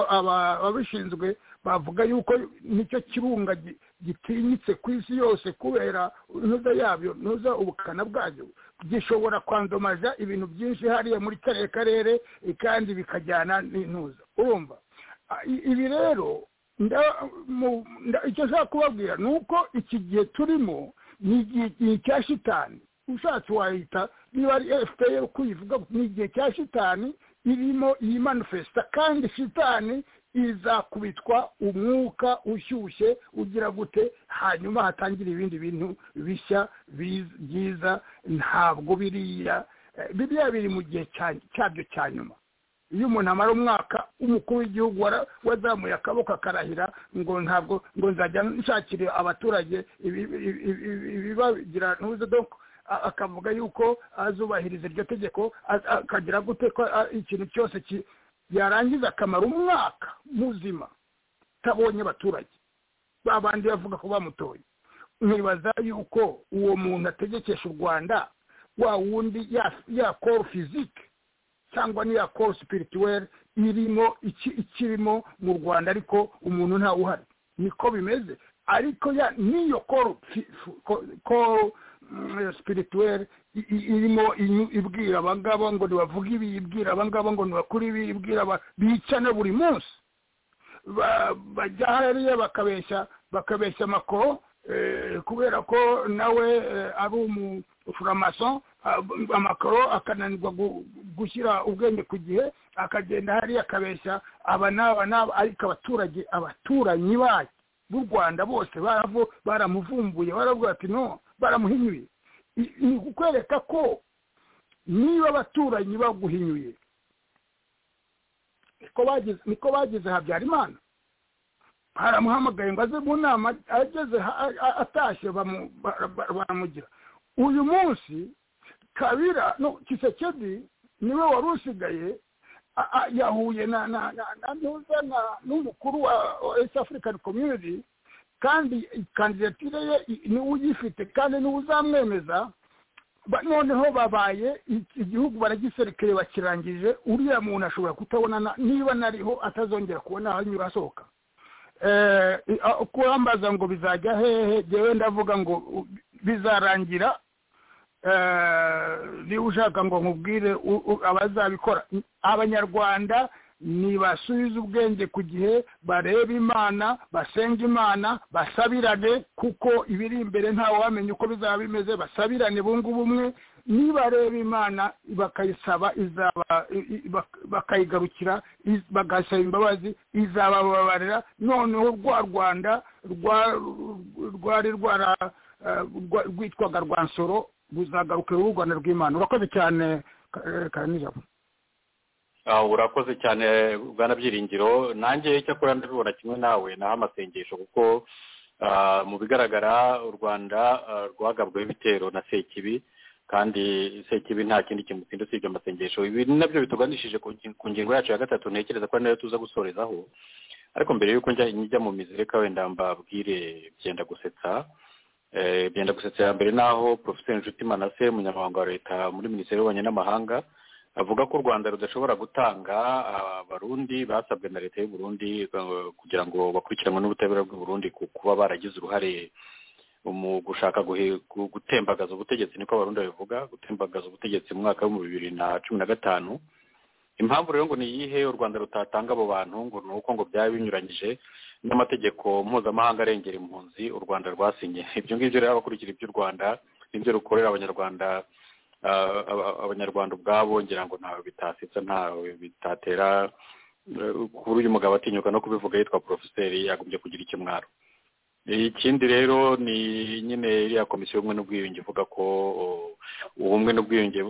ababishinzwe bavuga yuko nicyo kirunga gitinyitse ku isi yose kubera ntuza yabyo ntuza ubukana bwayo gishobora kwandomaza ibintu byinshi hariya muri kariya karere kandi bikajyana n'intuza urumva ibi rero icyo nshaka kubabwira ni uko iki gihe turimo ni icya shitani ushatse wahita niba ari fpr kuyivuga ni igihe cya shitani irimo iyi manifesita kandi shitani izakubitwa umwuka ushyushye ugira gute hanyuma hatangira ibindi bintu bishya byiza ntabwo biriya biriya biri mu gihe cyabyo cya nyuma iyo umuntu amara umwaka umukuru w'igihugu wazamuye akaboko akarahira ngo ntabwo ngo nzajya nshakire abaturage ibibagira ntuze akavuga yuko azubahiriza iryo tegeko akagira gute ko ikintu cyose yarangiza akamara umwaka muzima utabonye abaturage babandi bavuga ko bamutoye ntibaza yuko uwo muntu ategekesha u rwanda wa wundi ya koru fizike cyangwa n'iya koru sipirituweri irimo ikirimo mu rwanda ariko umuntu ntawe uhari niko bimeze ariko n'iyo koru sipirituweri irimo ibwira abangaba ngo ntibavuge ibi ibwira abangaba ngo ntibakure ibi ibwira bicana buri munsi bajya hariya bakabeshya bakabeshya amakoro kubera ko nawe ari umuforomaso amakoro akananirwa gushyira ubwenge ku gihe akagenda hariya akabeshya aba n'aba n'aba ariko abaturage abaturanyi bayo b'u rwanda bose baramuvumbuye baravuga ati no baramuhinyuye ni ukwereka ko niba abaturanyi baguhinyuye niko bageze habyarimana haramuhamagaye ngo aze mu nama ageze atashye baramugira uyu munsi kabira no kisekedi niwe wari usigaye yahuye na na na ntuza na n'umukuru wa east african community kandi kandidatire ye niwe uyifite kandi niwe uzamwemeza noneho babaye igihugu baragiserekeye bakirangije uriya muntu ashobora kutabonana niba nariho atazongera kubona aho anyura asohoka kurambaza ngo bizajya hehe ngewe ndavuga ngo bizarangira niba ushaka ngo nkubwire abazabikora abanyarwanda ntibasubize ubwenge ku gihe bareba imana basenga imana basabirane kuko ibiri imbere ntawe wamenya uko bizaba bimeze basabirane bungu bumwe nibareba imana bakayisaba bakayigarukira bagasaba imbabazi izabababarira noneho rwa rwanda rwari rwitwaga rwa nsoro ruzagarukira u rwanda rw'imana urakoze cyane karanijabo urakoze cyane bwana byiringiro nanjye cyakora ndabibona kimwe nawe naho amasengesho kuko mu bigaragara u rwanda rwagabweho ibitero na sekibi kandi sekibi nta kindi kintu utsinda usibye amasengesho ibi nabyo bituganishije ku ngingo yacu ya gatatu ntekereza ko ari nayo tuza gusorezaho ariko mbere y'uko njya mu mizi reka wenda mbabwire byenda gusetsa byenda gusetsa ya mbere naho porofeseri nshuti manase umunyamabanga wa leta muri minisiteri y'ububanyi n'amahanga avuga ko u rwanda rudashobora gutanga abarundi basabwe na leta y'u Burundi kugira ngo bakurikiranwe n'ubutabera bw'u Burundi ku kuba baragize uruhare mu gushaka gutembagaza ubutegetsi niko abarundi babivuga gutembagaza ubutegetsi mu mwaka w'ibihumbi bibiri na cumi na gatanu impamvu rero ngo ni iyihe u rwanda rutatanga abo bantu ngo ni uko ngo byaba binyuranyije n'amategeko mpuzamahanga arengera impunzi u rwanda rwasinye ibyo ngibyo rero abakurikira iby'u rwanda n'ibyo rukorera abanyarwanda abanyarwanda ubwabo ngira ngo ntawe bitasitsa ntawe bitatera kuri uyu mugabo atinyuka no kubivuga yitwa porofeseri yagombye kugira ikimwaro ikindi rero ni nyine iriya komisiyo y'ubumwe n'ubwiyunge ivuga ko ubumwe n'ubwiyunge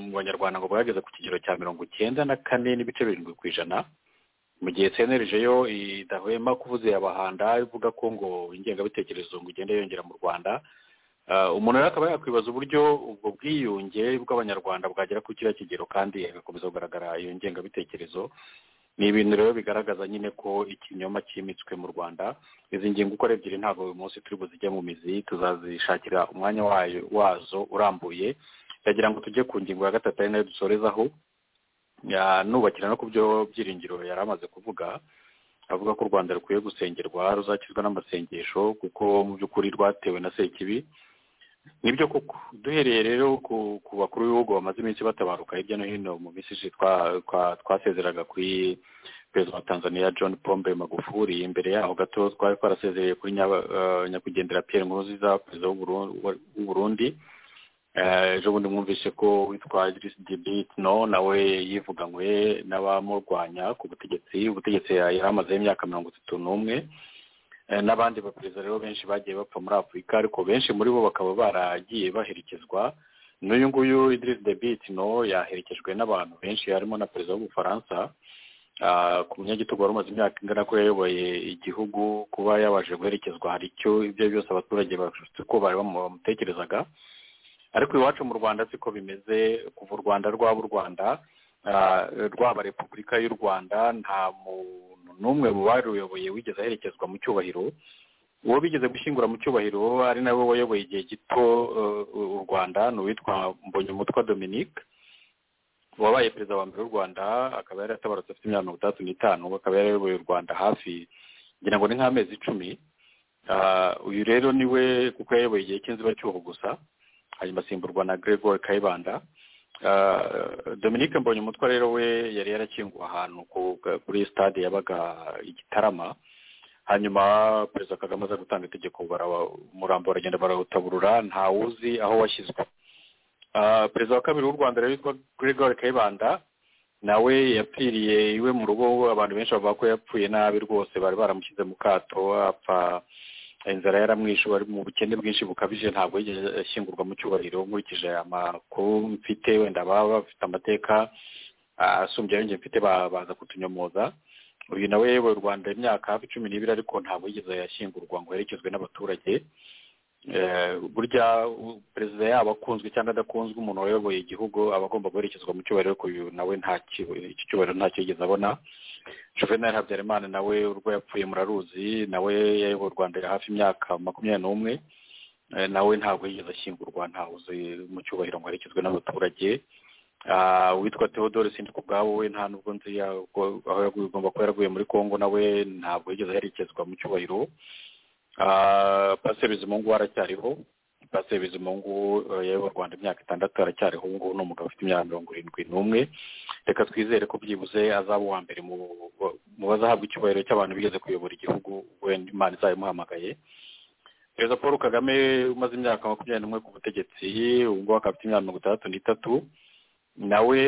mu banyarwanda ngo bwageze ku kigero cya mirongo icyenda na kane n'ibice birindwi ku ijana mu gihe cyenereje yo idahwema kuvuze abahanda ivuga ko ngo ingengabitekerezo ngo igenda yongera mu rwanda umuntu rero akaba yakwibaza uburyo ubwo bwiyunge bw'abanyarwanda bwagera ku kiriya kigero kandi hagakomeza kugaragara iyo ngengabitekerezo ni ibintu rero bigaragaza nyine ko ikinyoma cyimitswe mu rwanda izi ngingo uko ari ebyiri ntabwo uyu munsi turi buzijye mu mizi tuzazishakira umwanya wazo urambuye ndagira ngo tujye ku ngingo ya gatatu ari nayo dusorezaho nubakira no ku byo byiringiro yari amaze kuvuga avuga ko u rwanda rukwiye gusengerwa ruzakizwa n'amasengesho kuko mu by'ukuri rwatewe na sekibi nibyo koko duhereye rero ku bakuru b'ibihugu bamaze iminsi batabaruka hirya no hino mu minsi ishize twasezeraga kuri perezida wa tanzania john pombe magufuri imbere yaho gato twari twarasezereye kuri nyakwigendera pierre nkuruziza perezida w'uburundi ejo bundi mwumvise ko witwa no nawe yivuganywe n'abamurwanya ku butegetsi ubutegetsi yari amazeho imyaka mirongo itatu n'umwe n'abandi baperezida rero benshi bagiye bapfa muri afurika ariko benshi muri bo bakaba baragiye baherekezwa n'uyu nguyu idirisi no yaherekejwe n'abantu benshi harimo na perezida w'ubufaransa ku munyagitugu wari umaze imyaka ingana ko yayoboye igihugu kuba yabashe guherekezwa hari icyo ibyo byose abaturage bafite uko bari bamutekerezaga ariko iwacu mu rwanda siko bimeze kuva u rwanda rwaba u rwanda rwaba repubulika y'u rwanda nta muntu n'umwe waruyoboye wigeze aherekezwa mu cyubahiro uwo bigeze gushyingura mu cyubahiro ari nawe wayoboye igihe gito u rwanda ni uwitwa mbonyumutwa dominique wabaye perezida wa mbere w'u rwanda akaba yari atabarutse afite imyaka mirongo itandatu n'itanu akaba yarayoboye u rwanda hafi ngira ngo ni nk'amezi icumi uyu rero niwe kuko yayoboye igihe cy'inzibacyuho gusa hanyuma asimburwa na gregoire kayibanda dominique mbonye umutwe rero we yari yarakinguwe ahantu kuri stade yabaga igitarama hanyuma perezida kagame aza gutanga itegeko umurambo baragenda barawutaburura ntawuzi aho washyizwe perezida wa kabiri w'u rwanda rero witwa gregoire kayibanda nawe yapfiriye iwe mu rugo abantu benshi bavuga ko yapfuye nabi rwose bari baramushyize mu kato apfa inzara yaramwishe bari mu bukene bwinshi bukabije ntabwo yigeze ashyingurwa mu cyubahiro nkurikije amakuru mfite wenda baba bafite amateka asumbye ayo njye mfite baza kutunyomoza uyu nawe yewe u rwanda imyaka hafi cumi n'ibiri ariko ntabwo yigeze yashyingurwa ngo herekezwe n'abaturage burya perezida yaba akunzwe cyangwa adakunzwe umuntu wayoboye igihugu aba agomba guherekezwa mu cyubahiro ariko uyu nawe iki cyubahiro ntacyo yigeze abona juvenal habyarimana nawe urwo yapfuye muraruzi nawe yayoboye u rwanda hafi imyaka makumyabiri n'umwe nawe ntabwo yigeze ashyingurwa ntawuzi mu cyubahiro ngo aherekezwe n'abaturage witwa theodore sindiko ubwabo we nta nubwo nzi aho yagomba kuba yaraguye muri congo nawe ntabwo yigeze aherekezwa mu cyubahiro pasiteri bizimungu aracyariho pasiteri bizimungu yayoboye u rwanda imyaka itandatu aracyariho ubu ngubu ni umugabo ufite imyaka mirongo irindwi n'umwe reka twizere ko byibuze azaba uwa mbere mu bazahabwa icyubahiro cy'abantu bigeze kuyobora igihugu wenda imana izayimuhamagaye perezida paul kagame umaze imyaka makumyabiri n'umwe ku butegetsi ubu ngubu akaba afite imyaka mirongo itandatu n'itatu nawe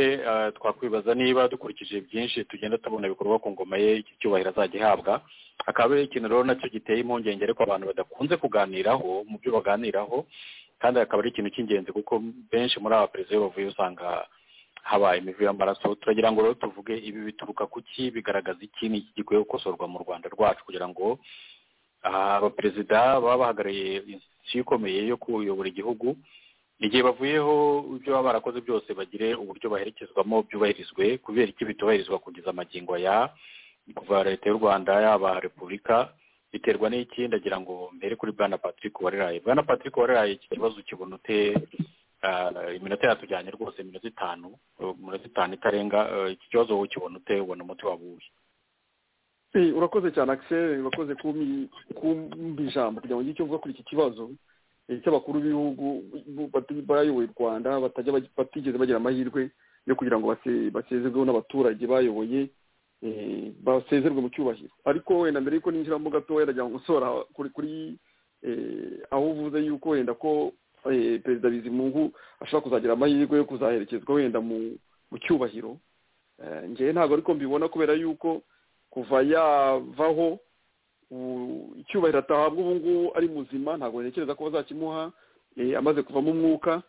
twakwibaza niba dukurikije byinshi tugenda tubona ibikorwa ku ngoma ye iki cyubahiro azajya ihabwa akaba ari ikintu rero nacyo giteye impungenge ariko abantu badakunze kuganiraho mu byo baganiraho kandi akaba ari ikintu cy'ingenzi kuko benshi muri aba perezida iyo bavuye usanga habaye imivu y'amaraso turagira ngo rero tuvuge ibi bituruka ku ki bigaragaza iki ni iki gikwiye gukosorwa mu rwanda rwacu kugira ngo abaperezida baba bahagarariye inzu ikomeye yo kuyobora igihugu igihe bavuyeho ibyo baba barakoze byose bagire uburyo baherekezwamo byubahirizwe kubera iki bitubahirizwa kugeza amagingo ya kuva leta y'u rwanda yaba repubulika biterwa n'iki ndagira ngo mbere kuri bwana patrick wariraye bwana patrick wariraye iki kibazo kibona ute iminota yatujyanye rwose iminota itanu iminota itanu itarenga iki kibazo wowe ukibona ute ubona umuti waba uwuhe urakoze cyane akiseri urakoze kumbi ijambo kugira ngo ujye icyo uvuga kuri iki kibazo cy'abakuru b'ibihugu bayoboye u rwanda batigeze bagira amahirwe yo kugira ngo basezerweho n'abaturage bayoboye basezerwe mu cyubahiro ariko wenda mbere y'uko ninjiramo gatoya ndagira ngo gusohora kuri aho uvuze yuko wenda ko perezida bizimungu ashobora kuzagira amahirwe yo kuzaherekezwa wenda mu cyubahiro ngewe ntabwo ariko mbibona kubera yuko kuva yavaho icyubahiro atahabwa ubu ngubu ari muzima ntabwo ntekereza ko bazakimuha amaze kuvamo umwuka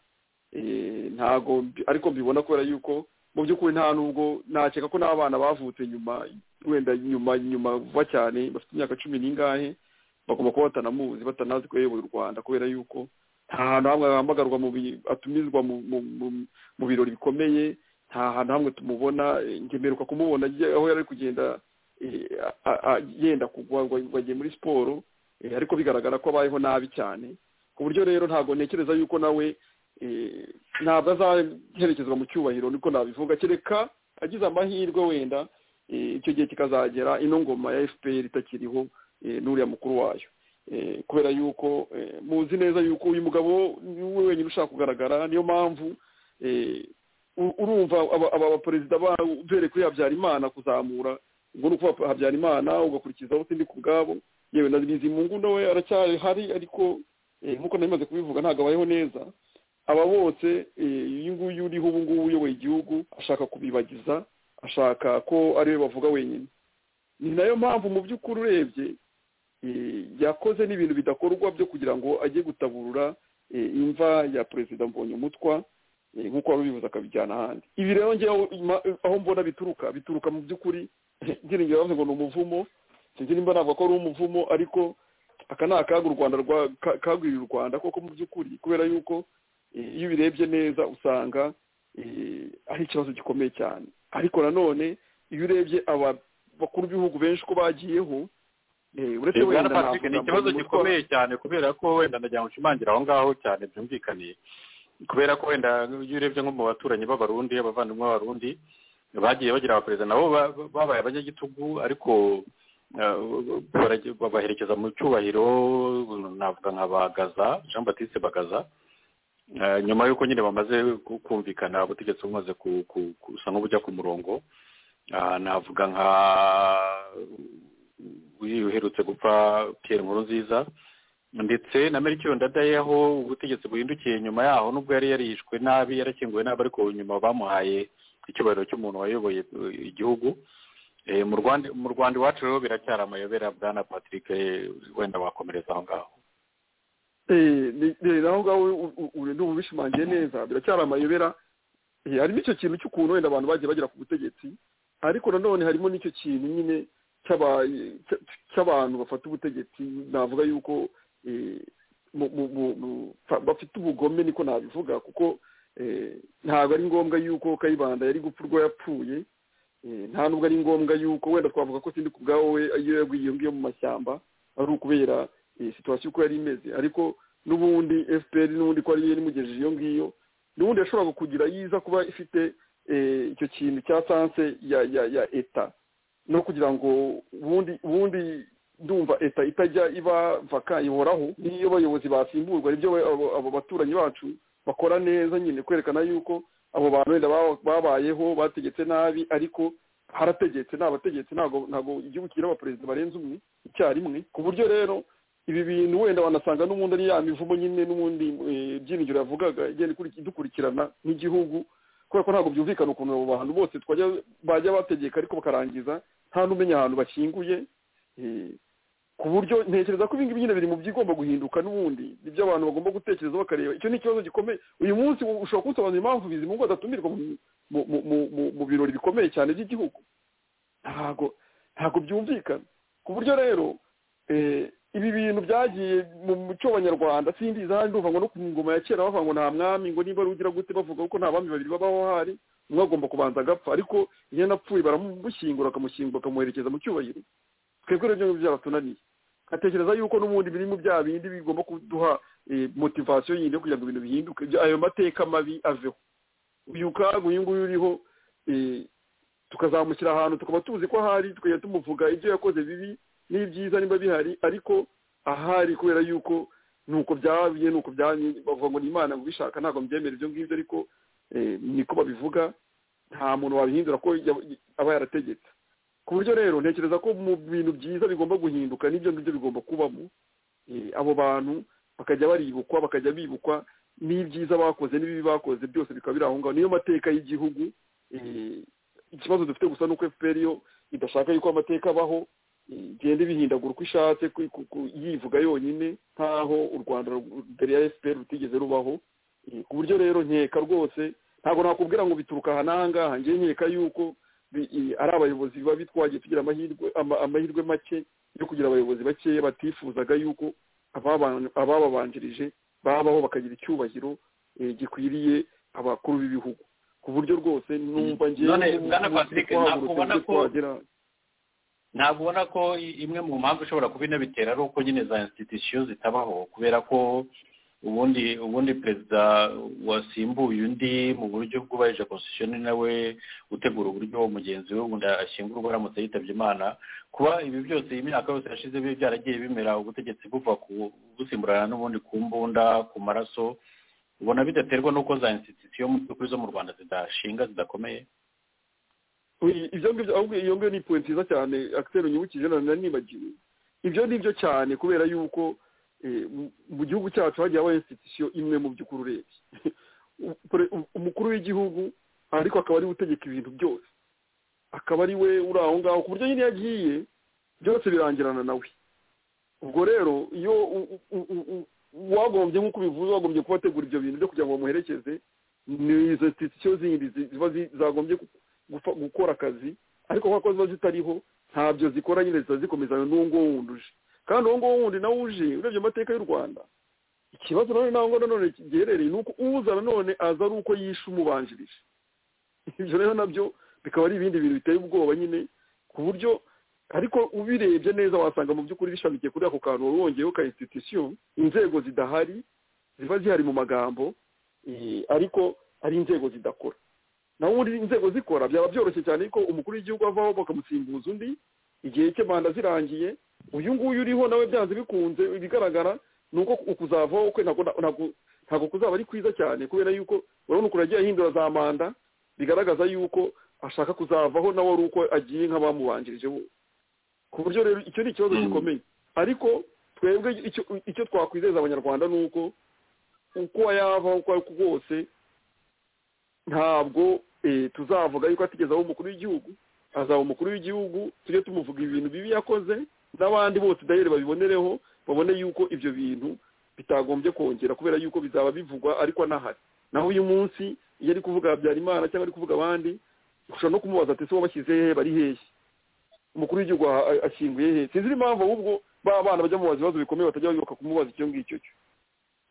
ntabwo ariko mbibona kubera yuko mu by'ukuri nta nubwo nakeka ko n'abana bavutse nyuma wenda nyuma nyuma vuba cyane bafite imyaka cumi n'ingahe bagomba kuba batanamuzi batanazi ko yayoboye u rwanda kubera yuko nta hantu hamwe ahamagarwa atumizwa mu birori bikomeye nta hantu hamwe tumubona ngemeruka kumubona aho yari ari kugenda yenda kugwa bagiye muri siporo ariko bigaragara ko abayeho nabi cyane ku buryo rero ntabwo ntekereza yuko nawe ntabwo azaherekezwa mu cyubahiro niko nabivuga kereka agize amahirwe wenda icyo gihe kikazagera ino ngoma ya fpr itakiriho n'uriya mukuru wayo kubera yuko muzi neza yuko uyu mugabo we wenyine ushaka kugaragara niyo mpamvu urumva aba baperezida ubereye kuri habyarimana kuzamura ubwo ni ukuba habyarimana ugakurikizaho sindi ku bwabo yewe na bizimungu we aracyari hari ariko nk'uko narimaze kubivuga ntabwo abayeho neza aba bose uyu nguyu uriho ubu ngubu uyoboye igihugu ashaka kubibagiza ashaka ko ari we bavuga wenyine ni nayo mpamvu mu by'ukuri urebye yakoze n'ibintu bidakorwa byo kugira ngo ajye gutaburura imva ya perezida mbonye umutwa nk'uko wari ubivuze akabijyana ahandi ibi rero ngewe aho mbona bituruka bituruka mu by'ukuri ngiringira bavuze ngo ni umuvumo sinzi nimba navuga ko ari umuvumo ariko aka ni akaga u rwanda kagwirira u rwanda koko mu by'ukuri kubera yuko iyo ubirebye neza usanga ari ikibazo gikomeye cyane ariko nanone iyo urebye abakuru b'ibihugu benshi ko bagiyeho uretse wenda patrick ni ikibazo gikomeye cyane kubera ko wenda nagira ngo ushimangira aho ngaho cyane byumvikane kubera ko wenda iyo urebye nko mu baturanyi b'abarundi abavandimwe b'abarundi bagiye bagira abaperezida nabo babaye abanyagitugu ariko babaherekeza mu cyubahiro navuga nka bagaza jean batiste bagaza nyuma y'uko nyine bamaze kumvikana ubutegetsi bumaze gusa nk'ubujya ku murongo navuga nka uherutse gupfa pierre nkuru nziza ndetse na merikiyo ndadaye aho ubutegetsi buhindukiye nyuma yaho nubwo yari yarishwe nabi yarakinguwe nabi ariko nyuma bamuhaye icyubahiro cy'umuntu wayoboye igihugu mu rwanda iwacu rero biracyari amayobera bwa na patrick wenda wakomereza aho ngaho aho ngaho ubu bishimangiye neza biracyari amayobera harimo icyo kintu cy'ukuntu wenda abantu bagiye bagera ku butegetsi ariko nanone harimo n'icyo kintu nyine cy'abantu bafata ubutegetsi navuga yuko bafite ubugome niko nabivuga kuko ntabwo ari ngombwa yuko kayibanda yari gupfa urwo yapfuye nta nubwo ari ngombwa yuko wenda twavuga ko sindi ku bwawe iyo yaguye ngiyo mu mashyamba ari ukubera situwasiyo uko yari imeze ariko n'ubundi fpr n'ubundi ko ariyo imugejeje iyo ngiyo n'ubundi yashobora kugira yiza kuba ifite icyo kintu cya sanse ya ya ya eta no kugira ngo ubundi ubundi ndumva eta itajya iba vaka ihoraho n'iyo abayobozi basimburwa nibyo abo baturanyi bacu bakora neza nyine kwerekana yuko abo bantu wenda babayeho bategetse nabi ariko harategetse ni abategetsi ntabwo igihugu kigira abaperezida barenze umwe icyarimwe ku buryo rero ibi bintu wenda wanasanga n'ubundi ari ya mivumo nyine n'ubundi byinjira yavugaga igenda idukurikirana nk'igihugu kubera ko ntabwo byumvikana ukuntu abo bantu bose bajya bategeka ariko bakarangiza nta n'umenya ahantu bashyinguye ku buryo ntekereza ko ibingibi nyine biri mu byigomba guhinduka n'ubundi ibyo abantu bagomba gutekereza bakareba icyo ni ikibazo gikomeye uyu munsi ushobora kusobanura impamvu bizimungu adatumirwa mu birori bikomeye cyane by'igihugu ntabwo ntabwo byumvikana ku buryo rero ibi bintu byagiye mu muco w'abanyarwanda sindi izahari ndumva ngo no ku ngoma ya kera bavuga ngo nta mwami ngo niba ari ugira gute bavuga ko nta bami babiri babaho hari umwe agomba kubanza agapfa ariko iyo napfuye baramushyingura bakamushyingura bakamuherekeza mu cyubahiro twebwe rero ibyo byaratunaniye atekereza yuko n'ubundi biri mu bya bindi bigomba kuduha motivasiyo yindi yo kugira ngo ibintu bihinduke ayo mateka mabi aveho uyu kaga uyu nguyu uriho tukazamukira ahantu tukaba tuzi ko ahari tukajya tumuvuga ibyo yakoze bibi n'ibyiza niba bihari ariko ahari kubera yuko nuko byabiye nuko byanye bavuga ngo ni imana ngo ubishaka ntabwo mbyemera ibyo ngibyo ariko niko babivuga nta muntu wabihindura ko aba yarategetse ku buryo rero ntekereza ko mu bintu byiza bigomba guhinduka n'ibyo ngibyo bigomba kubamo abo bantu bakajya baribukwa bakajya bibukwa n'ibyiza bakoze n'ibibi bakoze byose bikaba biri aho ngaho niyo mateka y'igihugu ikibazo dufite gusa nuko fpr yo idashaka yuko amateka abaho igenda ibihindagura uko ishatse yivuga yonyine nkaho u rwanda mbere ya fpr rutigeze rubaho ku buryo rero nkeka rwose ntabwo nakubwira ngo bituruka aha n'ahangaha ngewe nkeka yuko ari abayobozi biba bitwagiye tugira amahirwe make yo kugira abayobozi bakeya batifuzaga yuko abababanjirije babaho bakagira icyubahiro gikwiriye abakuru b'ibihugu ku buryo rwose numva ngewe ntabwo ubona ko imwe mu mpamvu ishobora kuba inabitera ari uko nyine za institusiyo zitabaho kubera ko ubundi ubundi perezida wasimbuye undi mu buryo bwubahirije constitution nawe utegura uburyo mugenzi we ubundi ashyingurwa aramutse yitabye imana kuba ibi byose iyi myaka yose yashize byaragiye bimera ubutegetsi buva busimburana n'ubundi ku mbunda ku maraso ubona bidaterwa n'uko za institusiyo mu by'ukuri zo mu rwanda zidashinga zidakomeye ibyo ngibyo ahubwo iyo ngiyo ni point nziza cyane akiseri unyibukije nari nibagiwe ibyo ni byo cyane kubera yuko mu gihugu cyacu hagiye habaho institusiyo imwe mu by'ukuri urebye umukuru w'igihugu ariko akaba ariwe utegeka ibintu byose akaba ari we uri aho ngaho ku buryo nyine iyo agiye byose birangirana nawe ubwo rero iyo wagombye nk'uko bivuze wagombye kuba wategura ibyo bintu byo kugira ngo bamuherekeze ni izo institusiyo zindi ziba zagombye gukora akazi ariko kuko ziba zitariho ntabyo zikora nyine ziba zikomezanya n'uwo nguwo wundi uje kandi uwo nguwo wundi nawe uje urebye amateka y'u rwanda ikibazo nanone nawe ngo nanone giherereye ni uko uza nanone aza ari uko yishe umubanjirije ibyo rero nabyo bikaba ari ibindi bintu biteye ubwoba nyine ku buryo ariko ubirebye neza wasanga mu by'ukuri bishamikiye kuri ako kantu wari wongeyeho ka institusiyo inzego zidahari ziba zihari mu magambo ariko ari inzego zidakora naho ubundi inzego zikora byaba byoroshye cyane ko umukuru w'igihugu avaho bakamusimbuza undi igihe cye manda zirangiye uyu nguyu uriho nawe byanze bikunze ibigaragara ni uko ukuzavaho kwe ntabwo kuzaba ari kwiza cyane kubera yuko urabona ukuntu agiye ahindura za manda bigaragaza yuko ashaka kuzavaho nawe ari uko agiye nk'abamubanjirije bose ku buryo rero icyo ni ikibazo gikomeye ariko twebwe icyo twakwizeza abanyarwanda ni uko uko yava uko ari kose ntabwo tuzavuga yuko atugezaho umukuru w'igihugu azaba umukuru w'igihugu tujye tumuvuga ibintu bibi yakoze n'abandi bose dayeri babibonereho babone yuko ibyo bintu bitagombye kongera kubera yuko bizaba bivugwa ariko anahari naho uyu munsi iyo ari kuvuga habyarimana cyangwa ari kuvuga abandi ushobora no kumubaza ati ese wabashyize he bari hehe umukuru w'igihugu ashyinguye he sinzi impamvu ahubwo ba bana bajya mubaza ibibazo bikomeye batajya bayoboka kumubaza icyo ngicyo cyo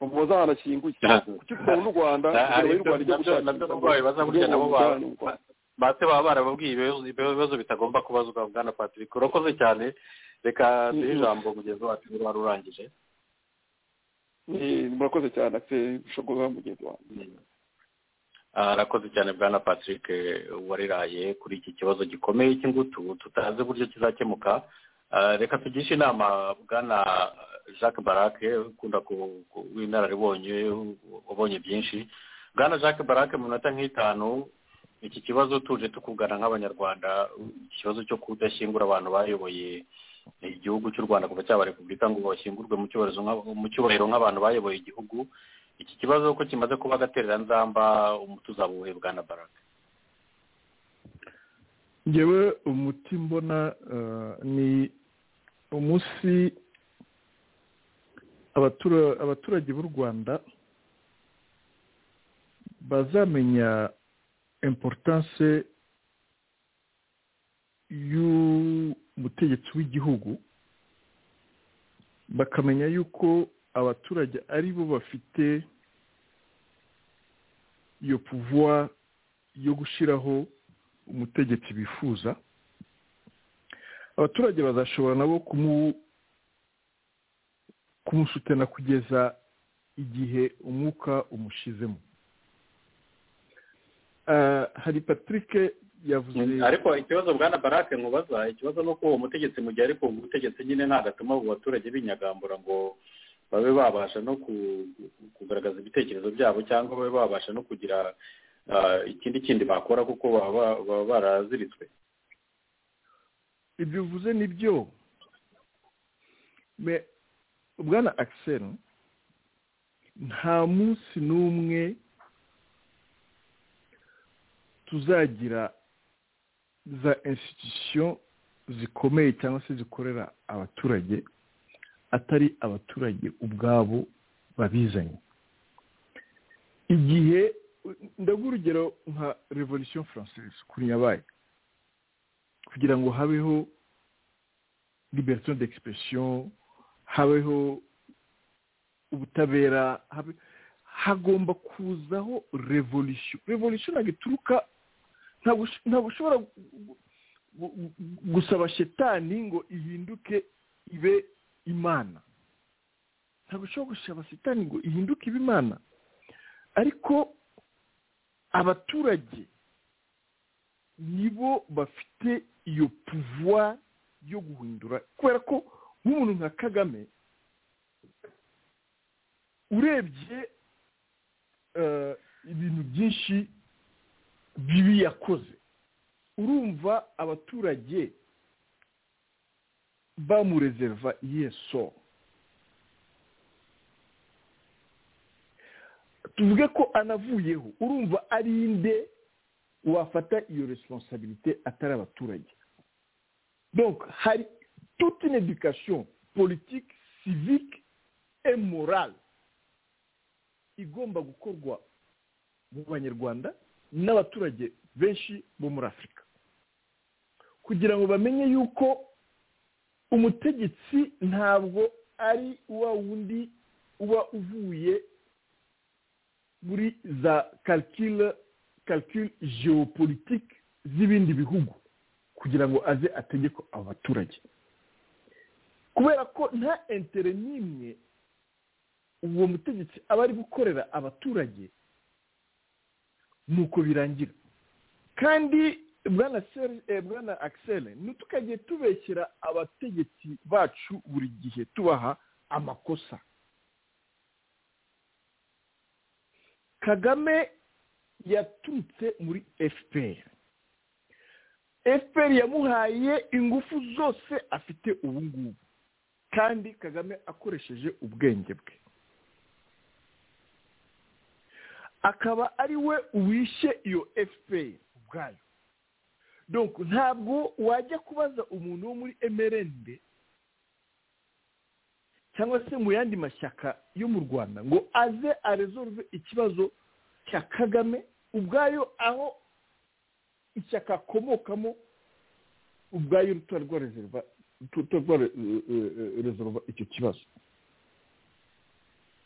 bamubaza ahantu ashyinguye kuki tukabona u rwanda bate baba barababwiye ibibazo bitagomba kubazwa bwana patrick urakoze cyane reka duhe ijambo mugenzi wacu niba wari urangije murakoze cyane ushobora mugenzi wanjye arakoze cyane bwana patrick wariraye kuri iki kibazo gikomeye cy'ingutu tutazi uburyo kizakemuka reka tugishe inama bwana jacques barake ukunda w'inararibonye wabonye byinshi bwana jacques barake mu minota nk'itanu iki kibazo tuje tukugana nk'abanyarwanda ikibazo cyo kudashyingura abantu bayoboye igihugu cy'u rwanda kuva cyaba repubulika ngo bashyingurwe mu cyubahiro nk'abantu bayoboye igihugu iki kibazo ko kimaze kuba agatereranzamba umuti uzabuhe bwana barake ngewe umuti mbona ni umunsi abaturage b'u rwanda bazamenya importance y'umutegetsi w'igihugu bakamenya yuko abaturage ari bo bafite iyo puvuwa yo gushyiraho umutegetsi bifuza abaturage bazashobora nabo kumusutana kugeza igihe umwuka umushizemo hari patrick yavuze ariko ikibazo bwana barake nkubaza ikibazo ni uko uwo mutegetsi mu gihe ari ku butegetsi nyine ntabwo atuma abo baturage binyagambura ngo babe babasha no kugaragaza ibitekerezo byabo cyangwa babe babasha no kugira ikindi kindi bakora kuko baba baraziritswe ibyo uvuze ni byo bwana akisel nta munsi n'umwe tuzagira za institusiyo zikomeye cyangwa se zikorera abaturage atari abaturage ubwabo babizanye igihe ndaguha urugero nka revolution française kuri nyabaye kugira ngo habeho liberation d'expression habeho ubutabera hagomba kuzaho revolution revolution ntabwo ituruka ntabwo ushobora gusaba shetani ngo ihinduke ibe imana ntabwo ushobora gushira sitani ngo ihinduke ibimana ariko abaturage nibo bafite iyo puvuwa yo guhindura kubera ko nk'umuntu nka kagame urebye ibintu byinshi bibi yakoze urumva abaturage bamurezerva yeso tuvuge ko anavuyeho urumva ari inde wafata iyo responsabilite atari abaturage donc hari toute une éducation politique civique et morale igomba gukorwa mu banyarwanda n'abaturage benshi bo muri afurika kugira ngo bamenye yuko umutegetsi ntabwo ari wa wundi uba uvuye muri za calcule calcule geopolitique z'ibindi bihugu kugira ngo aze ategeko abo baturage kubera ko nta entere n'imwe uwo mutegetsi aba ari gukorera abaturage nuko birangira kandi bwana akiseri ntitukagiye tubeshyira abategetsi bacu buri gihe tubaha amakosa kagame yaturutse muri fpr fpr yamuhaye ingufu zose afite ubu ngubu kandi kagame akoresheje ubwenge bwe akaba ari we uwishe iyo fpr ubwayo donc ntabwo wajya kubaza umuntu wo muri emerende cyangwa se mu yandi mashyaka yo mu rwanda ngo aze aresolve ikibazo cya kagame ubwayo aho ishyaka akomokamo ubwayo rutuba rwaresolva icyo kibazo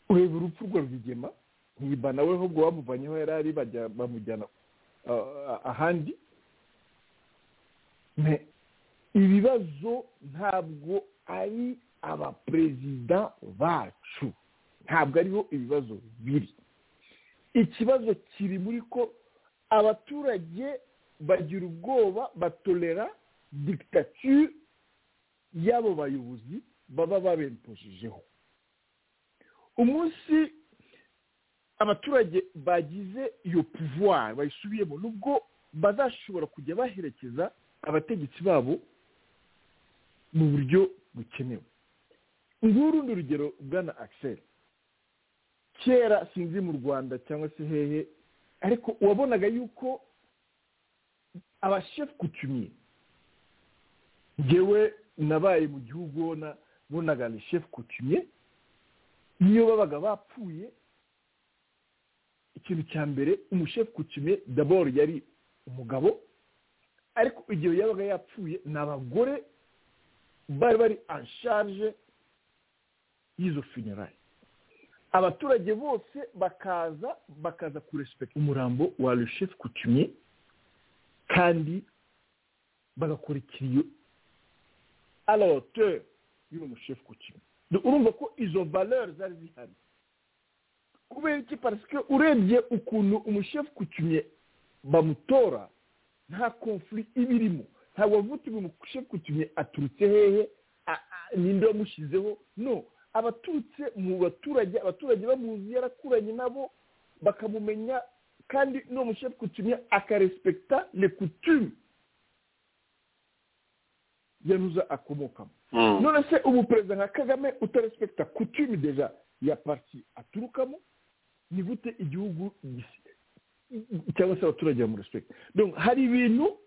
ureba urupfu rwa rwigema ntibana we ahubwo bamuvanyeho yari ari bamujyana ahandi ibibazo ntabwo ari abaperezida bacu ntabwo ariho ibibazo biri ikibazo kiri muri ko abaturage bagira ubwoba batolera dikitature y'abo bayobozi baba babemposhejeho umunsi abaturage bagize iyo puvuwari bayisubiyemo nubwo bazashobora kujya baherekeza abategetsi babo mu buryo bukenewe nk'urundi urugero bwana akiseri kera sinzi mu rwanda cyangwa se hehe ariko wabonaga yuko abashefu kutumiye ngewe nabaye mu gihugu bonaga ni shefu kutumiye niyo babaga bapfuye ikintu cya mbere umushefu kutumiye daboro yari umugabo ariko igihe yabaga yapfuye ni abagore bari bari anshaje y'izo funerari abaturage bose bakaza bakaza kurespekita umurambo wa rushefu kutumye kandi bagakora ikiriyo aroteur y'uwo mushefu kutumye urumva ko izo valeur zari zihari kubera iki parisike urebye ukuntu umushefu kutumye bamutora nta konfuri iba irimo ntabwo bavuga ngo umushefu kutumye aturutse hehe ninde wamushyizeho no abaturutse mu baturage abaturage bamuzi yarakuranye nabo bakamumenya kandi n'uwo mushefu kutumye akarespekita le kutume yanuza akomokamo none se ubu perezida nka kagame utarespekita kutume deja ya parti aturukamo ni gute igihugu cyangwa se abaturage bamurespekita hari ibintu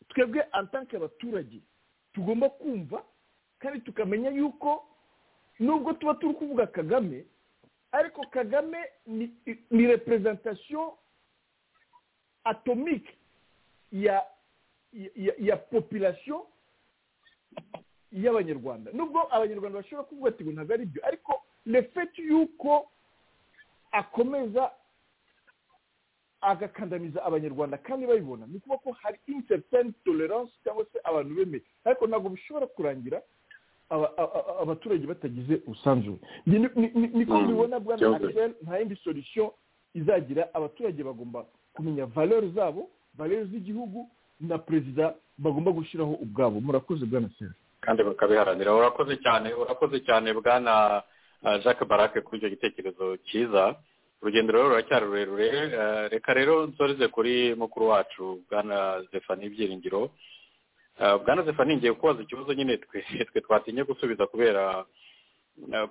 twebwe atanke abaturage tugomba kumva kandi tukamenya yuko nubwo tuba turi kuvuga kagame ariko kagame ni representation atomique ya ya population y'abanyarwanda nubwo abanyarwanda bashobora kuvuga ati ntabwo ari byo ariko refeti y'uko akomeza agakandamiza abanyarwanda kandi babibona ni ukuvuga ko hari interisitani tolerance cyangwa se abantu bemeye ariko ntabwo bishobora kurangira abaturage batagize ubusanzure niko mbibona bwana akirere nta yindi sorisiyo izagira abaturage bagomba kumenya valori zabo valori z'igihugu na perezida bagomba gushyiraho ubwabo murakoze bwana sera kandi bakabiharanira urakoze cyane urakoze cyane bwana jacques barake kuri icyo gitekerezo cyiza urugendo rero ruracyari rurerure reka rero nsoreze kuri mukuru wacu bwana zefani ibyiringiro bwana zefani ngiye kubaza ikibazo nyine twe twatinya gusubiza kubera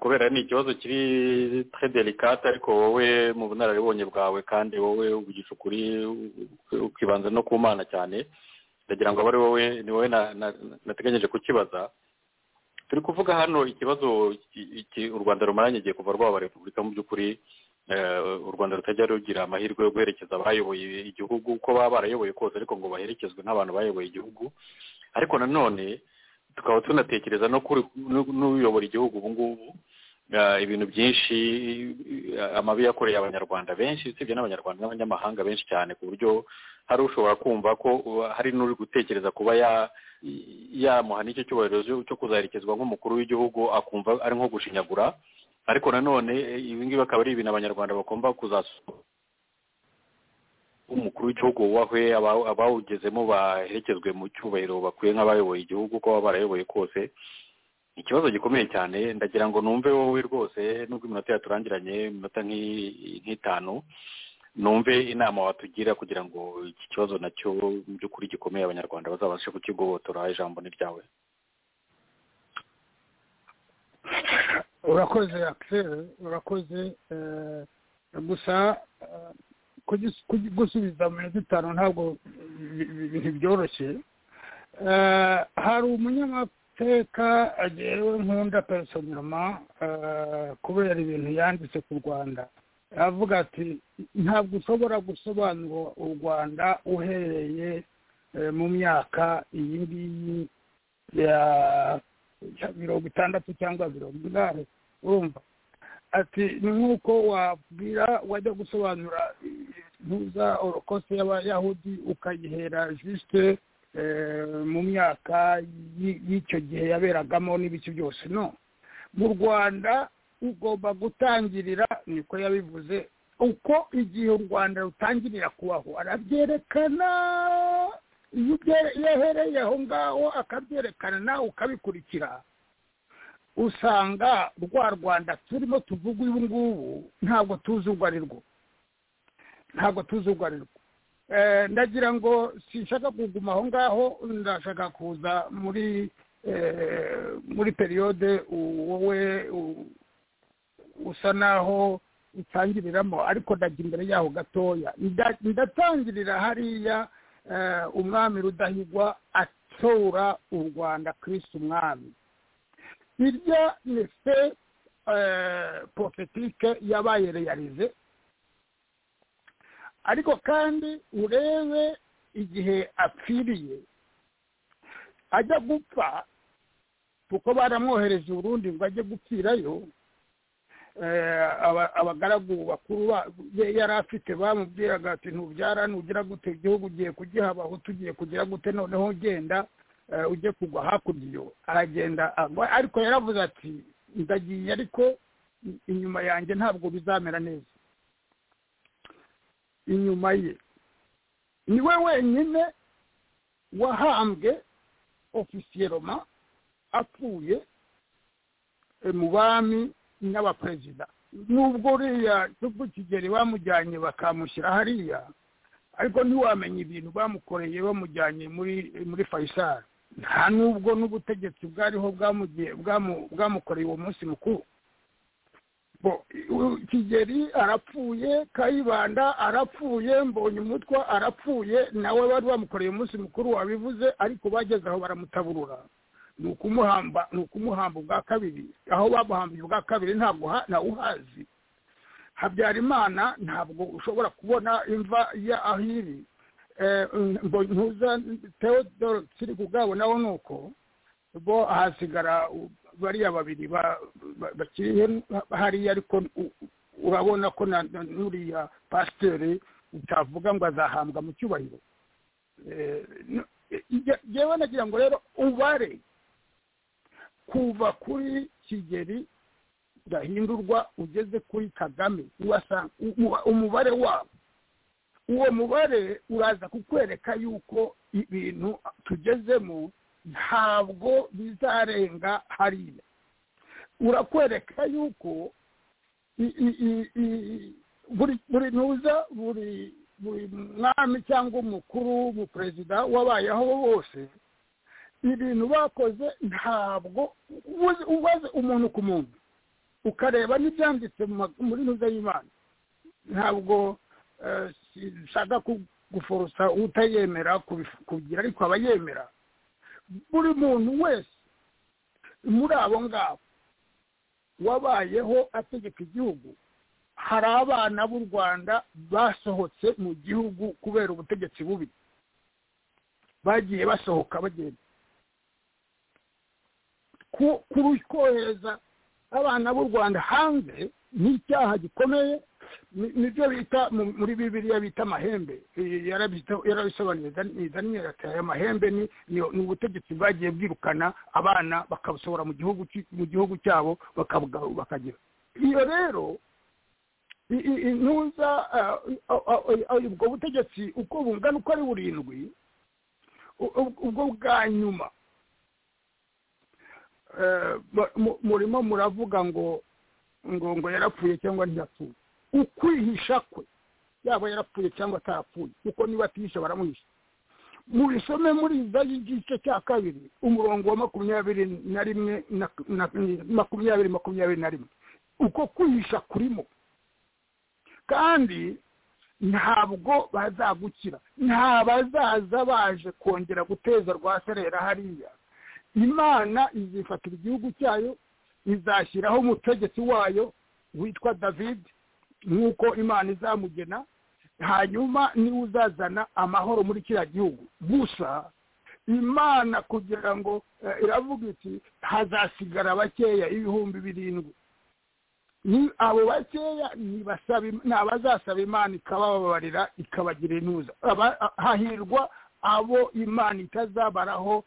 kubera ni ikibazo kiri tre delicate ariko wowe mu bunararibonye bwawe kandi wowe uvugisha ukuri ukibanza no ku mana cyane ndagira ngo abe ari wowe ni wowe nateganyije kukibaza turi kuvuga hano ikibazo u rwanda rumaranye igihe kuva rwaba repubulika mu by'ukuri u rwanda rutajya rugira amahirwe yo guherekeza abayoboye igihugu uko baba barayoboye kose ariko ngo baherekezwe n'abantu bayoboye igihugu ariko nanone tukaba tunatekereza no n'uyobora igihugu ubu ngubu ibintu byinshi amabi yakoreye abanyarwanda benshi usibye n'abanyarwanda n'abanyamahanga benshi cyane ku buryo hari ushobora kumva ko hari n'uri gutekereza kuba yamuha n'icyo cyubahiro cyo kuzaherekezwa nk'umukuru w'igihugu akumva ari nko gushinyagura ariko nanone ibi ngibi akaba ari ibintu abanyarwanda bagomba kuzasura umukuru w'igihugu wubahwe abawugezemo baherekezwe mu cyubahiro bakwiye nk'abayoboye igihugu uko baba barayoboye kose ikibazo gikomeye cyane ndagira ngo numve wowe rwose nubwo iminota yaturangiranye iminota nk'itanu numve inama watugira kugira ngo iki kibazo nacyo mu by'ukuri gikomeye abanyarwanda bazabashe kukigobotora ijambo ni ryawe urakoze akiseri urakoze gusa gusubiza mu minota itanu ntabwo ntibyoroshye hari umunyamateka agewe nkunda personoma kubera ibintu yanditse ku rwanda aravuga ati ntabwo ushobora gusobanura u rwanda uhereye mu myaka iyi ngiyi ya mirongo itandatu cyangwa mirongo inani urumva ati ni nk'uko wabwira wajya gusobanura ntuza orokose y'abayahudi ukayihera jisite mu myaka y'icyo gihe yaberagamo n'ibice byose no mu rwanda ugomba gutangirira niko yabivuze uko igihe u rwanda rutangirira kubaho arabyerekana iyo yahereye aho ngaho akabyerekana nawe ukabikurikira usanga rwa rwanda turimo tuvuga ubu ngubu ntabwo tuzi urwo ari rwo ntabwo tuzi urwo ari rwo ndagira ngo sinshaka kuguma aho ngaho ndashaka kuza muri muri periyode wowe usa naho utangiriramo ariko ndagira imbere yaho gatoya ndatangirira hariya umwami rudahigwa atora u rwanda kirisi umwami irya ni fe porofetike yabaye reyarize ariko kandi urebe igihe apfiriye ajya gupfa kuko baramwohereje urundi ngo ajye gupfirayo abagaragu bakuru yari afite bamubwiraga ati ntubyara nugira gute igihugu ugiye kugiha abahutu ugiye kugira gute noneho ugenda ujye kugwa hakurya iyo aragenda ariko yaravuze ati ndagiye ariko inyuma yanjye ntabwo bizamera neza inyuma ye niwe wenyine wahambwe ofisiyeroma apfuye mu bami n'abaperezida nubwo uriya nubwo kigeli bamujyanye bakamushyira hariya ariko ntiwamenye ibintu bamukoreye bamujyanye muri muri fayisari nta nubwo n'ubutegetsi bwariho bwamukoreye uwo munsi mukuru kigeli arapfuye kayibanda arapfuye mbonye umutwa arapfuye nawe bari bamukoreye umunsi mukuru wabivuze ariko bageze aho baramutaburura ni ukumuhamba ni ukumuhamba ubwa kabiri aho bamuhambiye ubwa kabiri ntabwo uhazi habyarimana ntabwo ushobora kubona imva ya aho iri ntuza teodoro turi kubwabo nawe ni uko bo hasigara bariya babiri bakiri hariya ariko urabona ko n'uriya pasiteri utavuga ngo azahambwa mu cyubahiro yewe nagira ngo rero ubare kuva kuri kigeri gahindurwa ugeze kuri kagame uwasanga umubare wabo uwo mubare uraza kukwereka yuko ibintu tugezemo ntabwo bizarenga hariya urakwereka yuko buri ntuza buri buri mwami cyangwa umukuru umuperezida wabayeho bose ibintu bakoze ntabwo ubaze umuntu ku muntu ukareba n'ibyanditse muri ntuza y'imana ntabwo ushaka guforosa utayemera kugira ariko aba yemera buri muntu wese muri abo ngabo wabayeho ategeka igihugu hari abana b'u rwanda basohotse mu gihugu kubera ubutegetsi bubi bagiye basohoka bagenda kohereza abana b'u rwanda hanze ni icyaha gikomeye nibyo bita muri bibiriya bita amahembe yarabisobanuriza n'imyereka aya mahembe ni ubutegetsi bwagiye bwirukana abana bakabusohora mu gihugu cyabo bakagira iyo rero ntuza ubwo butegetsi uko bungana uko ari burindwi ubwo bwa nyuma murimo muravuga ngo ngo ngo yarapfuye cyangwa ntiyapfuye ukwihisha kwe yaba yarapfuye cyangwa atarapfuye kuko niba atihisha baramuhisha mubisome muri izayi igice cya kabiri umurongo wa makumyabiri na rimwe makumyabiri makumyabiri na rimwe uko kwihisha kurimo kandi ntabwo bazagukira nta bazaza baje kongera guteza rwaserera hariya imana izifatira igihugu cyayo izashyiraho umutegetsi wayo witwa david nk'uko imana izamugena hanyuma niwe uzazana amahoro muri kiriya gihugu gusa imana kugira ngo iravuga iti hazasigara bakeya ibihumbi birindwi abo bakeya ni abazasaba imana ikabababarira ikabagira intuza hahirwa abo imana itazabaraho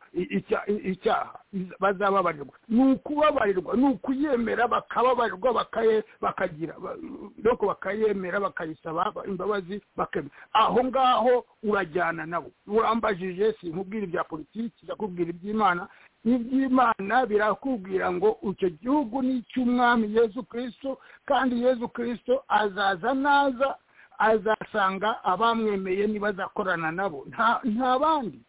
icyaha bazababarirwa ni ukubabarirwa ni ukuyemera bakababarirwa bakagira nuko bakayemera bakayisaba imbabazi aho ngaho urajyana nabo urambajije sinkubwira ibya politiki ndakubwira iby'imana iby'imana birakubwira ngo icyo gihugu ni icy'umwami yezu kirisito kandi yezu kirisito azaza naza azasanga abamwemeye ntibazakorana nabo nta bandi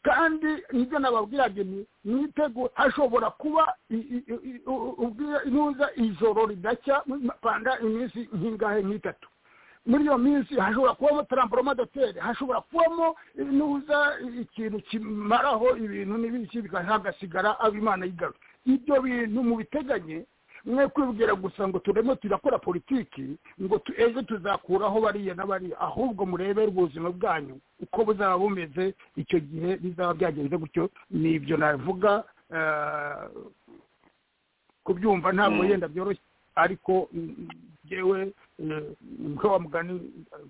kandi nibyo nababwiraga mwitego hashobora kuba ntuza ijoro ridacya panda iminsi nk'ingahe nk'itatu muri iyo minsi hashobora kubamo taramporoma doteri hashobora kubamo nuza ikintu kimaraho ibintu n'ibiki hagasigara abimana yigaruye ibyo bintu mubiteganye mwe kwibwira gusa ngo turemo turakora politiki ngo ejo tuzakuraho bariya na bariya ahubwo murebere ubuzima bwanyu uko buzaba bumeze icyo gihe bizaba byagenze gutyo nibyo navuga kubyumva ntabwo yenda byoroshye ariko ngewe mwe wa mugani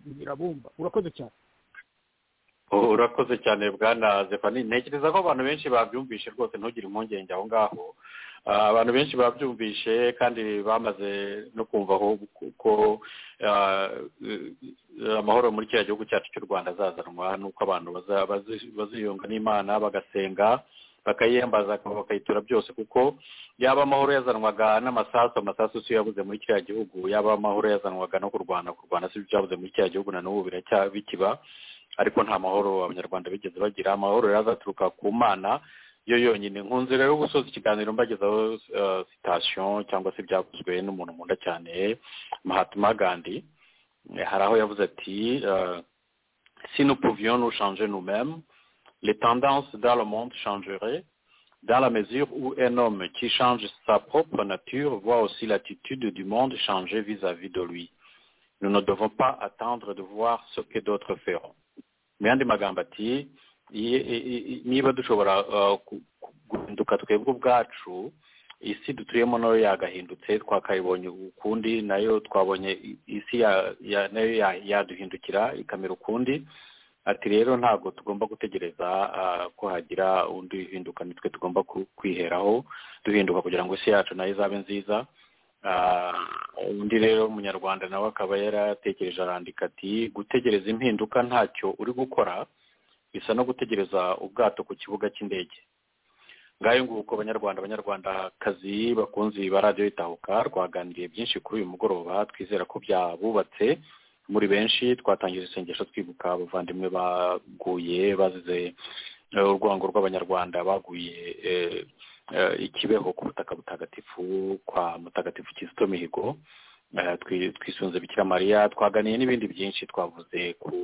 birabumba urakoze cyane urakoze cyane bwana zefani ntekereza ko abantu benshi babyumvishe rwose ntugire impungenge aho ngaho abantu benshi babyumvishe kandi bamaze no kumva aho kuko amahoro muri kiriya gihugu cyacu cy'u rwanda azazanwa n'uko abantu baziyunga n'imana bagasenga bakayiyambaza bakayitura byose kuko yaba amahoro yazanwaga n'amasasu amasasu si yo yabuze muri kiriya gihugu yaba amahoro yazanwaga no kurwana kurwana si byo byabuze muri kiriya gihugu na n'ubu bikiba ariko nta mahoro abanyarwanda bigeze bagira amahoro rero azaturuka ku mana yo yonyine nkunze rero gusoza ikiganiro mbagezaho sitasiyo cyangwa se byakozwe n'umuntu nkunda cyane mahatma gandhi hari aho yavuze ati si nous pouvions nous changer nous mêmes les tendances dans le monde changeraient dans la mesure où un homme qui change sa propre nature voit aussi l'attitude du monde changer vis-à-vis -vis de lui nous ne devons pas attendre de voir ce que d'autres feront mu yandi magambo ati niba dushobora guhinduka twebwe ubwacu isi dutuyemo nayo yagahindutse twakayibonye ukundi nayo twabonye isi nayo yaduhindukira ikamera ukundi ati rero ntabwo tugomba gutegereza ko hagira undi uhinduka nitwe tugomba kwiheraho duhinduka kugira ngo isi yacu nayo izabe nziza undi rero umunyarwanda nawe akaba yaratekereje arandika ati gutegereza impinduka ntacyo uri gukora bisa no gutegereza ubwato ku kibuga cy'indege ngayo nguko abanyarwanda abanyarwandakazi bakunze ba radiyo itahuka rwaganiriye byinshi kuri uyu mugoroba twizera ko byabubatse muri benshi twatangije isengesho twibuka abavandimwe baguye bazize urwango rw'abanyarwanda baguye ikibeho ku butaka butagatifu kwa mutagatifu kizito mihigo twisunze bikira mariya twaganiye n'ibindi byinshi twavuze ku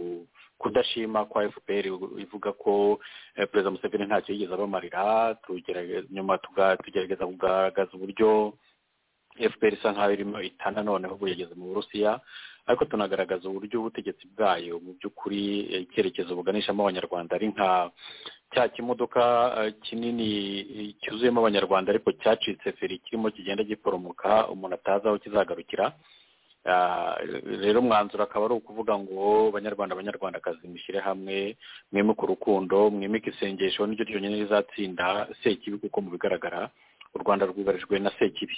kudashima kwa fpr ivuga ko perezida museveni ntacyo yigeze abamarira nyuma tugerageza kugaragaza uburyo fpr isa nkaho irimo itana noneho ubu yageze mu burusiya ariko tunagaragaza uburyo ubutegetsi bwayo mu by'ukuri icyerekezo buganishamo abanyarwanda ari nka cya kimodoka kinini cyuzuyemo abanyarwanda ariko cyacitse feri kirimo kigenda giporomoka umuntu atazi aho kizagarukira rero umwanzuro akaba ari ukuvuga ngo banyarwanda abanyarwandakazi mushyire hamwe mwimike urukundo mwimike isengesho niryo ryonyine rizatsinda sekibi kuko mu bigaragara u rwanda rwugarijwe na sekibi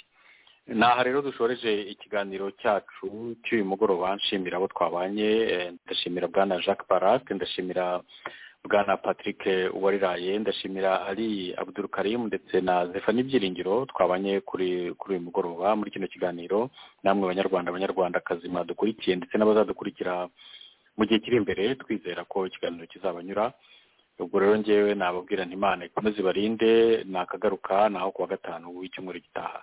aha rero dushoreje ikiganiro cyacu cy'uyu mugoroba nshimira abo twabanye ndashimira bwana jacques barak ndashimira bwana patrick uwariraye ndashimira ali abuduru karimu ndetse na zefani byiringiro twabanye kuri kuri uyu mugoroba muri kino kiganiro namwe banyarwanda abanyarwandakazi mwadukurikiye ndetse n'abazadukurikira mu gihe kiri imbere twizera ko ikiganiro kizabanyura ubwo rero ngewe nababwira ntimana ikomeze ibarinde nakagaruka naho kuwa gatanu w'icyumweru gitaha